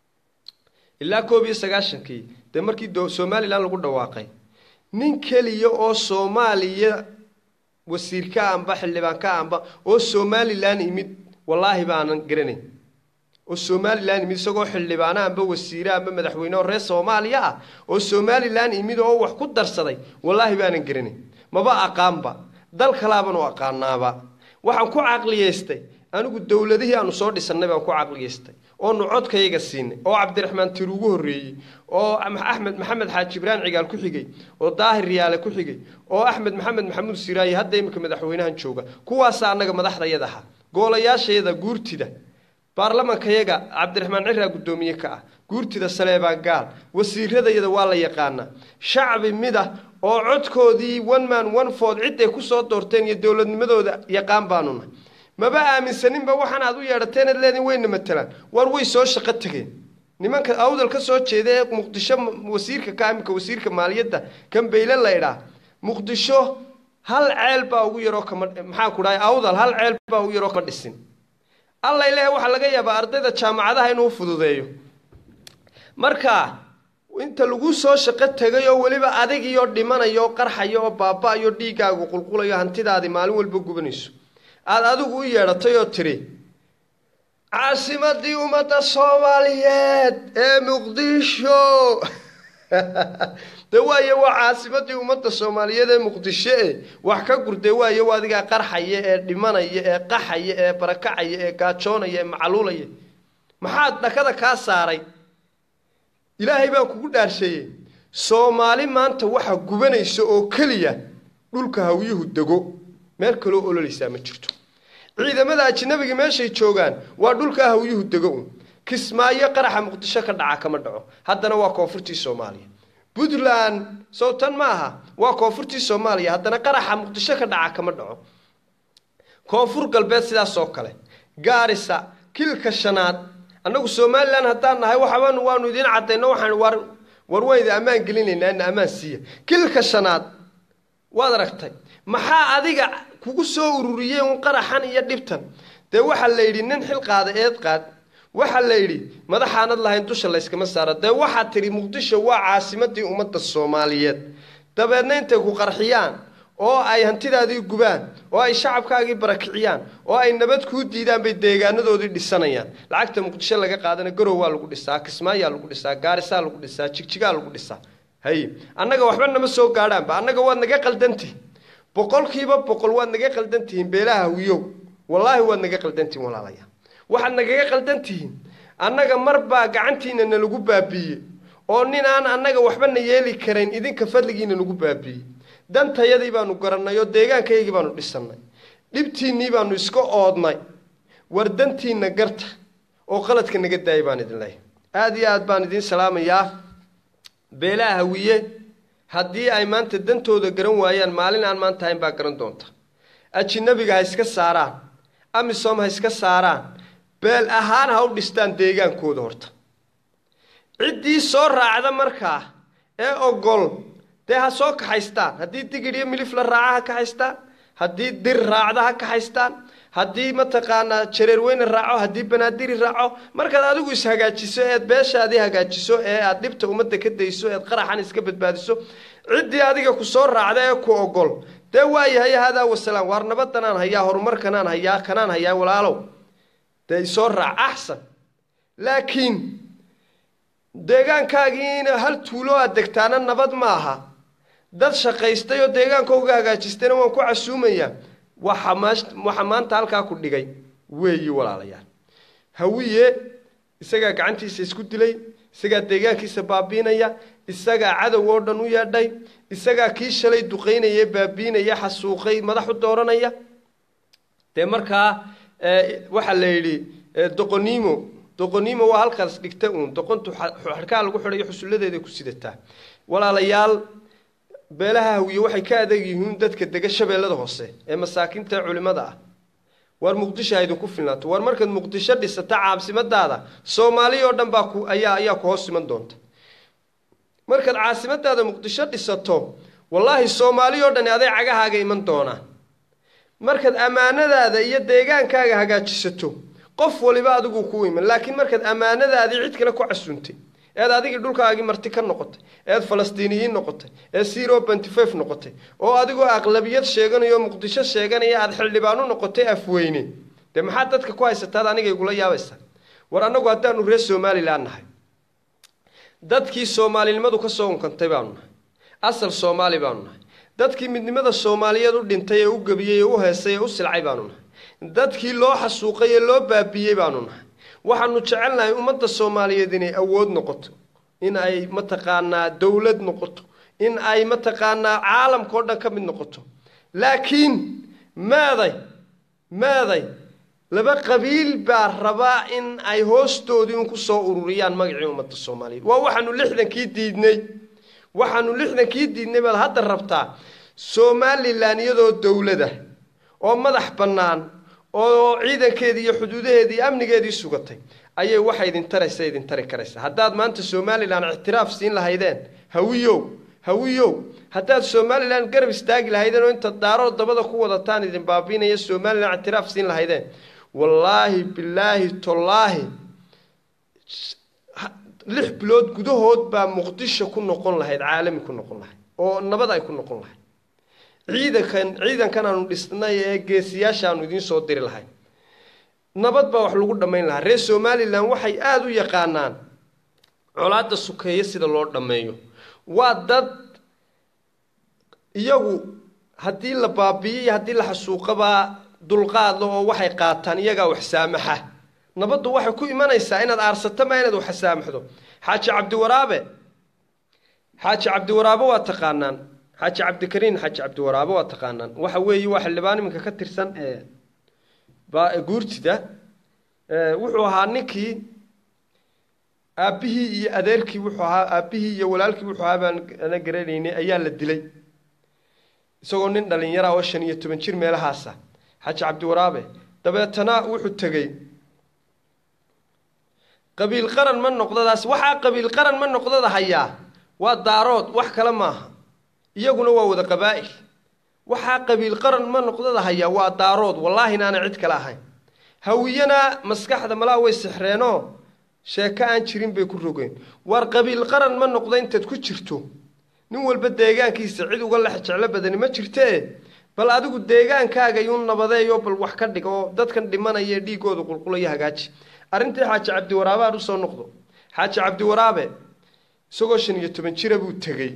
ilaa koob iyo sagaashankii dee markii somalilan lagu dhawaaqay nin keliya oo soomaaliya wasiirka amba xildhibaanka amba oo somalilan imid wallaahi baanan garanayn oo somalilan imid isagoo xildhibaana amba wasiire amba madaxweyne oo reer soomaaliya ah oo somalilan imid oo wax ku darsaday wallaahi baanan garanayn maba aqaanba dal kalaaban u aqaanaaba waxaan ku caqliyeystay anigu dowladihii aanu soo dhisannay baan ku caqliyaystay oonu codkayaga siinay oo cabdiraxmaan tir ugu horreeyey oo axmed maxamed xaaji ibraan cigaal ku xigay oo daahir riyaale ku xigay oo axmed maxamed maxamuud siraaye hadda iminka madaxweynahan jooga kuwaasa annaga madaxdayada ahaa goolayaashayada guurtida baarlamankayaga cabdiraxmaan ciraa guddoomiye ka ah guurtida saleebaan gaal wasiiradayada waa la yaqaanaa shacbi mid ah oo codkoodii one man one food cid ay kusoo doorteen iyo dowladnimadooda yaqaan baanu nahay maba aaminsaninba waxaan aad u yeedhateen ad leediin wayna matalaan war way soo shaqo tegeen nimanka awdal ka soo jeeda ee muqdisho wasiirka ka iminka wasiirka maaliyadda kan bayle laydhaa muqdisho hal ceel baa ugu yaroo kama maxaan ku dhahay awdal hal ceel baa ugu yaroo kama dhisin alla ilaahay waxaa laga yaabaa ardayda jaamacadaha inuu fududeeyo marka inta lagu soo shaqo tegay oo weliba adigiyo dhimanayo oo qarxayo oo baaba-ayo dhiiggaagu qulqulayo hantidaadii maalin walba gubanayso aada adigu u yeedhatay oo tidhi caasimadii ummadda soomaaliyeed ee muqdisho de waaye waa caasimadii ummadda soomaaliyeed ee muqdisho e wax ka gurde waaye waa adigaa qarxaya ee dhimanaya ee qaxaya ee barakacaya ee gaajoonaya ee macluulaya maxaad dhakada kaa saaray ilaahay baan kugu dhaarsheeyey soomaali maanta waxa gubanaysa oo keliya dhulka hawyuhu dego meel kaloo ololaysaa ma jirto ciidamada ajinabiga meeshay joogaan waa dhulka hawyuhu dego un kismaayo qaraxa muqdisho ka dhaca kama dhaco haddana waa koonfurtii soomaaliya puntland sowtan ma aha waa koonfurtii soomaaliya haddana qaraxa muqdisho ka dhaca kama dhaco koonfur galbeed sidaas oo kale gaarisa kilka shanaad annagu somalilan haddaan nahay waxaban waanu idiin caddayno waxaan war war wayda ammaan gelinaynaa ina ammaan siiya kilka shanaad waad aragtay maxaa adiga kugu soo ururiyey un qaraxan iyo dhibtan dee waxaa la yidhi nin xil qaada eed qaad waxaa la yidhi madaxaanad lahayn dusha layskama saaro dee waxaad tidhi muqdisho waa caasimadii ummadda soomaaliyeed dabeedna intay ku qarxiyaan oo ay hantidaadii gubaan oo ay shacabkaagii barakiciyaan oo ay nabad kuu diidaan bay deegaanadoodii dhisanayaan lacagta muqdisho laga qaadana garow waa lagu dhisaa kismaayaa lagu dhisaa gaarisaa lagu dhisaa jigjigaa lagu dhisaa haye annaga waxba nama soo gaadhaanba annaga waad naga qaldantihin boqolkiiba boqol waad naga qaldan tihiin beelaha wiyow wallaahi waad naga qaldan tihiin walaalayaa waxaad nagaga qaldan tihiin annaga marbaa gacantiina nalagu baabiiyey oo nin aan annaga waxba na yeeli karayn idinka fadligiina nagu baabiiyey dantayadii baanu garannay oo deegaankaygii baanu dhisannay dhibtiinnii baanu iska oodnay war dantiinna garta oo qaladka naga daayay baan idin leeyahay aada iyo aad baan idiin salaamayaa beelaha hawiye haddii ay maanta dantooda garan waayaan maalin aan maanta hayn baa garan doonta ajinabiga ha iska saaraan amisom ha iska saaraan beel ahaan ha u dhistaan deegaankooda horta ciddii soo raacda markaa ee ogol dee ha soo kaxaystaan haddii digidh iyo milif la raaca ha kaxaystaan haddii dir raacda ha kaxaystaan haddii mataqaanaa jareerweyne raaco haddii banaadiri raaco markaad adigu ishagaajiso eed beeshaadii hagaajiso ee aad dhibta ummadda ka dayso eed qaraxan iska badbaadiso ciddii adiga ku soo raacda ee ku ogol dee waayahay haadaa wasalaam waar nabadanaan hayaa horumarkanaan hayaa kanaan hayaa walaalow dee isoo raac axsan laakiin deegaankaagiina hal tuulo aad degtaana nabad ma aha dad shaqaystay oo deegaankooga hagaajistayna waan ku casuumayaa waxa waxa maanta halkaa ku dhigay weeyi walaalayaal hawiye isagaa gacantiisa isku dilay isagaa deegaankiisa baabiinaya isagaa cadow oo dhan u yeedhay isagaa kii shalay duqaynaya baabiinaya xasuuqay madax u dooranaya dee markaa waxaa la yidhi doqoniimo doqoniimo waa halkaas dhigta uun doqontu xarkaa lagu xidhayo xusulladeeda ku sidataa walaalayaal beelaha hawiye waxay ka adeeg yihiin dadka dega shabeellada hoose ee masaakiinta ee culimmada ah waar muqdisho ha idinku filnaato waar markaad muqdisho dhisata caasimadaada soomaali oo dhan baa ku ayaa ayaa ku hoos iman doonta markaad caasimadaada muqdisho dhisato wallaahi soomaali oo dhani aday cagahaaga iman doonaan markaad ammaanadaada iyo deegaankaaga hagaajisato qof waliba adigu ku iman laakiin markaad ammaanadaadii cid kale ku casuuntay eed adigii dhulkaagii marti ka noqotay eed falastiiniyiin noqotay ee zero benty five noqotay oo adigoo aqlabiyad sheeganaya oo muqdisho sheeganaya aada xildhibaan u noqotay afweyne dee maxaad dadka ku haysataad aniga igula yaabaysaa war annagu haddaanu reer somalilan nahay dadkii soomaalinimadu ka soo unkantay baanu nahay asal soomaali baanu nahay dadkii midnimada soomaaliyeed u dhintay ee u gebiyey ee u heesay ee u silcay baanu nahay dadkii loo xasuuqay ee loo baabiyey baanu nahay waxaanu jecelnahay ummadda soomaaliyeed inay awood noqoto in ay mataqaanaa dowlad noqoto in ay mataqaanaa caalamka o dhan ka mid noqoto laakiin maaday maaday laba qabiil baa rabaa in ay hoostoodii un kusoo ururiyaan magacii ummadda soomaaliyeed waa waxaanu lixdankii diidnay waxaanu lixdankii diidnay baad hadda rabtaa somalilan iyadoo dowlada oo madax bannaan oo ciidankeedii iyo xuduudaheedii iyo amnigeedii sugatay ayay waxa idin taraysa idin tari karaysa haddaad maanta somalilan ictiraaf siin lahaydeen hawiyow hawiyow haddaad somalilan garab istaagi lahaydeen oo inta daaroo dabada ku wadataan idin baabiinaya somalilan ictiraaf siin lahaydeen wallaahi bilaahi tollaahi lix bilood gudahood baa muqdisho ku noqon lahayd caalami ku noqon lahayd oo nabad ay ku noqon lahayd ciidankan ciidankan aanu dhisnay ee geesiyaasha aanu idiin soo diri lahayn nabad baa wax lagu dhammayn lahaa reer somalilan waxay aada u yaqaanaan colaadda sukeeye sida loo dhammeeyo waa dad iyagu haddii la baabiyo iyo haddii la xasuuqabaa dulqaadla oo waxay qaataan iyagaa wax saamaxa nabaddu waxay ku imanaysaa inaad aarsato maa inaad wax saamaxdo xaaji cabdiwaraabe xaaji cabdiwaraabe waa taqaanaan xaaji cabdikariin xaaji cabdiwaraabe waa taqaanaan waxa weeye waa xildhibaan iminka ka tirsan ee guurtida wuxuu ahaa ninkii aabbihii iyo adeerkii wuxuu ahaa aabbihii iyo walaalkii wuxuu ahaa baan ana garanaynay ayaa la dilay isagoo nin dhalinyara oo shan iyo toban jir meelahaasa xaaji cabdiwaraabe dabeetana wuxuu tegey qabiil qaran ma noqdadaas waxaa qabiil qaran ma noqdada hayaa waa daarood wax kale maaha iyaguna waa wada qabaa'il waxaa qabiil qaran ma noqdada hayaa waa daarood wallaahi inaana cid kale ahayn hawiyana maskaxda malaa way sixreenoo sheeko aan jirin bay ku rogeen waar qabiil qaran ma noqda intaad ku jirto nin walba deegaankiisa cid uga lex jeclo badani ma jirtee bal adigu deegaankaaga yuu nabadeeyo bal wax ka dhig oo dadkan dhimanaya ee dhiigooda qulqulaya hagaaji arrintii xaaji cabdiwaraabe aan usoo noqdo xaaji cabdiwaraabe isagoo shan iyo toban jira buu tegey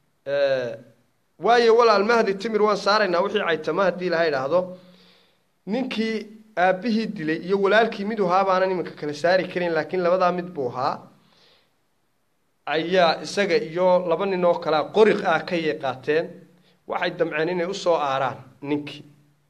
waayo walaal mahdi timir waan saaraynaa wixii caytama haddii laha idhaahdo ninkii aabbihii dilay iyo walaalkii mid ahaa baanan iminka kala saari karin laakiin labadaa mid buu ahaa ayaa isaga iyo laba nin oo kalea qoriq ah kayay qaateen waxay damceen inay usoo aaraan ninkii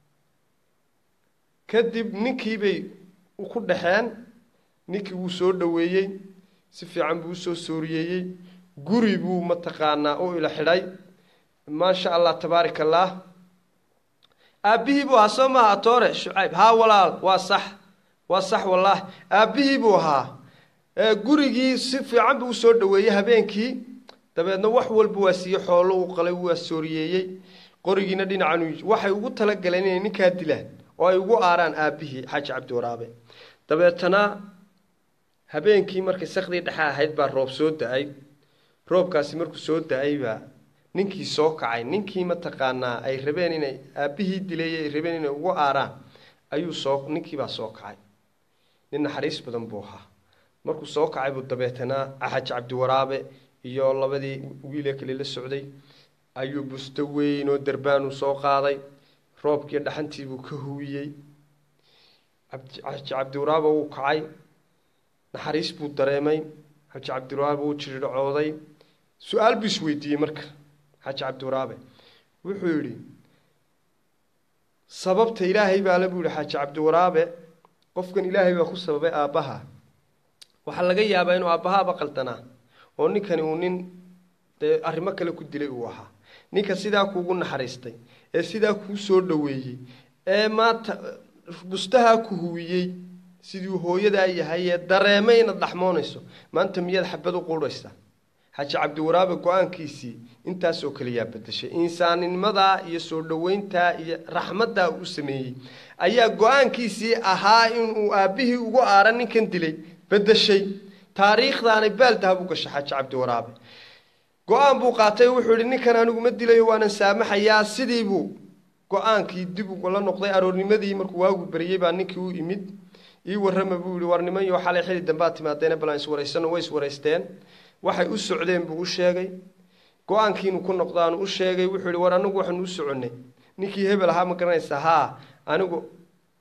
kadib ninkii bay ku dhexeen ninkii wuu soo dhoweeyey si fiican buu usoo sooriyeeyey guri buu mataqaanaa u ila xidhay maasha allah tabaarak allah aabbihii buu ahaa soo maaha atoore shucayb haa walaal waa sax waa sax wallaahi aabbihii buu ahaa gurigii si fiican buu usoo dhoweeyey habeenkii dabeedna wax walba waa siiye xoolo u qalay waa sooriyeeyey qorigiina dhinacan waxay ugu talagaleen inay ninkaa dilaan oo ay ugu aaraan aabbihii xaaji cabdiwaraabe dabeetana habeenkii markay sakdii dhexe ahayd baa roob soo da-ay roobkaasi markuu soo da-ay baa ninkii soo kacay ninkii mataqaanaa ay rabeen inay aabbihii dilay ay rabeen inay ugu aaraan ayuu soo ninkiibaa soo kacay nin naxariis badan buu ahaa markuu soo kacay buu dabeetana xaaji cabdiwaraabe iyo labadii wiilee kale la socday ayuu busto weyn oo darbaanuu soo qaaday roobkii dhaxantii buu ka huwiyey xaaji cabdiwaraabe wuu kacay naxariis buu dareemay xaaji cabdiwaraabe wuu jiridhacooday su-aal buu isweydiiyey marka xaaji cabdiwaraabe wuxuu yidhi sababta ilaahay baale buu yihi xaaji cabdiwaraabe qofkan ilaahay baa ku sababay aabbaha waxaa laga yaabaa inuu aabbahaaba qaldanaa oo ninkani uu nin dee arrimo kale ku dilay uu ahaa ninka sidaa kuugu naxariistay ee sidaa kuu soo dhoweeyey ee maanta bustahaa ku huwiyey siduu hooyadaa yahay ee dareemay inaad dhaxmoonayso maanta miyaad xabad u quudhaysaa xaaji cabdiwaraabe go-aankiisii intaasoo kaliyaa bedeshay insaaninimadaa iyo soo dhoweyntaa iyo raxmaddaa uu sameeyey ayaa go-aankiisii ahaa inuu aabbihii ugu aara ninkan dilay bedeshay taariikhdaanay baaldahabu gashay xaaji cabdiwaraabe go-aan buu qaatay wuxuu yihi ninkan anigu ma dilayo waanan saamaxayaa sidiibuu go-aankii dib ugala noqday aroornimadii markuu waagu beriyey baa ninkii u imid ii warrama buu yihi war niman yo xalay xili dambaad timaadeena balaan iswaraysano way iswaraysteen waxay u socdeen buu u sheegay go-aankiinu ku noqdaanu u sheegay wuxuu yihi war anigu waxaanu u soconnay ninkii hebel ahaa ma garanaysaa haa anigu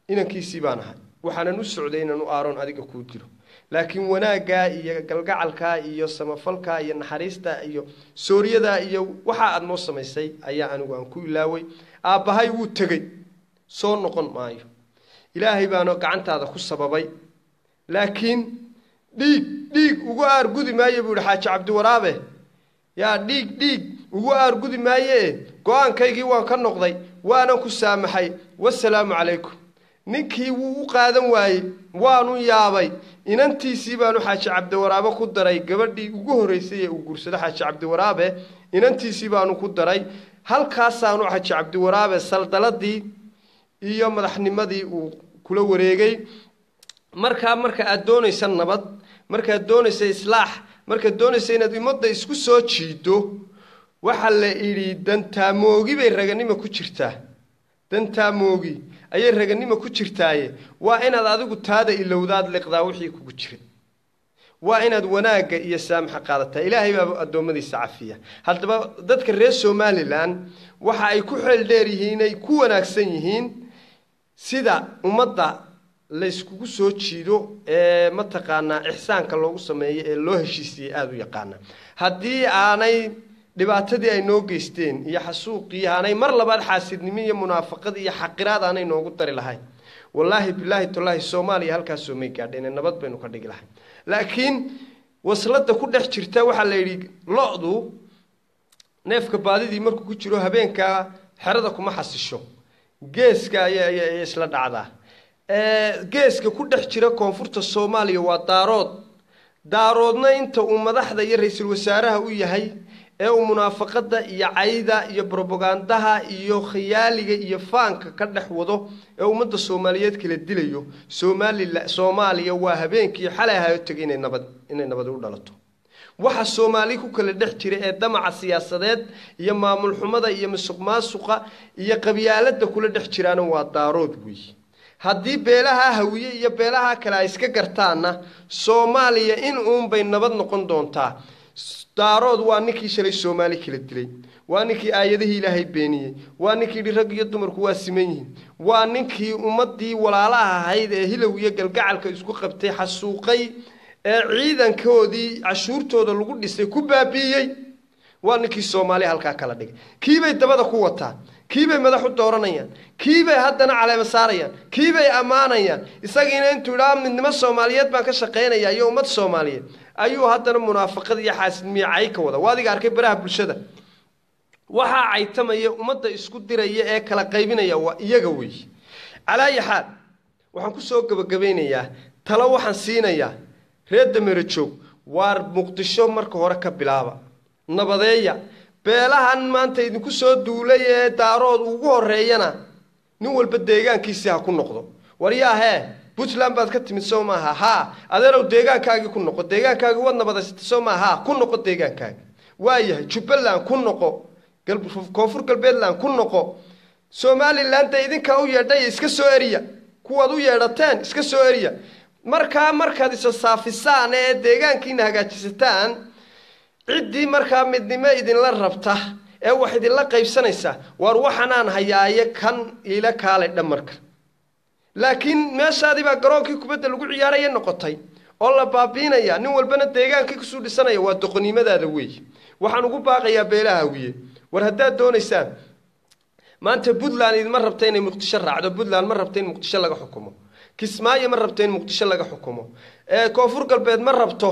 inankiisii baan ahay waxaanan u socday inaan u aaroon adiga kuu dilo laakiin wanaaggaa iyo galgacalkaa iyo samafalkaa iyo naxariista iyo sooryadaa iyo waxa aada noo samaysay ayaa anigu aan ku ilaaway aabbahay wuu tegey soo noqon maayo ilaahay baana gacantaada ku sababay laakiin dhiig dhiig ugu aargudi maaye buu yihi xaaji cabdiwaraabe yaa dhiig dhiig ugu aargudi maayee go-aankaygii waan ka noqday waanan ku saamaxay wasalaamu calaykum ninkii wuu u qaadan waayey waanu yaabay inantiisii baanu xaaji cabdiwaraabe ku daray gabadhii ugu horreysay ee uu guursado xaaji cabdiwaraabe inantiisii baanu ku daray halkaasaanu xaaji cabdiwaraabe saldaladii iyo madaxnimadii uu kula wareegay markaa marka aada doonaysa nabad markaad doonaysa islaax markaad doonaysa inaad ummadda isku soo jiido waxaa la idhi dantaamogi bay raganimo ku jirtaa dantaamogi ayay raganimo ku jirtaaye waa inaad adigu taada ilowdaad liqdaa wixii kugu jiray waa inaad wanaagga iyo saamaxa qaadataa ilaahay baa addoommadiisa cafiya haddaba dadka reer somalilan waxa ay ku xeel dheer yihiin ay ku wanaagsan yihiin sida ummadda layskugu soo jiido ee mataqaanaa ixsaanka loogu sameeyo ee loo heshiisiyey aada u yaqaana haddii aanay dhibaatadii ay noo geysteen iyo xasuuqii aanay mar labaad xaasidnimo iyo munaafaqad iyo xaqiraad aanay noogu dari lahayn wallaahi bilaahi tallaahi soomaaliya halkaasoo may gaadheen nabad baynu ka dhigi lahay laakiin waslada ku dhex jirta waxaa la yidhi lo-du neefka baadidii markuu ku jiro habeenkaa xerada kuma xasisho geeska ayay isla dhacdaa geeska ku dhex jira koonfurta soomaaliya waa daarood daaroodna inta uu madaxda iyo ra-iisul wasaaraha u yahay ee uu munaafaqada iyo cayda iyo brobagandaha iyo khiyaaliga iyo faanka ka dhex wado ee ummadda soomaaliyeed kala dilayo soomaalila soomaaliya waa habeenkii xalay ahayo tegay inay nabad inay nabadi u dhalato waxa soomaali ku kala dhex jira ee damaca siyaasadeed iyo maamul xumada iyo musuq maasuqa iyo qabyaalada kula dhex jiraana waa daarood weeye haddii beelaha hawiye iyo beelaha kale ay iska gartaanna soomaaliya in uunbay nabad noqon doontaa daarood waa ninkii shalay soomaali kala dilay waa ninkii aayadihii ilaahay beeniyey waa ninkii yidhi rag iyo dumarku waa siman yihiin waa ninkii ummadii walaalaha ahayd ee hilow iyo galgacalka isku qabtay xasuuqay ee ciidankoodii cashuurtooda lagu dhisay ku baabi'iyey waa ninkii soomaaliya halkaa kala dhigay kiibay dabada ku wataan kiibay madax u dooranayaan kiibay haddana caleema saarayaan kiibay ammaanayaan isagiina intuu idhaa midnimo soomaaliyeed baan ka shaqaynaya iyo ummad soomaaliyeed ayuu haddana munaafaqad iyo xaasidmiye cay ka wada waa adiga arkay baraha bulshada waxaa caytamaya ummadda isku diraya ee kala qaybinaya waa iyaga weeye calaayi xaal waxaan kusoo gebagabaynayaa talo waxaan siinayaa reer dameero joog waar muqdisho marka hore ka bilaaba nabadeeya beelahan maanta idinku soo duulay ee daarood ugu horeeyana nin walba deegaankiisii ha ku noqdo waryaahee puntland baad ka timid soo maaha haa adeerow deegaankaagii ku noqo deegaankaagii waad nabadaysatay soo maaha haa ku noqo deegaankaagi waayahay jubbaland ku noqo koonfur galbeedland ku noqo somalilan dee idinkaa u yeedhay iska soo eriya kuwaad u yeedhateen iska soo eriya markaa markaad isa saafisaan ee deegaankiina hagaajisataan ciddii markaa midnimo idinla rabta ee wax idinla qaybsanaysa waar waxanaan hayaaye kan iila kaalay dhamarka laakiin meeshaadii baa garoonkii kubadda lagu ciyaaraya noqotay oo la baabiinaya nin walbana deegaankii kusuu dhisanaya waa doqonnimadaada weeye waxaan ugu baaqayaa beelaha hawiye war haddaad doonaysaan maanta puntland idima rabta inay muqdisho raacdo puntland ma rabta in muqdisho laga xukumo kismaayo ma rabto in muqdisho laga xukumo koonfur galbeed ma rabto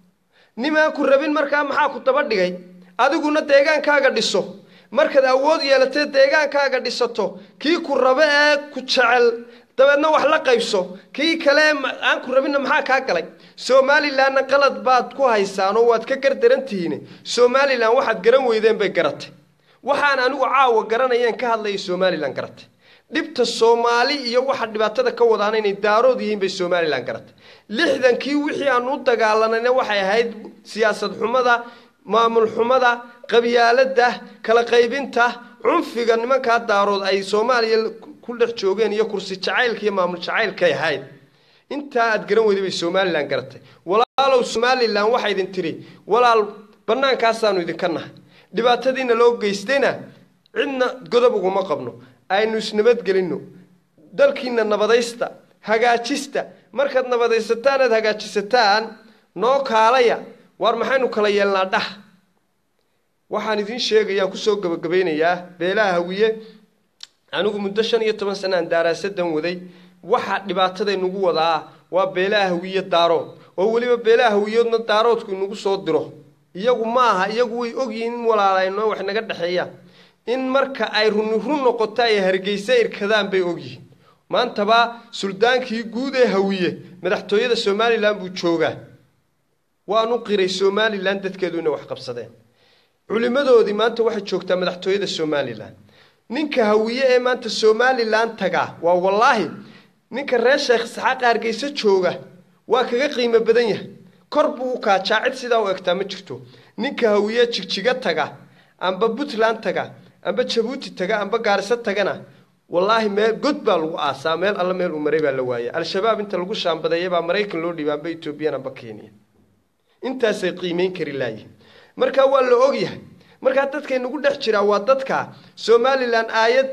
nimaan ku rabin markaa maxaa ku daba dhigay adiguna deegaankaaga dhiso markaad awood yeelatee deegaankaaga dhisato kii ku rabo ee ku jecel dabeedna wax la qaybso kii kale aan ku rabinna maxaa kaa galay somalilanna qalad baad ku haysaan oo waad ka gardarantihiin somalilan waxaad garan weydeen bay garatay waxaan anigu caawa garanayeen ka hadlaya somalilan garatay dhibta soomaali iyo waxa dhibaatada ka wadaana inay daarood yihiin bay somalilan garatay lixdankii wixii aan u dagaalanayna waxay ahayd siyaasad xumada maamul xumada qabyaalada kala qaybinta cunfiga nimankaa daarood ay soomaaliya ku dhex joogeen iyo kursi jacaylka iyo maamul jacaylkay ahayd intaa aad garan weyday bay somalilan garatay walaalow somalilan waxaa idin tiri walaal bannaankaasaanu idinka nahay dhibaatadiina loo geystayna cidna godob uguma qabno aynu isnabadgelinno dalkiina nabadaysta hagaajista markaad nabadaysataan aad hagaajisataan noo kaalaya waar maxaynu kala yeelnaa dhah waxaan idiin sheegayaan kusoo gabagabaynayaa beelaha hawiye anigu muddo shan iyo toban sana aan daaraasadan waday waxa dhibaatadaynugu wadaa waa beelaha hawiye daarood oo weliba beelaha hawiyoodna daaroodku inagu soo diro iyagu ma aha iyagu way ogyihiin in walaalayno wax naga dhexeeyaan in marka ay runi run noqoto ay hargeysa irkadaan bay ogyihiin maantaba suldaankii guud ee hawiye madaxtooyada somalilan buu joogaa waanu qiray somalilan dadkeedu inay wax qabsadeen culimmadoodii maanta waxay joogtaa madaxtooyada somalilan ninka hawiye ee maanta somalilan tagaa waa wallaahi ninka reer sheekh isxaaqa hargeysa jooga waa kaga qiimo badan yahay kor buu u kaajaa cid sidaa u egtaa ma jirto ninka hawiye jigjiga taga amba puntland taga amba jabuuti taga amba gaariso tagana wallaahi meel god baa lagu aasaa meel alla meel uu maray baa la waaya al-shabaab inta lagu shaambadeeya baa maraykan loo dhiiba amba etoobiyan amba kenya intaasay qiimeyn kari laayihin markaa waa la ogyahay markaa dadkay nagu dhex jiraa waa dadka somalilan aayad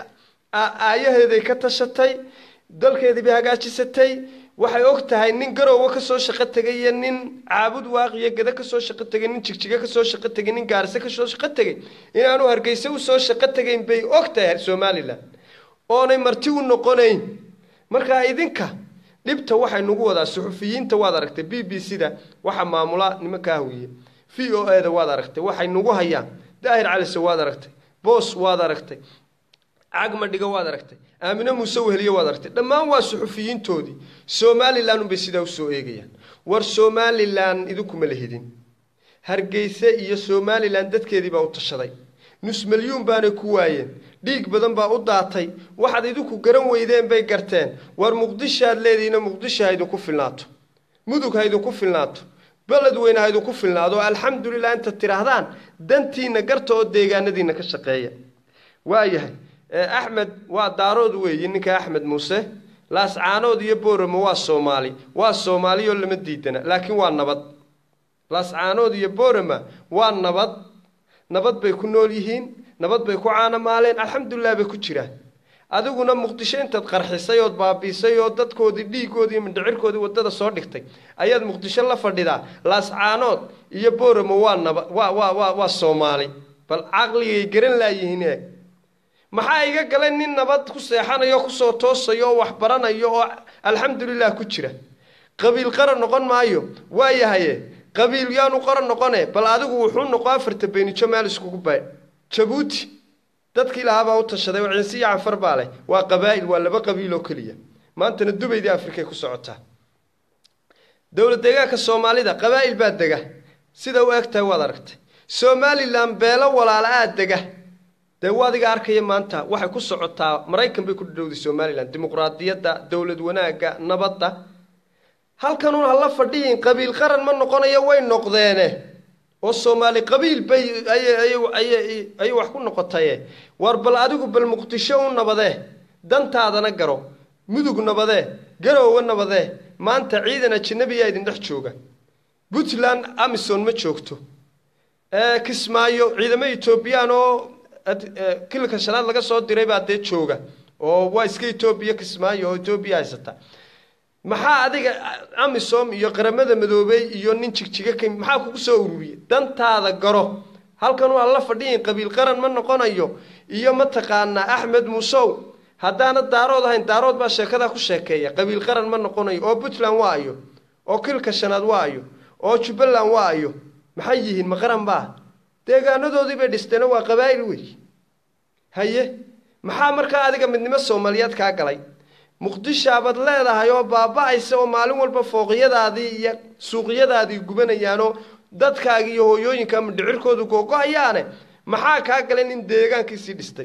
aayaheeday ka tashatay dalkeedii bay hagaajisatay waxay og tahay nin garowga kasoo shaqo tegay iyo nin caabud waaqiyo gada kasoo shaqo tegay nin jigjiga kasoo shaqo tegay nin gaarse kasoo shaqo tegay inaanu hargeyse usoo shaqo tegayn bay og tahay somalilan oonay marti u noqonayn markaa idinka dhibta waxay nagu wadaa suxufiyiinta waad aragtay b b c da waxa maamula nimankaa hawiye v o e da waad aragtay waxay nagu hayaan daahir calise waad aragtay boos waad aragtay cagmadhiga waad aragtay aamine muuse weheliye waad aragtay dhammaan waa suxufiyiintoodii somalilan unbay sidaa usoo eegayaan war somalilan idinkuma la hedin hargeyse iyo somalilan dadkeedii baa u tashaday nus milyuun baanay ku waayeen dhiig badan baa u daatay waxaad idinku garan weydeen bay garteen war muqdisho aad leedihiina muqdisho ha idinku filnaato mudug ha idinku filnaato beled weyne ha idinku filnaado alxamdulilah intaad tidhaahdaan dantiina garta oo deegaanadiina ka shaqeeya waayahay axmed waa daarood weeye ninka axmed muuse laascaanood iyo booramo waa soomaali waa soomaaliyoo lama diidana laakiin waa nabad laascaanood iyo boorama waa nabad nabad bay ku nool yihiin nabad bay ku caanamaaleen alxamdulilah bay ku jiraan adiguna muqdisho intaad qarxisay ood baabiisay oo dadkoodii dhiigoodii iyo mindhicirkoodii waddada soo dhigtay ayaad muqdisho la fadhidaa laascaanood iyo booramo waa naba waa waa waa waa soomaali bal caqligay garan laayihiin eeg maxaa iga galay nin nabad ku seexanayo kusoo toosayo oo wax baranayo oo alxamdulilah ku jira qabiil qaran noqon maayo waayahaye qabiil yaanu qaran noqone bal adigu wuxuu noqo afarta beenijo meel iskugu bay jabuuti dadkii lahaabaa u tashaday oo ciise iyo canfar baa leh waa qabaa'il waa laba qabiil oo keliya maantana dubaydii afrikay ku socotaa dowlad deegaanka soomaalida qabaa'il baa dega sida u eg tahay waad aragtay somalilan beelo walaala aad dega dee waadiga arkaya maanta waxay ku socotaa maraykan bay ku dhadhowday somalilan dimuqraadiyadda dowlad wanaagga nabadda halkanuun hala fadhiyin qabiil qaran ma noqonayo way noqdeene oo soomaali qabiil bay ayay wax ku noqotaye war bal adigu bal muqdisho u nabadee dantaadana garo mudug nabadee garoowe nabadee maanta ciidan ajanabiyaa idin dhex jooga puntland amison ma joogto kismaayo ciidamo etoobiyaan oo kilka shanaad laga soo diray baa dee jooga oo waa iska etoobiya kismaayo oo etoobiya haysata maxaa adiga amisom iyo qaramada madoobey iyo nin jigjiga ka maxaa kugu soo ururiyey dantaada garo halkan waa la fadhiyin qabiil qaran ma noqonayo iyo mataqaanaa axmed muusow haddaana daarood ahayn daarood baa sheekadaa ku sheekeeya qabiil qaran ma noqonayo oo puntland waa ayo oo kilka shanaad waa ayo oo jubbaland waa ayo maxay yihiin ma qaran baa deegaanadoodii bay dhisteeno waa qabaa'il wey haye maxaa markaa adiga midnimo soomaaliyeed kaa galay muqdishaabaad leedahay oo baaba-aysa oo maalin walba fooqiyadaadii iyo suuqyadaadii gubanayaanoo dadkaaga iyo hooyooyinka ama dhicirkoodu googo-ayaane maxaa kaa galay nin deegaankiisii dhistay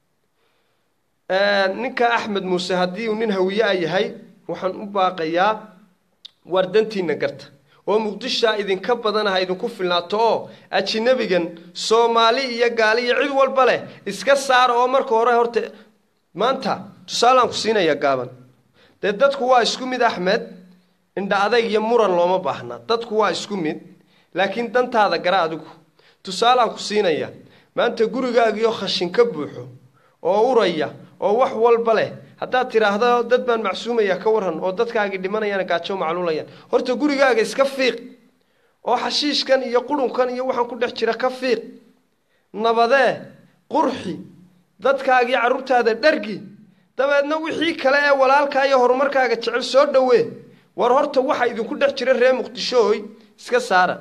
ninka axmed muuse haddii uu nin hawiye-a yahay waxaan u baaqayaa waar dantiina garta oo muqdishaa idinka badanaha idinku filnaato oo ajinabigan soomaali iyo gaali iyo cid walba leh iska saara oo marka hore horta maanta tusaalaan ku siinaya gaaban dee dadku waa isku mid axmed indha adayg iyo muran looma baahna dadku waa isku mid laakiin dantaada gara adigu tusaalaan ku siinaya maanta gurigaagiyo khashin ka buuxo oo uraya oo wax walba leh haddaad tidhaahdo dad baan macsuumaya ka waran oo dadkaagii dhimanayaan gaajo macluulayaan horta gurigaaga iska fiiq oo xashiishkan iyo qurunkan iyo waxaan ku dhex jira ka fiiq nabadee qurxi dadkaagii carruurtaada dhargi dabeedna wixii kale ee walaalkaa iyo horumarkaaga jecel soo dhowee war horta waxa idinku dhex jira reer muqdishooy iska saara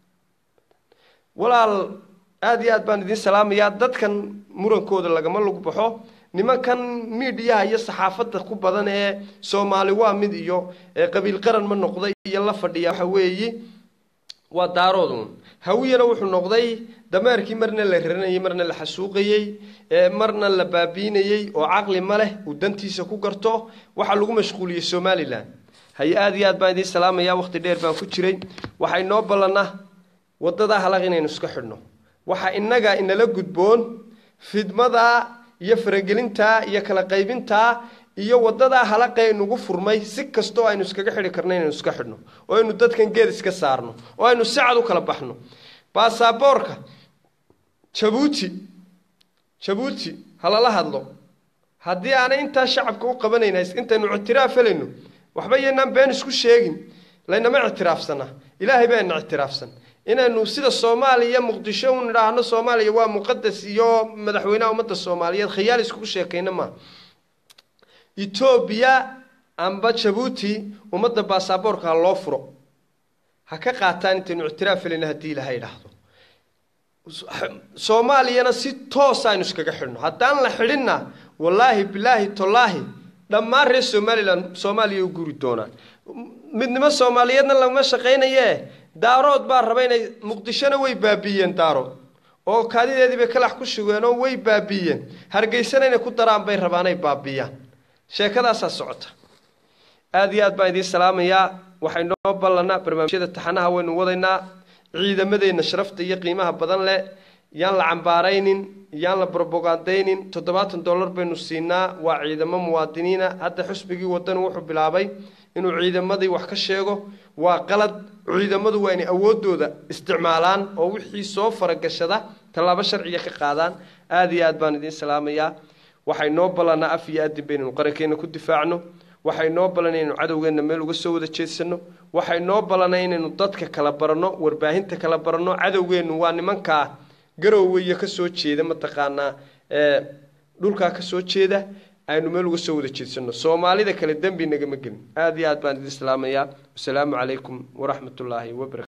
walaal aada iyo aad baan idiin salaamayaa dadkan murankooda lagama lagu baxo nimankan miidhiyaha iyo saxaafadda ku badan ee soomaali waa mid iyo qabiil qaran ma noqday iyo la fadhiya waxa weeye waa daaroodun hawiyana wuxuu noqday dameerkii marna la raranayey marna la xasuuqayey marna la baabiinayey oo caqli ma leh uu dantiisa ku garto waxaa lagu mashquuliyey somalilan haye aada iyo aad baan idiin salaamaya waqti dheer baan ku jiray waxay noo ballana waddadaa halaq inaynu iska xidhno waxaa innaga inala gudboon fidmadaa iyo faragelintaa iyo kala qaybintaa iyo waddadaa halaqee nagu furmay si kastoo aynu iskaga xidhi karno inaynu iska xidhno oo aynu dadkan geed iska saarno oo aynu si cad u kala baxno baasaboorka jabuuti jabuuti halala hadlo haddii aanay intaa shacabka u qabanayna intaynu ictiraaf helayno waxba yaynaan been isku sheegin laynama ictiraafsana ilaahay baa ina ictiraafsan inaynu sida soomaaliya muqdisho u nidhaahno soomaaliya waa muqadas iyo madaxweynaha ummadda soomaaliyeed khiyaal iskugu sheekayna maa etoobiya amba jabuuti ummadda baasaboorka ha loo furo ha ka qaataan intaynu ictiraaf helayno haddii ilaha idhaahdo soomaaliyana si toos aynu iskaga xidhno haddaan la xidhinna wallaahi bilaahi tolaahi dhammaan reer somalilan soomaaliya u guri doonaan midnimo soomaaliyeedna lagama shaqaynayee daarood baa raba inay muqdishona way baabiiyeen daarood oo kaadideedii bay kalax ku shugeen oo way baabiiyeen hargeysana inay ku daraan bay rabaanay baabiiyaan sheekadaasaa socota aada iyo aad baan idiin salaamayaa waxay noo ballanaa barnaamijyada taxanaha waynu wadaynaa ciidamadeenna sharafta iyo qiimaha badan leh yaan la cambaaraynin yaan la brobogandaynin toddobaatan dollar baynu siinaa waa ciidamo muwaadiniina hadda xusbigii wadani wuxuu bilaabay inuu ciidamadii wax ka sheego waa qalad ciidamadu waa inay awoodooda isticmaalaan oo wixii soo faragashada tallaabo sharciga ka qaadaan aada iyo aad baan idiin salaamayaa waxay noo ballanaa af iyo adin baynaynu qarankeena ku difaacno waxay noo ballanay inaynu cadowgeenna meel uga soo wada jeedsano waxay noo ballanay inaynu dadka kala baranno warbaahinta kala baranno cadowgeennu waa nimankaa garowga iyo kasoo jeeda mataqaanaa dhulkaa kasoo jeeda aynu meel uga soo wada jeedsano soomaalida kale dembi nagama gelin aada iyo aad baan idin salaamayaa wasalaamu calaykum waraxmat ullaahi wabarakatu